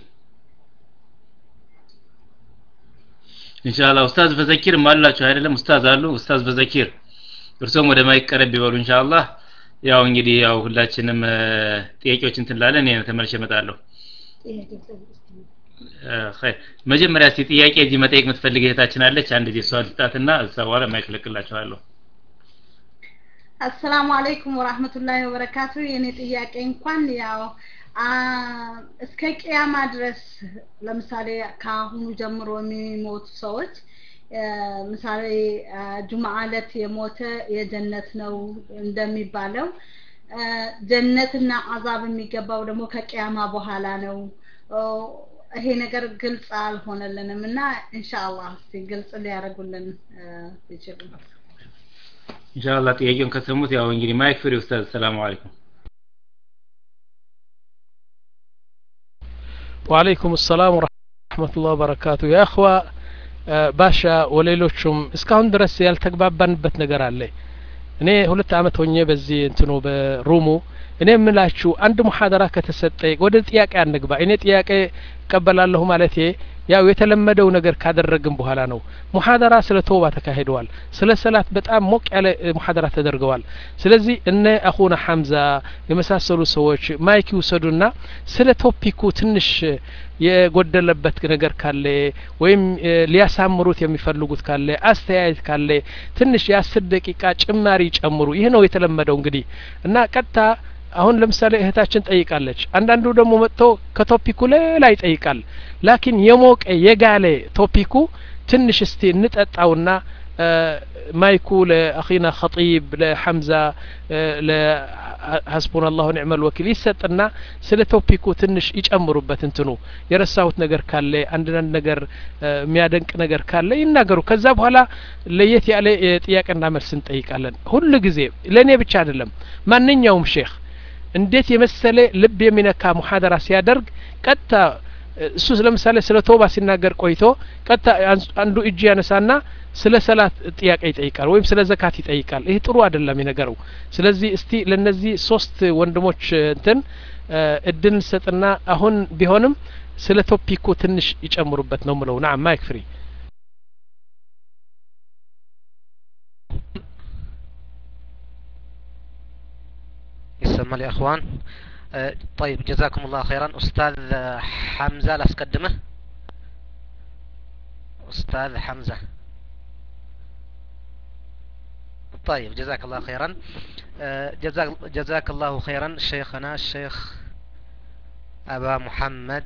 ኢንሻአላህ ኡስታዝ በዘኪር አላችሁ አይደለም ኡስታዝ አሉ ኡስታዝ በዘኪር እርሶም ወደ ማይቀረብ ይበሉ ኢንሻአላህ ያው እንግዲህ ያው ሁላችንም ጥያቄዎችን ትንላለን እኔ ተመልሼ እመጣለሁ መጀመሪያ እስቲ ጥያቄ እዚህ መጠየቅ የምትፈልግ እህታችን አለች አንድ ጊዜ እሷን ልስጣትና እዛ በኋላ ማይክለቅላችኋለሁ አሰላሙ አለይኩም ወራህመቱላሂ ወበረካቱ የኔ ጥያቄ እንኳን ያው እስከ ቅያማ ድረስ ለምሳሌ ከአሁኑ ጀምሮ የሚሞቱ ሰዎች ምሳሌ ጁምዓ ዕለት የሞተ የጀነት ነው እንደሚባለው ጀነትና አዛብ የሚገባው ደግሞ ከቅያማ በኋላ ነው ይሄ ነገር ግልጽ አልሆነልንም እና ኢንሻአላህ እስቲ ግልጽ ሊያደርጉልን ይችሉ ኢንሻአላህ ጥያቄውን ከሰሙት ያው እንግዲህ ማይክ ፍሪ ኡስታዝ ሰላም አለይኩም ወአለይኩም ሰላም ወረህመቱላህ ወበረካቱ ያ እኽዋ ባሻ ወሌሎቹም እስካሁን ድረስ ያልተግባባንበት ነገር አለ እኔ ሁለት አመት ሆኜ በዚህ እንትኑ በሩሙ እኔ የምላችሁ አንድ ሙሐደራ ከተሰጠ ወደ ጥያቄ አንግባ እኔ ጥያቄ እቀበላለሁ ማለቴ ያው የተለመደው ነገር ካደረግን በኋላ ነው ሙሐደራ ስለ ተውባ ተካሂደዋል ስለ ሰላት በጣም ሞቅ ያለ ሙሐደራ ተደርገዋል ስለዚህ እነ አኹና ሐምዛ የመሳሰሉ ሰዎች ማይክ ይውሰዱና ስለ ቶፒኩ ትንሽ የጎደለበት ነገር ካለ ወይም ሊያሳምሩት የሚፈልጉት ካለ አስተያየት ካለ ትንሽ የአስር ደቂቃ ጭማሪ ጨምሩ ይህ ነው የተለመደው እንግዲህ እና ቀጥታ አሁን ለምሳሌ እህታችን ጠይቃለች አንዳንዱ ደግሞ መጥቶ ከቶፒኩ ሌላ ይጠይቃል ላኪን የሞቀ የጋለ ቶፒኩ ትንሽ እስቲ እንጠጣውና ማይኩ ለአኺና ኸጢብ ለሐምዛ ለሐስቡን አላሁ ኒዕመ ልወኪል ይሰጥና ስለ ቶፒኩ ትንሽ ይጨምሩበት እንትኑ የረሳሁት ነገር ካለ አንዳንድ ነገር የሚያደንቅ ነገር ካለ ይናገሩ ከዛ በኋላ ለየት ያለ የጥያቄና መልስ እንጠይቃለን ሁሉ ጊዜ ለእኔ ብቻ አይደለም ማንኛውም ሼክ እንዴት የመሰለ ልብ የሚነካ ሙሐደራ ሲያደርግ ቀጥታ እሱ ለምሳሌ ስለ ቶባ ሲናገር ቆይቶ ቀጥታ አንዱ እጅ ያነሳና ስለ ሰላት ጥያቄ ይጠይቃል ወይም ስለ ዘካት ይጠይቃል ይህ ጥሩ አይደለም የነገረው ስለዚህ እስቲ ለነዚህ ሶስት ወንድሞች እንትን እድል እንሰጥና አሁን ቢሆንም ስለ ቶፒኩ ትንሽ ይጨምሩበት ነው ምለው ናም ማይክ ፍሪ يسمى يا اخوان طيب جزاكم الله خيرا استاذ حمزه لاسقدمه استاذ حمزه طيب جزاك الله خيرا جزاك, جزاك الله خيرا شيخنا الشيخ أبا محمد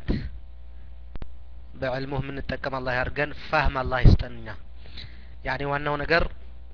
بعلمه من التقم الله يرقن فهم الله يستننا يعني ዋናው ነገር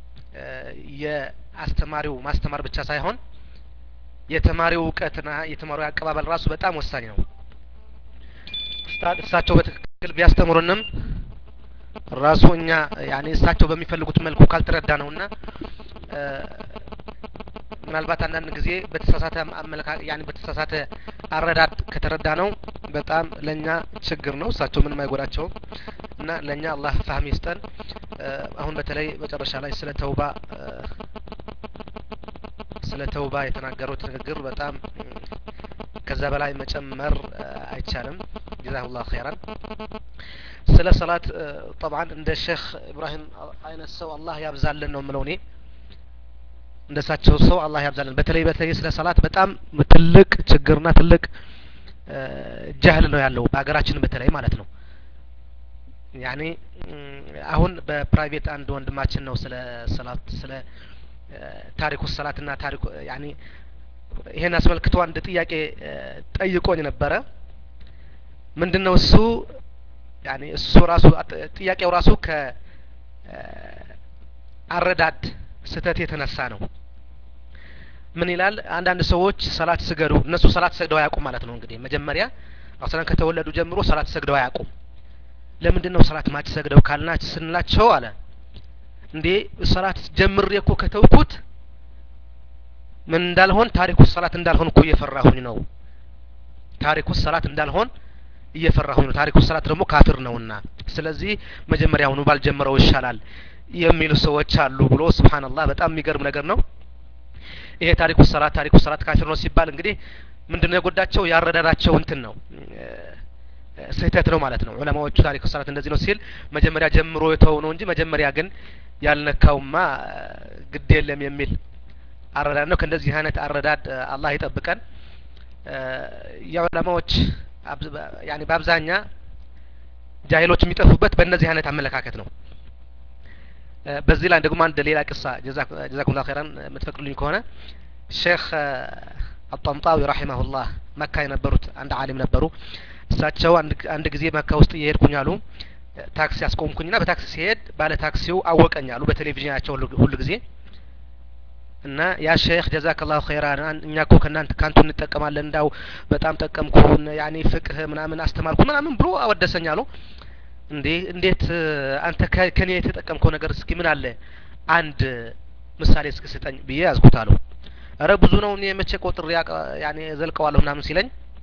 የአስተማሪው ማስተማር ብቻ ሳይሆን የተማሪው እውቀትና የተማሪው አቀባበል ራሱ በጣም ወሳኝ ነው እሳቸው በትክክል ቢያስተምሩንም ራሱ እኛ ያኔ እሳቸው በሚፈልጉት መልኩ ካልተረዳ ነውና እ፣ ምናልባት አንዳንድ ጊዜ በተሳሳተ አመለካ ያኔ በተሳሳተ አረዳድ ከተረዳ ነው በጣም ለእኛ ችግር ነው። እሳቸው ምንም አይጎዳቸውም እና ለእኛ አላህ ፋህም ይስጠን። እ፣ አሁን በተለይ መጨረሻ ላይ ስለ ተውባ እ፣ ስለ ተውባ የተናገሩት ንግግር በጣም እ፣ ከዛ በላይ መጨመር እ፣ አይቻልም። ጀዛሁላህ ኸይራን። ስለ ሰላት እ፣ ጠብዓን እንደ ሼክ ኢብራሂም አይነት ሰው አላህ ያብዛልን ነው የምለው እኔ እንደ እሳቸው ሰው አላህ ያብዛልን። በተለይ በተለይ ስለ ሰላት በጣም ትልቅ ችግርና ትልቅ እ፣ ጃህል ነው ያለው በሀገራችን በተለይ ማለት ነው። ያኔ እም፣ አሁን በፕራይቬት አንድ ወንድማችን ነው ስለ ሰላት ስለ እ፣ ታሪኩ ሰላትና ታሪኩ ያኔ ይሄን አስመልክቶ አንድ ጥያቄ እ፣ ጠይቆኝ ነበረ። ምንድን ነው እሱ ያኔ እሱ ራሱ አጥ- ጥያቄው ራሱ ከ እ፣ አረዳድ ስህተት የተነሳ ነው። ምን ይላል? አንዳንድ ሰዎች ሰላት ስገዱ፣ እነሱ ሰላት ሰግደው አያውቁም ማለት ነው። እንግዲህ መጀመሪያ አስለን ከተወለዱ ጀምሮ ሰላት ሰግደው አያውቁም። ለምንድን ነው ሰላት ማች ሰግደው ካልናች ስንላቸው አለ እንዴ ሰላት ጀምሬ እኮ ከተውኩት ምን እንዳልሆን ታሪኩ ሰላት እንዳልሆን እኮ እየፈራሁኝ ነው። ታሪኩ ሰላት እንዳልሆን እየፈራሁኝ ነው። ታሪኩ ሰላት ደግሞ ካፊር ነውና ስለዚህ መጀመሪያውኑ ባልጀመረው ይሻላል የሚሉ ሰዎች አሉ ብሎ ሱብሃንአላህ በጣም የሚገርም ነገር ነው። ይሄ ታሪኩ ሰላት ታሪኩ ሰላት ካፊር ነው ሲባል እንግዲህ ምንድነው የጎዳቸው ያረዳዳቸው እንትን ነው እ፣ ስህተት ነው ማለት ነው። ዑለማዎቹ ታሪኩ ሰላት እንደዚህ ነው ሲል መጀመሪያ ጀምሮ የተው ነው እንጂ መጀመሪያ ግን ያልነካውማ እ፣ ግድ የለም የሚል አረዳድ ነው። ከእንደዚህ አይነት አረዳድ እ፣ አላህ ይጠብቀን። እ፣ የዑለማዎች አብዝ- በ- ያኔ በአብዛኛ ጃሂሎች የሚጠፉበት በእነዚህ አይነት አመለካከት ነው። እ፣ በዚህ ላይ ደግሞ አንድ ሌላ ቅሳ ጀዛኩም ላ ኸይራን የምትፈቅዱልኝ ከሆነ ሼክ እ፣ አጣምጣዊ ረሂመሁላህ መካ የነበሩት አንድ አሊም ነበሩ። እሳቸው አንድ አንድ ጊዜ መካ ውስጥ እየሄድኩኝ አሉ እ፣ ታክሲ አስቆምኩኝና በታክሲ ሲሄድ ባለ ታክሲው አወቀኝ አሉ በቴሌቪዥናቸው ሁሉ ሁሉ ጊዜ እና ያ ሼክ ጀዛከላሁ ኸይራን አን- እኛ እኮ ከእናንተ ካንቱ እንጠቀማለን እንዳው በጣም ጠቀምኩን ያኔ ፍቅህ ምናምን አስተማርኩ ምናምን ብሎ አወደሰኝ አሉ። እንዴ እንዴት እ፣ አንተ ከ- ከኔ የተጠቀምከው ነገር እስኪ ምን አለ አንድ ምሳሌ እስኪ ስጠኝ ብዬ ያዝኩት አሉ። እረ ብዙ ነው እኔ መቼ ቆጥሬ ያቀ- ያኔ ዘልቀዋለሁ ምናምን ሲለኝ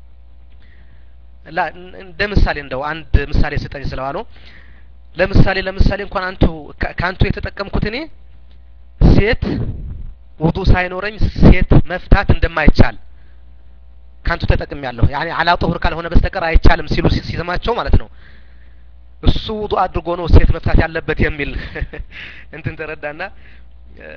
ላ እን- እንደ ምሳሌ እንደው አንድ ምሳሌ ስጠኝ ስለዋለው ለምሳሌ ለምሳሌ እንኳን አንቱ ከ- ከአንቱ የተጠቀምኩት እኔ ሴት ውዱ ሳይኖረኝ ሴት መፍታት እንደማይቻል ካንቱ ተጠቅም ያለሁ ያኔ አላ ጦሁር ካልሆነ በስተቀር አይቻልም ሲሉ ሲ- ሲሰማቸው ማለት ነው። እሱ ውዱ አድርጎ ነው ሴት መፍታት ያለበት የሚል እንትን ተረዳና እ፣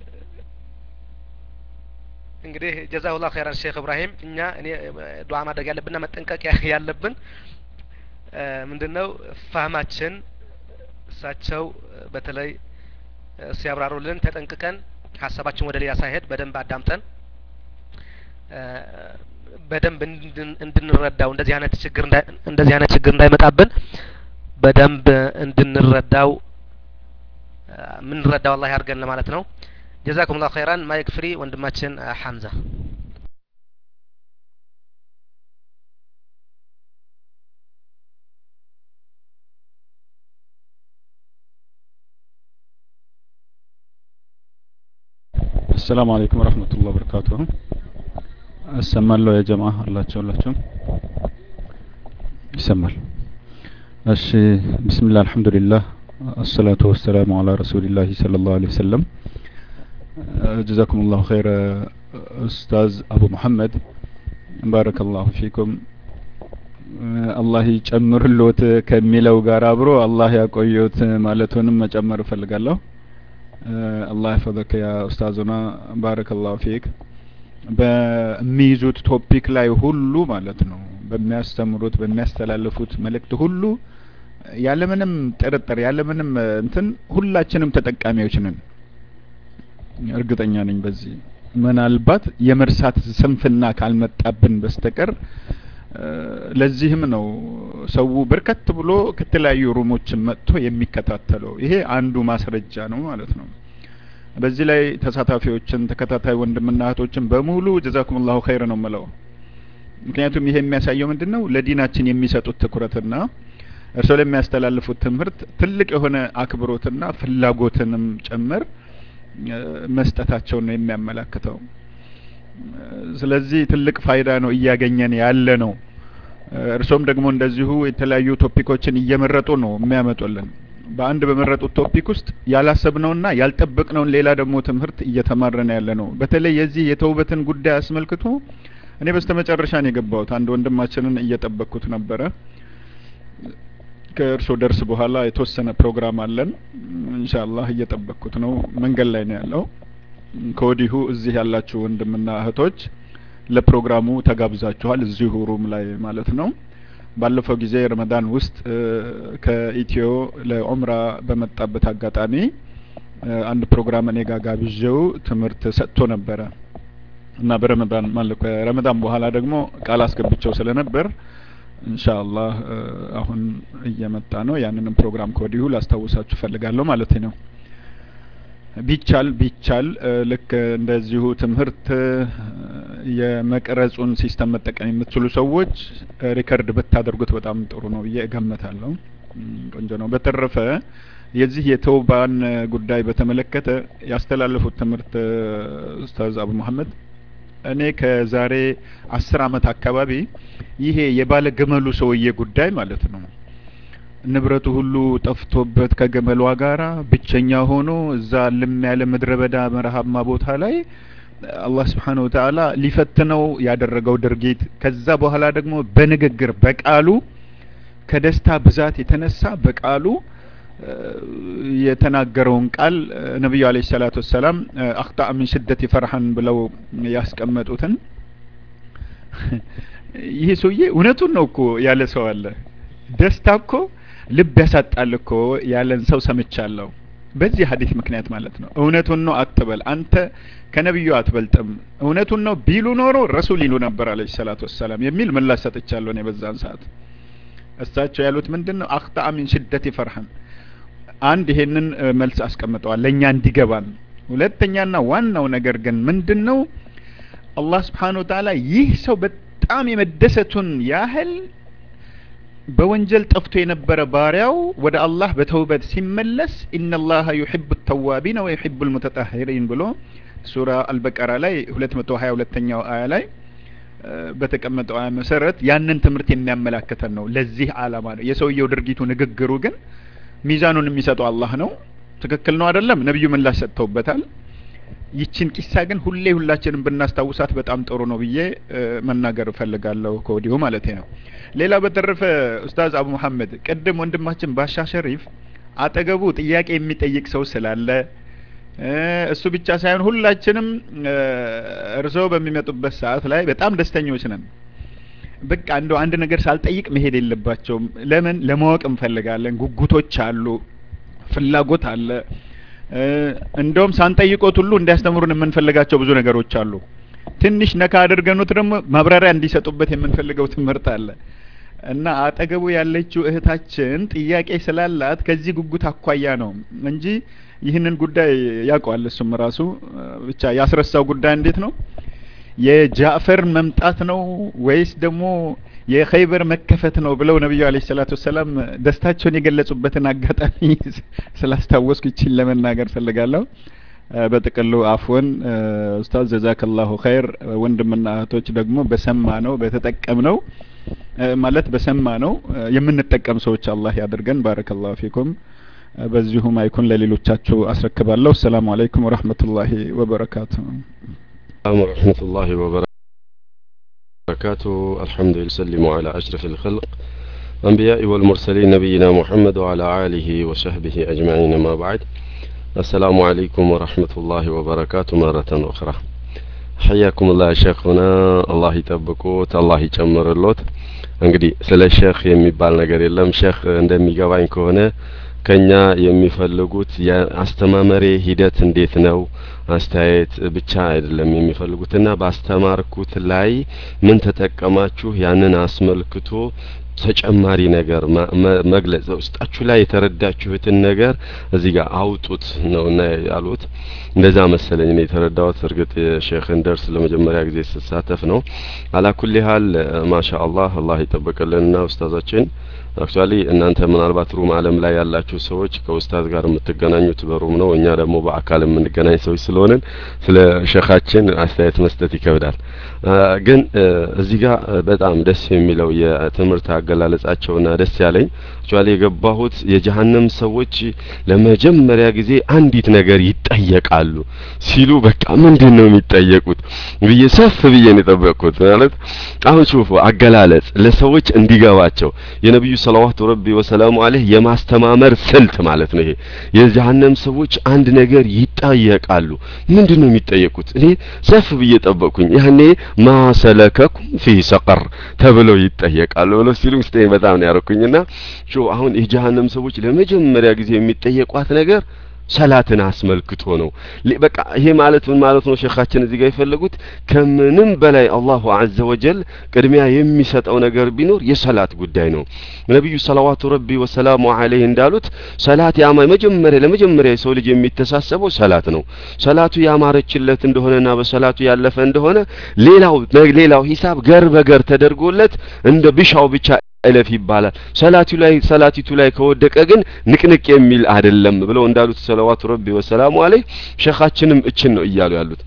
እንግዲህ ጀዛሁላህ ኸይራን ሼክ ኢብራሂም እኛ እኔ እ፣ ዱዓ ማድረግ ያለብንና መጠንቀቅ ያ- ያለብን እ፣ ምንድነው ፋህማችን እሳቸው እ፣ በተለይ እ፣ ሲያብራሩልን ተጠንቅቀን ሀሳባችን ወደ ሌላ ሳይሄድ በደንብ አዳምጠን እ፣ በደንብ እንድን- እንድንረዳው እንደዚህ አይነት ችግር እንዳይ- እንደዚህ አይነት ችግር እንዳይመጣብን በደንብ እንድንረዳው እ፣ የምንረዳው አላህ ያድርገን ለማለት ነው። ጀዛኩም ላሁ ኸይራን። ማይክ ፍሪ ወንድማችን እ፣ ሐምዛ አሰላሙ አለይኩም ወረህመቱላህ ወበረካቱሁ። እሰማለሁ ያ ጀማ አላችሁ ሁላችሁም ይሰማል። እሺ ቢስሚላህ አልሐምዱሊላህ አሰላቱ ወሰላሙ አላ ረሱሊላህ ሰለላሁ ዐለይሂ ወሰለም ጀዛኩሙላሁ ኸይረ ኡስታዝ አቡ መሐመድ ባረከላሁ ፊኩም አላህ ይጨምርሎት ከሚለው ጋር አብሮ አላህ ያቆየውት ማለቱንም መጨመር እፈልጋለሁ። አላህ ያፈዘከ ያ ኡስታዙና ባረከላሁ ፊክ በሚይዙት ቶፒክ ላይ ሁሉ ማለት ነው በሚያስተምሩት በሚያስተላልፉት መልእክት ሁሉ ያለምንም ጥርጥር ያለምንም እንትን ሁላችንም ተጠቃሚዎች ነን። እርግጠኛ ነኝ በዚህ ምናልባት የመርሳት ስንፍና ካልመጣብን በስተቀር ለዚህም ነው ሰው በርከት ብሎ ከተለያዩ ሩሞችን መጥቶ የሚከታተለው። ይሄ አንዱ ማስረጃ ነው ማለት ነው። በዚህ ላይ ተሳታፊዎችን ተከታታይ ወንድምና እህቶችን በሙሉ ጀዛኩሙላሁ ኸይር ነው የምለው። ምክንያቱም ይሄ የሚያሳየው ምንድን ነው ለዲናችን የሚሰጡት ትኩረትና እርስዎ ለሚያስተላልፉት ትምህርት ትልቅ የሆነ አክብሮትና ፍላጎትንም ጭምር መስጠታቸውን ነው የሚያመላክተው። ስለዚህ ትልቅ ፋይዳ ነው እያገኘን ያለ ነው። እርሶም ደግሞ እንደዚሁ የተለያዩ ቶፒኮችን እየመረጡ ነው የሚያመጡልን። በአንድ በመረጡት ቶፒክ ውስጥ ያላሰብነውና ያልጠበቅነውን ሌላ ደግሞ ትምህርት እየተማረን ያለ ነው። በተለይ የዚህ የተውበትን ጉዳይ አስመልክቶ እኔ በስተመጨረሻ ነው የገባሁት። አንድ ወንድማችንን እየጠበቅኩት ነበረ። ከእርሶ ደርስ በኋላ የተወሰነ ፕሮግራም አለን። ኢንሻአላህ እየጠበቅኩት ነው። መንገድ ላይ ነው ያለው። ከወዲሁ እዚህ ያላችሁ ወንድምና እህቶች ለፕሮግራሙ ተጋብዛችኋል። እዚሁ ሩም ላይ ማለት ነው። ባለፈው ጊዜ ረመዳን ውስጥ ከኢትዮ ለዑምራ በመጣበት አጋጣሚ አንድ ፕሮግራም እኔ ጋር ጋብዤው ትምህርት ሰጥቶ ነበረ እና በረመዳን ማለት ከረመዳን በኋላ ደግሞ ቃል አስገብቸው ስለነበር ኢንሻአላህ አሁን እየመጣ ነው። ያንንም ፕሮግራም ከወዲሁ ላስታውሳችሁ ፈልጋለሁ ማለት ነው። ቢቻል ቢቻል ልክ እንደዚሁ ትምህርት የመቅረጹን ሲስተም መጠቀም የምትችሉ ሰዎች ሪከርድ ብታደርጉት በጣም ጥሩ ነው ብዬ እገምታለሁ። ቆንጆ ነው። በተረፈ የዚህ የተውባን ጉዳይ በተመለከተ ያስተላለፉት ትምህርት ኡስታዝ አቡ መሀመድ እኔ ከዛሬ አስር አመት አካባቢ ይሄ የባለ ገመሉ ሰውዬ ጉዳይ ማለት ነው ንብረቱ ሁሉ ጠፍቶበት ከገመሏ ጋራ ብቸኛ ሆኖ እዛ ልም ያለ ምድረ በዳ መረሃማ ቦታ ላይ አላህ ስብሓነ ወተዓላ ሊፈትነው ያደረገው ድርጊት ከዛ በኋላ ደግሞ በንግግር በቃሉ ከደስታ ብዛት የተነሳ በቃሉ የተናገረውን ቃል ነቢዩ አለይሂ ሰላቱ ወሰላም አክጣ ሚን ሽደት ፈርሐን ብለው ያስቀመጡትን ይሄ ሰውዬ እውነቱን ነው እኮ ያለ ሰው አለ። ደስታ እኮ ልብ ያሳጣል እኮ ያለን ሰው ሰምቻለሁ። በዚህ ሀዲስ ምክንያት ማለት ነው። እውነቱን ነው አትበል፣ አንተ ከነቢዩ አትበልጥም። እውነቱን ነው ቢሉ ኖሮ ረሱል ይሉ ነበር አለይሂ ሰላቱ ወሰላም የሚል ምላሽ ሰጥቻለሁ እኔ በዛን ሰዓት። እሳቸው ያሉት ምንድን ነው? አክጣ ሚን ሽደት ፈርሐን አንድ ይሄንን መልስ አስቀምጠዋል ለእኛ እንዲገባን። ሁለተኛና ዋናው ነገር ግን ምንድን ነው? አላህ ስብሓነ ወተዓላ ይህ ሰው በጣም የመደሰቱን ያህል በወንጀል ጠፍቶ የነበረ ባሪያው ወደ አላህ በተውበት ሲመለስ ኢነላሀ ዩሒቡ ተዋቢነ ወዩሒቡ ልሙተጣሂሪን ብሎ ሱራ አልበቀራ ላይ ሁለት መቶ ሀያ ሁለተኛው አያ ላይ በተቀመጠው አያ መሰረት ያንን ትምህርት የሚያመላክተን ነው። ለዚህ አላማ ነው። የሰውየው ድርጊቱ ንግግሩ ግን ሚዛኑን የሚሰጠው አላህ ነው። ትክክል ነው አይደለም? ነቢዩ ምላሽ ሰጥተውበታል። ይችን ቂሳ ግን ሁሌ ሁላችንም ብናስታውሳት በጣም ጥሩ ነው ብዬ መናገር እፈልጋለሁ ከወዲሁ ማለት ነው። ሌላ በተረፈ ኡስታዝ አቡ መሐመድ ቅድም ወንድማችን ባሻ ሸሪፍ አጠገቡ ጥያቄ የሚጠይቅ ሰው ስላለ እሱ ብቻ ሳይሆን ሁላችንም እርስዎ በሚመጡበት ሰዓት ላይ በጣም ደስተኞች ነን። በቃ እንደው አንድ ነገር ሳልጠይቅ መሄድ የለባቸውም። ለምን ለማወቅ እንፈልጋለን። ጉጉቶች አሉ፣ ፍላጎት አለ። እንደውም ሳንጠይቆት ሁሉ እንዲያስተምሩን የምንፈልጋቸው ብዙ ነገሮች አሉ። ትንሽ ነካ አድርገኑት ደግሞ ማብራሪያ እንዲሰጡበት የምንፈልገው ትምህርት አለ እና አጠገቡ ያለችው እህታችን ጥያቄ ስላላት ከዚህ ጉጉት አኳያ ነው እንጂ ይህንን ጉዳይ ያውቀዋል። እሱም ራሱ ብቻ ያስረሳው ጉዳይ እንዴት ነው የጃዕፈር መምጣት ነው ወይስ ደግሞ የኸይበር መከፈት ነው ብለው ነቢዩ አለይሂ ሰላቱ ወሰላም ደስታቸውን የገለጹበትን አጋጣሚ ስላስታወስኩ ይችን ለመናገር ፈልጋለሁ። በጥቅሉ አፍወን ኡስታዝ ጀዛከላሁ ኸይር። ወንድምና እህቶች ደግሞ በሰማ ነው በተጠቀም ነው ማለት በሰማ ነው የምንጠቀም ሰዎች አላህ ያድርገን። ባረከላሁ ፊኩም። በዚሁ ማይኩን ለሌሎቻችሁ አስረክባለሁ። ሰላሙ አለይኩም ወረህመቱላሂ ወበረካቱ። ወረህመቱላሂ وبركاته الحمد لله وسلم على أشرف الخلق أنبياء والمرسلين نبينا محمد وعلى آله وصحبه أجمعين ما بعد السلام عليكم ورحمة الله وبركاته مرة أخرى حياكم الله شيخنا الله يطبقوት አላህ ይጨምርሎት እንግዲህ ስለ ሼክ የሚባል ነገር የለም ሼክ እንደሚገባኝ ከሆነ ከኛ የሚፈልጉት የአስተማመሬ ሂደት እንዴት ነው አስተያየት ብቻ አይደለም የሚፈልጉትና ባስተማርኩት ላይ ምን ተጠቀማችሁ ያንን አስመልክቶ ተጨማሪ ነገር መግለጽ ውስጣችሁ ላይ የተረዳችሁትን ነገር እዚህ ጋር አውጡት ነውና ያሉት። እንደዛ መሰለኝ ነው የተረዳሁት። እርግጥ የሼክን ደርስ ለመጀመሪያ ጊዜ ስሳተፍ ነው። አላኩል ሀል ማሻ አላህ አላህ ይጠበቅልንና ኡስታዛችን አክቹአሊ እናንተ ምናልባት ሩም አለም ላይ ያላችሁ ሰዎች ከኡስታዝ ጋር የምትገናኙት በሩም ነው። እኛ ደግሞ በአካል የምንገናኝ ሰዎች ስለሆንን ስለ ሸኻችን አስተያየት መስጠት ይከብዳል። ግን እዚህ ጋር በጣም ደስ የሚለው የትምህርት አገላለጻቸውና ደስ ያለኝ አክቹአሊ የገባሁት የጀሀነም ሰዎች ለመጀመሪያ ጊዜ አንዲት ነገር ይጠየቃሉ ሲሉ በቃ ምንድን ነው የሚጠየቁት ብዬ ሰፍ ብዬ ነው የጠበቅኩት። ማለት አሁን ሹፉ አገላለጽ ለሰዎች እንዲገባቸው የነቢዩ ሰለዋቱ ረቢ ወሰላሙ አለህ የማስተማመር ስልት ማለት ነው። ይሄ የጀሀነም ሰዎች አንድ ነገር ይጠየቃሉ። ምንድን ነው የሚጠየቁት? እኔ ሰፍ ብዬ ጠበቅኩኝ። ያኔ ማሰለከኩም ፊ ሰቀር ተብለው ይጠየቃሉ ብለው ሲሉ ውስጤ በጣም ነው ያረኩኝና ሾ አሁን የጀሀነም ሰዎች ለመጀመሪያ ጊዜ የሚጠየቋት ነገር ሰላትን አስመልክቶ ነው። በቃ ይሄ ማለት ምን ማለት ነው? ሼኻችን እዚህ ጋር የፈለጉት ከምንም በላይ አላሁ አዘ ወጀል ቅድሚያ የሚሰጠው ነገር ቢኖር የሰላት ጉዳይ ነው። ነቢዩ ሰለዋቱ ረቢ ወሰላሙ አለይህ እንዳሉት ሰላት ያማ መጀመሪያ ለመጀመሪያ የሰው ልጅ የሚተሳሰበው ሰላት ነው። ሰላቱ ያማረችለት እንደሆነና በሰላቱ ያለፈ እንደሆነ ሌላው ሌላው ሂሳብ ገር በገር ተደርጎለት እንደ ብሻው ብቻ እለፍ ይባላል። ሰላቱ ላይ ሰላቲቱ ላይ ከወደቀ ግን ንቅንቅ የሚል አይደለም ብለው እንዳሉት ሰለዋቱ ረቢ ወሰላሙ አለይ ሸኻችንም እችን ነው እያሉ ያሉት።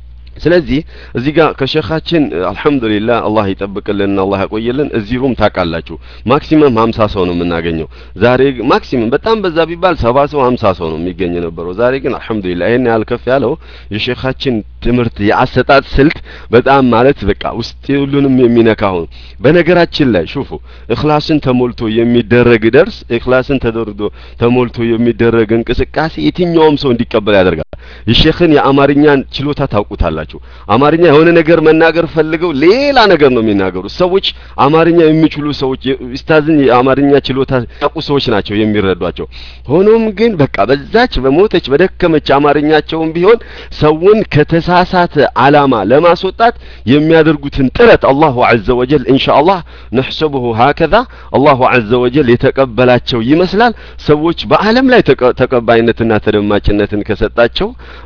ስለዚህ እዚህ ጋር ከሸኻችን አልሐምዱሊላህ አላህ ይጠብቅልንና አላህ ያቆየልን። እዚህ ሩም ታውቃላችሁ ማክሲመም ሀምሳ ሰው ነው የምናገኘው። ዛሬ ማክሲመም በጣም በዛ ቢባል ሰባ ሰው ሀምሳ ሰው ነው የሚገኝ የነበረው። ዛሬ ግን አልሐምዱሊላህ ይሄን ያህል ከፍ ያለው የሸኻችን ትምህርት የአሰጣጥ ስልት በጣም ማለት በቃ ውስጥ ሁሉንም የሚነካ ሆኖ በነገራችን ላይ ሹፉ እክላስን ተሞልቶ የሚደረግ ደርስ እክላስን ተደርዶ ተሞልቶ የሚደረግ እንቅስቃሴ የትኛውም ሰው እንዲቀበል ያደርጋል። የሼኽን የአማርኛን ችሎታ ታውቁታላችሁ። አማርኛ የሆነ ነገር መናገር ፈልገው ሌላ ነገር ነው የሚናገሩት። ሰዎች አማርኛ የሚችሉ ሰዎች ኡስታዝን የአማርኛ ችሎታ ያውቁ ሰዎች ናቸው የሚረዷቸው። ሆኖም ግን በቃ በዛች በሞተች በደከመች አማርኛቸውም ቢሆን ሰውን ከተሳሳተ አላማ ለማስወጣት የሚያደርጉትን ጥረት አላሁ ዐዘ ወጀል ኢንሻአላህ ነሕሰቡሁ ሀከዛ አላሁ ዐዘ ወጀል የተቀበላቸው ይመስላል። ሰዎች በአለም ላይ ተቀባይነትና ተደማጭነትን ከሰጣቸው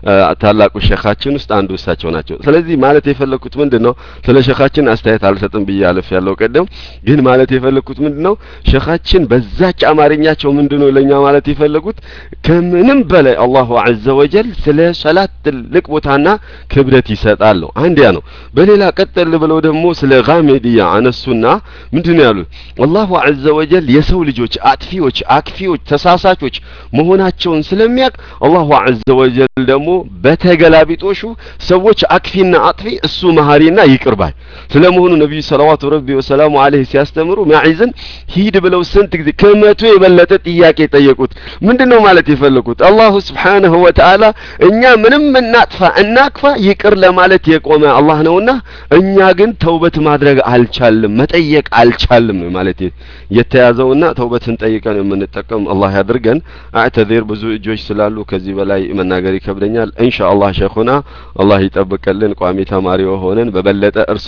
ታላቁ ሼኻችን ውስጥ አንዱ እሳቸው ናቸው። ስለዚህ ማለት የፈለኩት ምንድን ነው? ስለ ሼኻችን አስተያየት አልሰጥም ብዬ አልፍ ያለው ቀደም ግን ማለት የፈለኩት ምንድን ነው? ሼኻችን በዛች አማርኛቸው ምንድን ነው ለእኛ ማለት የፈለጉት ከምንም በላይ አላሁ ዐዘ ወጀል ስለ ሰላት ትልቅ ቦታና ክብደት ይሰጣል ነው። አንድ ያ ነው። በሌላ ቀጠል ብለው ደግሞ ስለ ጋሜዲያ አነሱና ምንድን ነው ያሉት? አላሁ ዐዘ ወጀል የሰው ልጆች አጥፊዎች፣ አክፊዎች፣ ተሳሳቾች መሆናቸውን ስለሚያውቅ አላሁ ዐዘ ወጀል ደግሞ በተገላቢጦሹ ሰዎች አክፊና አጥፊ እሱ መሀሪና ይቅር ባይ ስለመሆኑ ነቢዩ ሰለዋቱ ረቢ ወሰላሙ አለይህ ሲያስተምሩ ማዒዝን ሂድ ብለው ስንት ጊዜ ከመቶ የበለጠ ጥያቄ ጠየቁት። ምንድን ነው ማለት የፈለጉት? አላሁ ስብሓነሁ ወተዓላ እኛ ምንም እናጥፋ እናክፋ ይቅር ለማለት የቆመ አላህ ነውና እኛ ግን ተውበት ማድረግ አልቻልም፣ መጠየቅ አልቻልም ማለት የተያዘውና ተውበትን ጠይቀን የምንጠቀም አላህ ያድርገን። አዕተዚር ብዙ እጆች ስላሉ ከዚህ በላይ መናገር ይከብደኛል። ኢንሻአላህ ሸኹና አላህ ይጠብቅልን። ቋሚ ተማሪ ሆነን በበለጠ እርሶ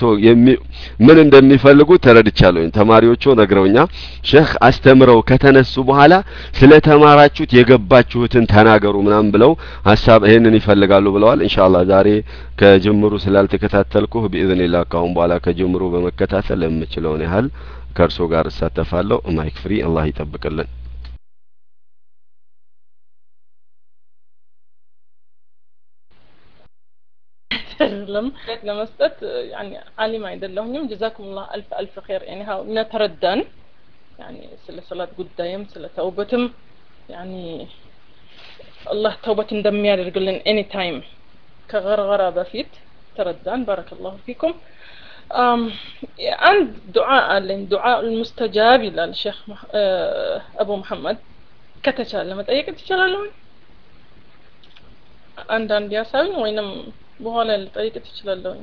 ምን እንደሚፈልጉ ተረድቻለሁኝ። ተማሪዎቹ ነግረውኛ ሼህ አስተምረው ከተነሱ በኋላ ስለ ተማራችሁት የገባችሁትን ተናገሩ ምናምን ብለው ሀሳብ ይሄንን ይፈልጋሉ ብለዋል። ኢንሻአላህ ዛሬ ከጅምሩ ስላልተከታተልኩህ ቢኢዝኒላህ ካሁን በኋላ ከጅምሩ በመከታተል የምችለውን ያህል ከእርሶ ጋር እሳተፋለሁ። ማይክ ፍሪ። አላህ ይጠብቅልን። አይደለም ለመስጠት ያኒ አሊም አይደለሁኝም ጀዛኩሙላህ አልፍ አልፍ ኸይር ያኒ ሀው ነተረዳን ያኒ ስለ ሰላት ጉዳይም ስለ ተውበትም ያኒ አላህ ተውበት እንደሚያደርግልን ኤኒ ታይም ከገርገራ በፊት ተረዳን ባረከላሁ ፊኩም አንድ ዱዓ አለኝ ዱዓ ልሙስተጃብ ይላል ሼክ አቡ መሐመድ ከተቻለ መጠየቅ ትችላለሁ አንዳንድ ያሳዩኝ ወይንም በኋላ ልጠይቅ ትችላለሁኝ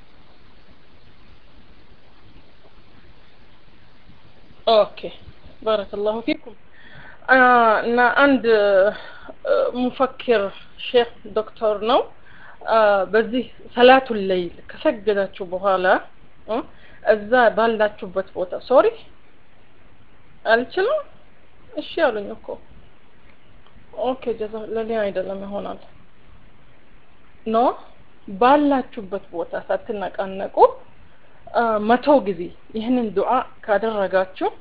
ኦኬ ባረከላሁ ፊኩም እና አንድ ሙፈክር ሼክ ዶክተር ነው በዚህ ሰላቱን ለይል ከሰገዳችሁ በኋላ እዛ ባላችሁበት ቦታ ሶሪ አልችልም እሺ አሉኝ እኮ ኦኬ ጀዛ ለኔ አይደለም ይሆናል ኖ ባላችሁበት ቦታ ሳትነቃነቁ መቶ ጊዜ ይህንን ዱዓ ካደረጋችሁ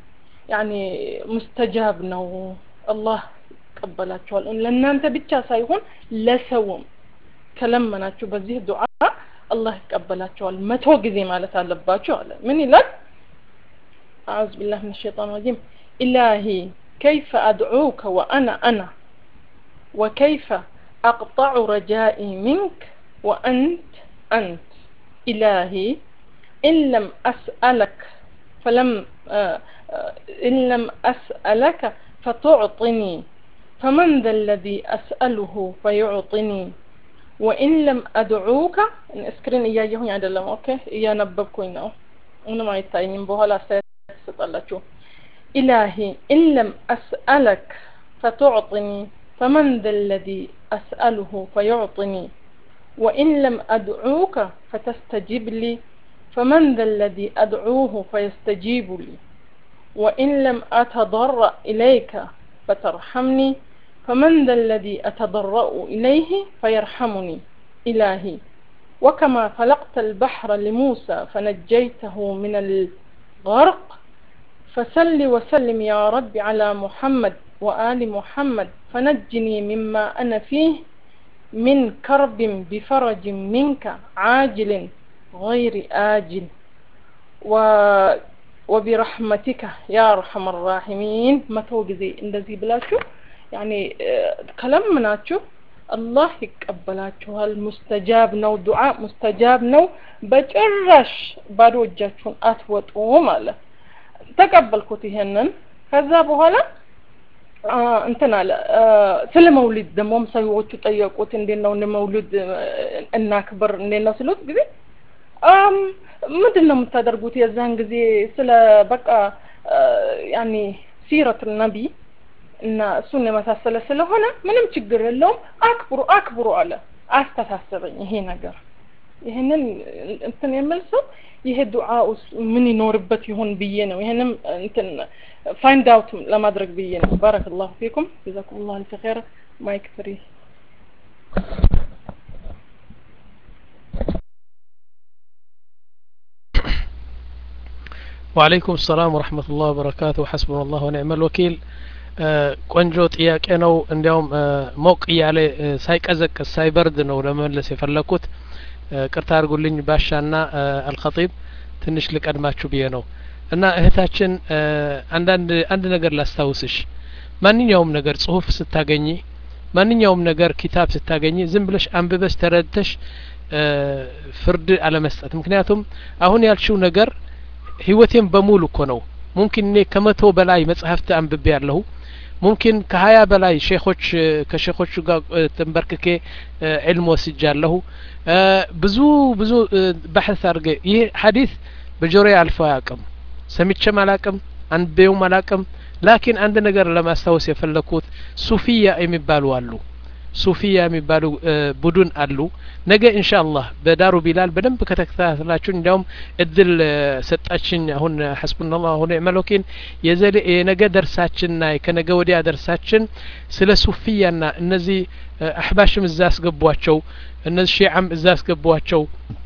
ያኒ ሙስተጃብ ነው አላህ ይቀበላቸዋል ለእናንተ ብቻ ሳይሆን ለሰውም ከለመናችሁ በዚህ ዱዓ አላህ ይቀበላቸዋል መቶ ጊዜ ማለት አለባችሁ አለ ምን ይላል أعوذ بالله من الشيطان الرجيم إلهي كيف أدعوك وأنا أنا وكيف أقطع رجائي منك وأنت أنت إلهي إن لم أسألك فلم آه آه إن لم أسألك فتعطني فمن ذا الذي أسأله فيعطني وإن لم أدعوك اسكرين إياه አይደለም ኦኬ እያነበብኩኝ ነው ምንም አይታይኝም በኋላ አስተያየት ትሰጣላችሁ ኢላሂ ኢን ለም አስአለክ ፈቱዕጢኒ فمن ذا الذي أسأله فيعطني وإن لم أدعوك فتستجب لي فمن ذا الذي أدعوه فيستجيب لي وإن لم أتضرأ إليك فترحمني فمن ذا الذي أتضرأ إليه فيرحمني إلهي وكما خلقت البحر لموسى فنجيته من الغرق فسل وسلم يا رب على محمد وآل محمد فنجني مما أنا فيه من كرب بفرج منك عاجل غير آجل و وبرحمتك يا أرحم الراحمين ما توجزي እንደዚህ ብላችሁ ያኔ ከለምናችሁ አላህ ይቀበላችኋል ሙስተጃብ ነው ዱዓ ሙስተጃብ ነው በጭራሽ ባዶ እጃችሁን አትወጡም አለ ተቀበልኩት ይሄንን ከዛ በኋላ እንትን አለ ስለ መውሊድ ደግሞ ሰዎቹ ጠየቁት እንዴት ነው መውሊድ እናክብር እንዴት ነው ስሉት ጊዜ ምንድን ነው የምታደርጉት የዛን ጊዜ ስለ በቃ ያኔ ሲረት ነቢ እና እሱን የመሳሰለ ስለሆነ ምንም ችግር የለውም አክብሩ አክብሩ አለ አስተሳሰበኝ ይሄ ነገር ይህንን እንትን የምል ሰው ይሄ ዱዓ ውስጥ ምን ይኖርበት ይሆን ብዬ ነው ይህንም እንትን ፋይንድ አውት ለማድረግ ብዬ ነው ባረክ ላሁ ፊኩም ጀዛኩም ላሁ አልፍ ኸይር ማይክ ፍሪ ወአለይኩም ሰላም ወረህመቱላህ ወበረካቱ ሐስቡና ላህ ወኒዕመ ልወኪል ቆንጆ ጥያቄ ነው እንዲያውም ሞቅ እያለ ሳይቀዘቅዝ ሳይበርድ ነው ለመመለስ የፈለግኩት ቅርታ አድርጉልኝ ባሻና አልኸጢብ ትንሽ ልቀድማችሁ ብዬ ነው እና እህታችን አንዳንድ አንድ ነገር ላስታውስሽ ማንኛውም ነገር ጽሁፍ ስታገኝ ማንኛውም ነገር ኪታብ ስታገኝ ዝም ብለሽ አንብበሽ ተረድተሽ ፍርድ አለመስጠት ምክንያቱም አሁን ያልሽው ነገር ህይወቴን በሙሉ እኮ ነው ሙምኪን እኔ ከመቶ በላይ መጽሐፍት አንብቤ ያለሁ ሙምኪን ከሀያ በላይ ሼኾች ከሼኾቹ ጋር ተንበርክኬ ዕልም ወስጃለሁ ብዙ ብዙ ባሕት አድርገ ይህ ሀዲስ በጆሮ አልፎ አያውቅም ሰምቼም አላቅም አንቤውም አላቅም ላኪን አንድ ነገር ለማስታወስ የፈለግኩት ሱፊያ የሚባሉ አሉ ሱፊያ የሚባሉ ቡድን አሉ ነገ እንሻ አላህ በዳሩ ቢላል በደንብ ከተከታተላችሁ እንዲያውም እድል ሰጣችኝ አሁን ሐስቡና ላሁ ኒዕመል ወኪል የነገ ደርሳችንና ከነገ ወዲያ ደርሳችን ስለ ሱፊያና እነዚህ አሕባሽም እዛ አስገቧቸው እነዚህ ሺዓም እዛ አስገቧቸው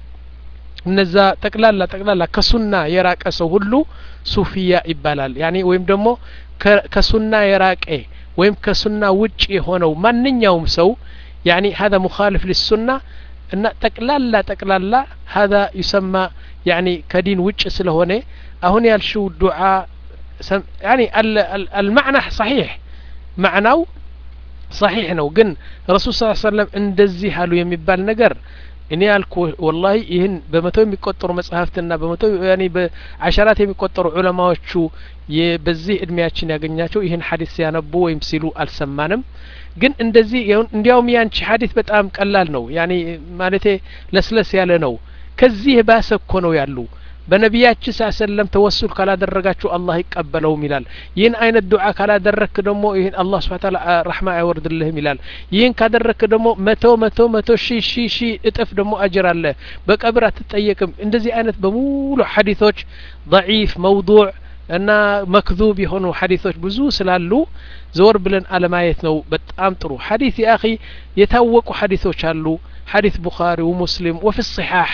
እነዛ ጠቅላላ ጠቅላላ ከሱና የራቀ ሰው ሁሉ ሱፊያ ይባላል ያኒ ወይም ደግሞ ከሱና የራቀ ወይም ከሱና ውጭ የሆነው ማንኛውም ሰው ያኒ ሀذا ሙኻልፍ ሊሱና እና ጠቅላላ ጠቅላላ ሀذا ዩሰማ ያኒ ከዲን ውጭ ስለሆነ አሁን ያልሽው ዱዓ ያኒ አልማዕና ሰሒሕ ማዕናው ሰሒሕ ነው ግን ረሱል ስ ሰለም እንደዚህ አሉ የሚባል ነገር እኔ ያልኩ ወላሂ ይህን በመቶ የሚቆጠሩ መጽሐፍትና በመቶ ያኔ በአሸራት የሚቆጠሩ ዑለማዎቹ በዚህ እድሜያችን ያገኛቸው ይህን ሀዲስ ሲያነቡ ወይም ሲሉ አልሰማንም ግን እንደዚህ እንዲያውም ያንቺ ሀዲስ በጣም ቀላል ነው ያኔ ማለቴ ለስለስ ያለ ነው ከዚህ የባሰ እኮ ነው ያሉ በነቢያችን ሳ ሰለም ተወሱል ካላደረጋችሁ አላህ ይቀበለውም ይላል ይህን አይነት ዱዓ ካላደረክ ደግሞ ይህን አላህ ስብሓ ታላ ረሕማ አይወርድልህም ይላል ይህን ካደረክ ደግሞ መቶ መቶ መቶ ሺ ሺ ሺ እጥፍ ደግሞ አጅር አለ በቀብር አትጠየቅም እንደዚህ አይነት በሙሉ ሐዲቶች ضعيف መውضوዕ እና መክዙብ የሆኑ ሐዲቶች ብዙ ስላሉ ዘወር ብለን አለማየት ነው በጣም ጥሩ ሐዲስ የአኺ የታወቁ ሐዲቶች አሉ ሐዲስ ቡኻሪ ወሙስሊም ወፊ الصحاح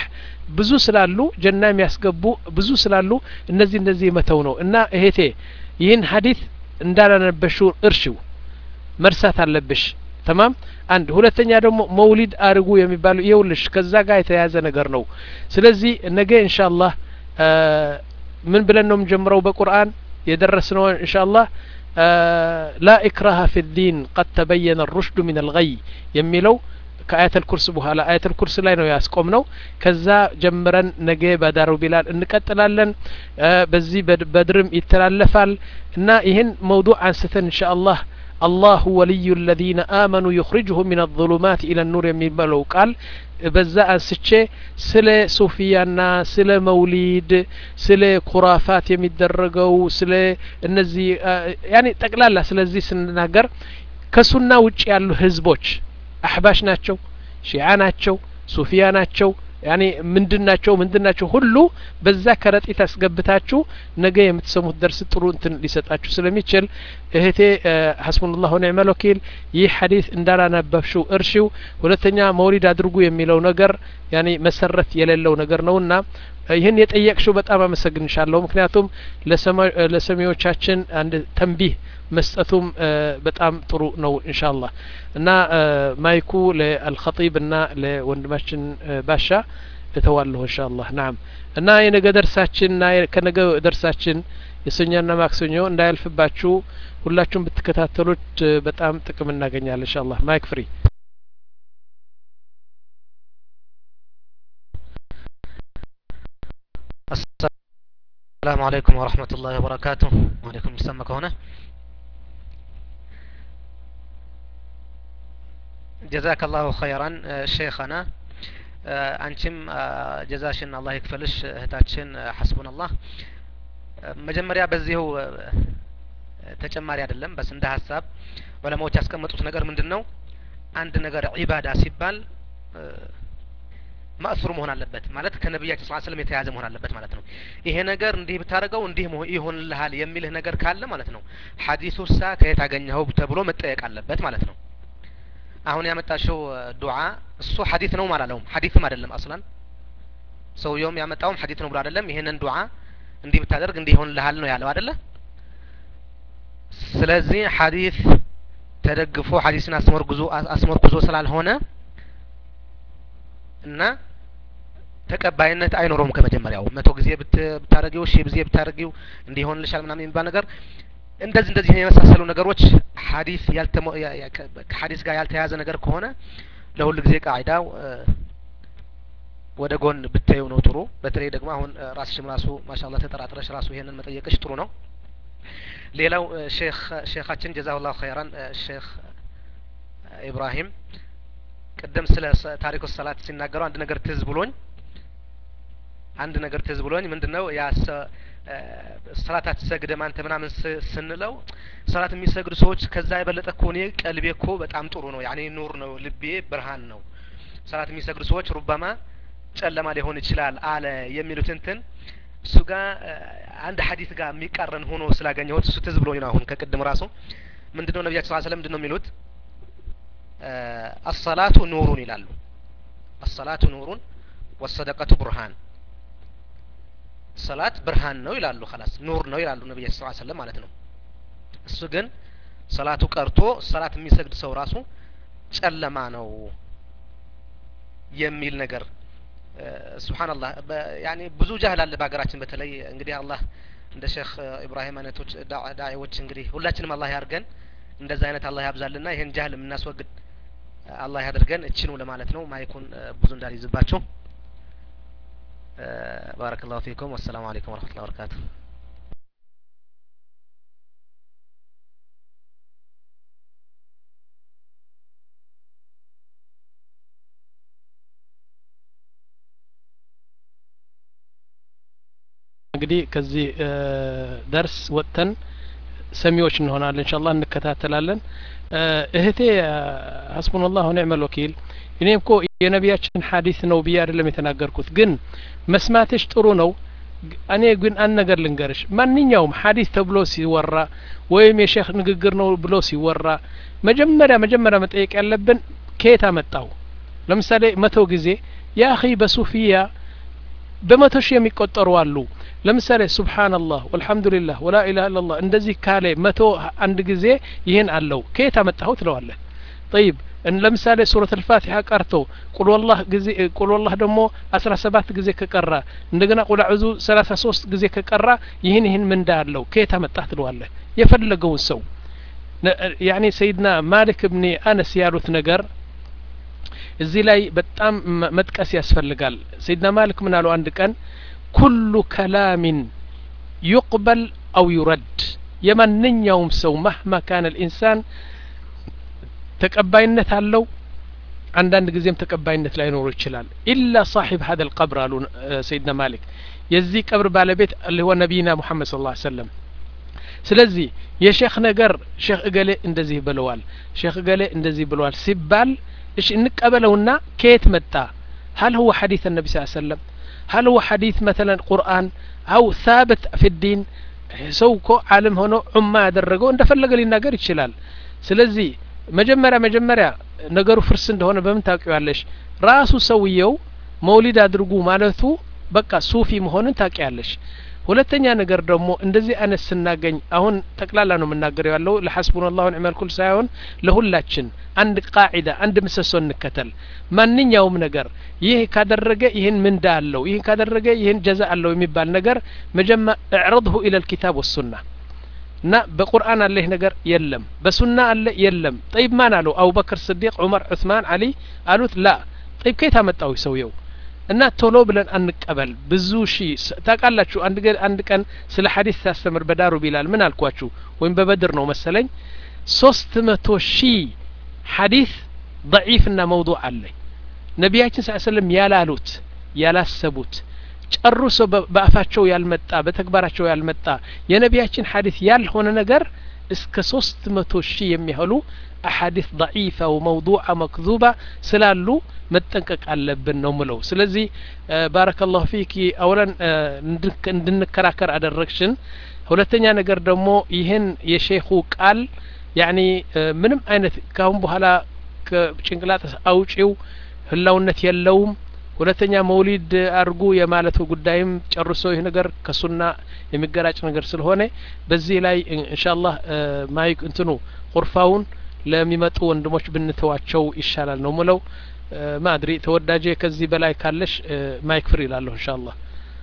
ብዙ ስላሉ ጀና የሚያስገቡ ብዙ ስላሉ እነዚህ እነዚህ መተው ነው እና እህቴ ይህን ሀዲት እንዳላነበሽው እርሽው መርሳት አለብሽ ተማም አንድ ሁለተኛ ደግሞ መውሊድ አርጉ የሚባለው ይኸውልሽ ከዛ ጋር የተያያዘ ነገር ነው ስለዚህ ነገ ኢንሻአላህ ምን ብለን ነው የምንጀምረው በቁርአን የደረስነው ኢንሻአላህ ላ ኢክራሃ ፊ ዲን ቀድ ተበየነ ሩሽዱ ሚን አልገይ የሚለው ከአያተል ኩርስ በኋላ አያተል ኩርስ ላይ ነው ያስቆም ነው ከዛ ጀምረን ነገ በዳሩ ቢላል እንቀጥላለን በዚህ በድርም ይተላለፋል እና ይህን መውዱዕ አንስተን እንሻ አላህ አላሁ ወልዩ ለዚነ አመኑ ዩኽሪጅሁም ምን አظሉማት ኢለ ኑር የሚባለው ቃል በዛ አንስቼ ስለ ሱፊያና ስለ መውሊድ ስለ ኩራፋት የሚደረገው ስለ እነዚህ ያኔ ጠቅላላ ስለዚህ ስንናገር ከሱና ውጭ ያሉ ህዝቦች አሕባሽ ናቸው ሺዓ ናቸው ሱፊያ ናቸው ያኔ ምንድን ናቸው ምንድን ናቸው ሁሉ በዛ ከረጢት አስገብታችሁ ነገ የምትሰሙት ደርስ ጥሩ እንትን ሊሰጣችሁ ስለሚችል እህቴ ሐስቡንላህ ወኒዕመል ወኪል ይህ ሐዲስ እንዳላነበብሽው እርሺው ሁለተኛ መውሊድ አድርጉ የሚለው ነገር ያኔ መሰረት የሌለው ነገር ነውና ይህን የጠየቅሽው በጣም አመሰግንሻለሁ ምክንያቱም ለሰሚዎቻችን አንድ ተንቢህ መስጠቱም በጣም ጥሩ ነው ኢንሻአላህ እና ማይኩ ለአልኸጢብ እና ለወንድማችን ባሻ እተዋለሁ ኢንሻአላህ ናም እና የነገ ደርሳችን እና ከነገ ደርሳችን የሰኞና ማክሰኞ እንዳያልፍባችሁ ሁላችሁም ብትከታተሉት በጣም ጥቅም እናገኛለን ኢንሻአላህ ማይክ ፍሪ السلام عليكم ورحمة الله وبركاته وعليكم السلام هنا ጀዛከ ላሁ ኸይራን ሼኸና አንቺም ጀዛሽን አላህ ይክፈልሽ እህታችን ሐስቡን አላህ መጀመሪያ በዚሁ ተጨማሪ አይደለም በስ እንደ ሀሳብ ዑለማዎች ያስቀመጡት ነገር ምንድን ነው አንድ ነገር ዒባዳ ሲባል ማእሱር መሆን አለበት ማለት ከነቢያችን ስ ስለም የተያዘ መሆን አለበት ማለት ነው ይሄ ነገር እንዲህ ብታደርገው እንዲህ ይሆንልሃል የሚልህ ነገር ካለ ማለት ነው ሀዲሱ ሳ ከየት አገኘኸው ተብሎ መጠየቅ አለበት ማለት ነው አሁን ያመጣሽው ዱዓ እሱ ሀዲት ነው አላለውም ሀዲትም አይደለም አስላን ሰውየውም ያመጣውም ሀዲት ነው ብሎ አይደለም ይሄንን ዱዓ እንዲህ ብታደርግ እንዲህ ይሆንልሃል ነው ያለው አይደለ ስለዚህ ሀዲት ተደግፎ ሀዲስን አስመርጉዞ አስመርኩዞ ስላልሆነ እና ተቀባይነት አይኖረውም ከመጀመሪያው መቶ ጊዜ ብታደረጊው ሺህ ጊዜ ብታደረጊው እንዲሆንልሻል ምናምን የሚባል ነገር እንደዚህ እንደዚህ የመሳሰሉ ነገሮች ሀዲስ ከሀዲስ ጋር ያልተያዘ ነገር ከሆነ ለሁል ጊዜ ቃዒዳው ወደ ጎን ብታዩ ነው ጥሩ በተለይ ደግሞ አሁን ራስሽም ራሱ ማሻላ ተጠራጥረሽ ራሱ ይሄንን መጠየቅሽ ጥሩ ነው ሌላው ሼክ ሼካችን ጀዛሁላሁ ኸይራን ሼክ ኢብራሂም ቅድም ስለ ታሪኩ ሰላት ሲናገሩ አንድ ነገር ትዝ ብሎኝ አንድ ነገር ትዝ ብሎኝ ምንድነው ያ ሰላት አትሰግድም አንተ ምናምን ስንለው ሰላት የሚሰግዱ ሰዎች ከዛ የበለጠ እኮ እኔ ቀልቤ እኮ በጣም ጥሩ ነው ያኔ ኑር ነው ልቤ ብርሃን ነው ሰላት የሚሰግዱ ሰዎች ሩበማ ጨለማ ሊሆን ይችላል አለ የሚሉት እንትን እሱ ጋር አንድ ሀዲት ጋር የሚቃረን ሆኖ ስላገኘሁት እሱ ትዝ ብሎኝ ነው አሁን ከቅድም ራሱ ምንድነው ነቢያችን ስ ስለም ምንድነው የሚሉት አሰላቱ ኑሩን ይላሉ አሰላቱ ኑሩን ወሰደቀቱ ብርሃን ሰላት ብርሃን ነው ይላሉ ላስ ኑር ነው ይላሉ ነቢያ ስ ሰለም ማለት ነው እሱ ግን ሰላቱ ቀርቶ ሰላት የሚሰግድ ሰው ራሱ ጨለማ ነው የሚል ነገር ስብሓንላህ ያኔ ብዙ ጃህል አለ በሀገራችን በተለይ እንግዲህ አላህ እንደ ሼክ ኢብራሂም አይነቶች ዳዒዎች እንግዲህ ሁላችንም አላህ ያርገን እንደዛ አይነት አላህ ያብዛልና ይህን ጃህል የምናስወግድ አላህ ያድርገን እችኑ ለማለት ነው ማይኩን ብዙ እንዳልይዝባቸው بارك الله فيكم والسلام عليكم ورحمة الله وبركاته እንግዲህ ከዚህ ደርስ ወጥተን ሰሚዎች እንሆናለን እንሻላ እንከታተላለን እህቴ ሀስቡናላህ ኒዕመል ወኪል እኔም እኮ የነቢያችን ሀዲስ ነው ብዬ አይደለም የተናገርኩት ግን መስማትሽ ጥሩ ነው እኔ ግን አንድ ነገር ልንገርሽ ማንኛውም ሀዲስ ተብሎ ሲወራ ወይም የሼክ ንግግር ነው ብሎ ሲወራ መጀመሪያ መጀመሪያ መጠየቅ ያለብን ከየት አመጣው ለምሳሌ መቶ ጊዜ ያ አኺ በሱፊያ በመቶ ሺህ የሚቆጠሩ አሉ ለምሳሌ ሱብሓንላህ ወልሐምዱሊላህ ወላ ኢላha ኢላላህ እንደዚህ ካለ መቶ አንድ ጊዜ ይህን አለው ከየት አመጣኸው ትለዋለህ ጠይብ ለምሳሌ ሱረት አልፋቲሓ ቀርቶ ቁል ወላህ ጊዜ ቁል ወላህ ደግሞ አስራ ሰባት ጊዜ ከቀራ እንደገና ቁል አዑዙ ሰላሳ ሶስት ጊዜ ከቀራ ይህን ይህን ምንዳ አለው ከየት አመጣህ ትለዋለህ የፈለገውን ሰው ያኒ ሰይድና ማሊክ እብኒ አነስ ያሉት ነገር እዚህ ላይ በጣም መጥቀስ ያስፈልጋል ሰይድና ማሊክ ምን አሉ አንድ ቀን ኩሉ ከላሚን ዩቅበል አው ዩረድ የማንኛውም ሰው ማህማ ካነ ልኢንሳን ተቀባይነት አለው አንዳንድ ጊዜም ተቀባይነት ላይኖሩ ይችላል ኢላ ሳሒብ ሀደ ልቀብር አሉ ሰይድና ማሊክ የዚህ ቀብር ባለቤት ልወ ነቢይና ሙሐመድ ስለ ላ ሰለም ስለዚህ የሼክ ነገር ሼክ እገሌ እንደዚህ ብለዋል ሼክ እገሌ እንደዚህ ብለዋል ሲባል እሺ እንቀበለውና ከየት መጣ هل هو حديث النبي صلى الله عليه وسلم هل هو حديث مثلا قرآن أو ثابت في الدين ሰው እኮ ዓለም ሆኖ ዑማ ያደረገው እንደፈለገ ሊናገር ይችላል ስለዚህ መጀመሪያ መጀመሪያ ነገሩ ፍርስ እንደሆነ በምን ታውቂዋለሽ ራሱ ሰውየው መውሊድ አድርጉ ማለቱ በቃ ሱፊ መሆንን ታውቂያለሽ ሁለተኛ ነገር ደግሞ እንደዚህ አይነት ስናገኝ አሁን ጠቅላላ ነው የምናገረው ያለው ለሐስቡን ላሁ ኒዕመል ኩል ሳይሆን ለሁላችን አንድ ቃዒዳ አንድ ምሰሶ እንከተል ማንኛውም ነገር ይህ ካደረገ ይህን ምንዳ አለው ይህን ካደረገ ይህን ጀዛ አለው የሚባል ነገር መጀመ እዕረድሁ ኢለ ልኪታብ ወሱና እና በቁርአን አለ ይህ ነገር የለም በሱና አለ የለም ጠይብ ማን አለው አቡበክር ስዲቅ ዑመር ዑስማን አሊ አሉት ላ ጠይብ ከየት አመጣው ሰውየው እና ቶሎ ብለን አንቀበል ብዙ ሺ ታውቃላችሁ አንድ አንድ ቀን ስለ ሀዲስ ሲያስተምር በዳሩ ቢላል ምን አልኳችሁ ወይም በበድር ነው መሰለኝ ሶስት መቶ ሺህ ሀዲስ ضعيፍና መውضوع አለ ነቢያችን ስ ሰለም ያላሉት ያላሰቡት ጨርሶ በአፋቸው ያልመጣ በተግባራቸው ያልመጣ የነቢያችን ሀዲስ ያልሆነ ነገር እስከ ሶስት መቶ ሺህ የሚያህሉ አሐዲስ ضعيفة وموضوعة مكذوبة ስላሉ መጠንቀቅ አለብን ነው ምለው ስለዚህ ባረከላሁ ፊኪ አውለን እንድንከራከር አደረግሽን ሁለተኛ ነገር ደግሞ ይህን የሼኹ ቃል ያኒ ምንም አይነት ካሁን በኋላ ከጭንቅላት አውጪው ህላውነት የለውም ሁለተኛ መውሊድ አድርጉ የማለቱ ጉዳይም ጨርሶ ይህ ነገር ከሱና የሚገራጭ ነገር ስለሆነ በዚህ ላይ እንሻላህ ማይክ እንትኑ ቁርፋውን ለሚመጡ ወንድሞች ብንተዋቸው ይሻላል ነው ምለው ማድሪ ተወዳጄ ከዚህ በላይ ካለሽ ማይክ ፍሪ ይላለሁ እንሻአላህ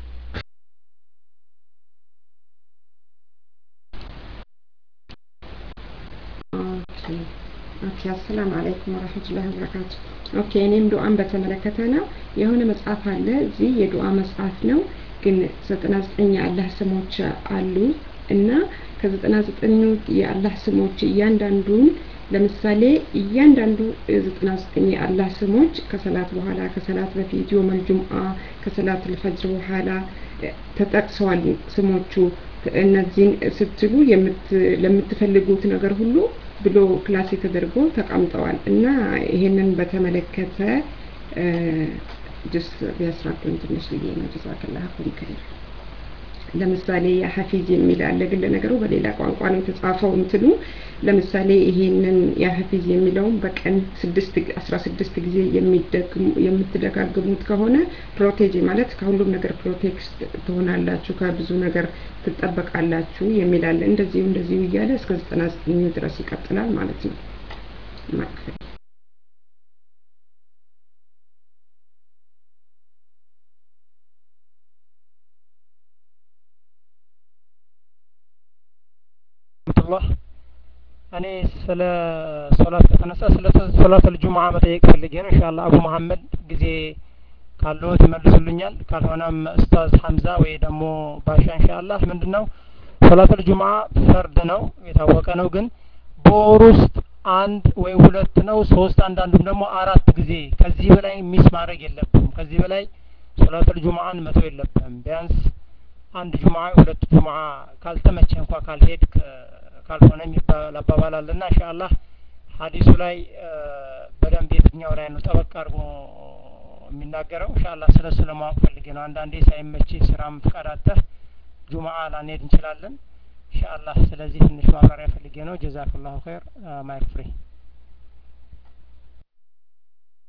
ኦኬ አሰላም አለይኩም ወረህመቱላሂ ወበረካቱ ኦኬ እኔም ዱአን በተመለከተ ነው የሆነ መጽሐፍ አለ እዚህ የዱአ መጽሐፍ ነው ግን ዘጠና ዘጠኝ የአላህ ስሞች አሉ እና ከዘጠና ዘጠኙ የአላህ ስሞች እያንዳንዱን ለምሳሌ እያንዳንዱ ዘጠና ዘጠኝ የአላህ ስሞች ከሰላት በኋላ ከሰላት በፊት ዮመል ጁምአ ከሰላት ልፈጅር በኋላ ተጠቅሰዋል ስሞቹ እነዚህን ስትሉ ለምትፈልጉት ነገር ሁሉ ብሎ ክላሴ ተደርጎ ተቀምጠዋል እና ይሄንን በተመለከተ ጅስ ቢያስራዱን ትንሽ ብዬ ነው ጀዛከላ ኩም ከይር ለምሳሌ የሀፊዝ የሚል አለ ግን ለነገሩ በሌላ ቋንቋ ነው የተጻፈው እንትኑ ለምሳሌ ይሄንን የሀፊዝ የሚለውን በቀን ስድስት አስራ ስድስት ጊዜ የምትደጋግሙት ከሆነ ፕሮቴጅ ማለት ከሁሉም ነገር ፕሮቴክት ትሆናላችሁ ከብዙ ነገር ትጠበቃላችሁ የሚል አለ እንደዚሁ እንደዚሁ እያለ እስከ ዘጠና ዘጠኙ ድረስ ይቀጥላል ማለት ነው ማክፈል ረህመቱላህ እኔ ስለ ሶላት ከተነሳ ስለ ሶላት ልጁምዓ መጠየቅ ፈልጌ ነው ኢንሻአላ አቡ መሐመድ ጊዜ ካለዎት ይመልሱልኛል ካልሆነም ኡስታዝ ሐምዛ ወይ ደግሞ ባሻ ኢንሻአላህ ምንድነው ሶላት ልጁምዓ ፈርድ ነው የታወቀ ነው ግን በወር ውስጥ አንድ ወይ ሁለት ነው ሶስት አንዳንዱም ደግሞ አራት ጊዜ ከዚህ በላይ ሚስ ማድረግ የለብም ከዚህ በላይ ሶላት ልጁምዓን መተው የለብም ቢያንስ አንድ ጁምዓ ሁለት ጁምዓ ካልተመቸ እንኳ ካልሄድክ ካልሆነ የሚባል አባባል አለና ኢንሻአላህ ሀዲሱ ላይ በደንብ የትኛው ላይ ነው ጠበቅ አድርጎ የሚናገረው ኢንሻአላህ ስለሱ ለማወቅ ፈልጌ ነው አንዳንዴ ሳይመች ስራም ፍቃድ አጥተህ ጁምዓ ላንሄድ እንችላለን ኢንሻአላህ ስለዚህ ትንሽ ማብራሪያ ፈልጌ ነው ጀዛክላሁ ኸይር ማይክ ፍሪ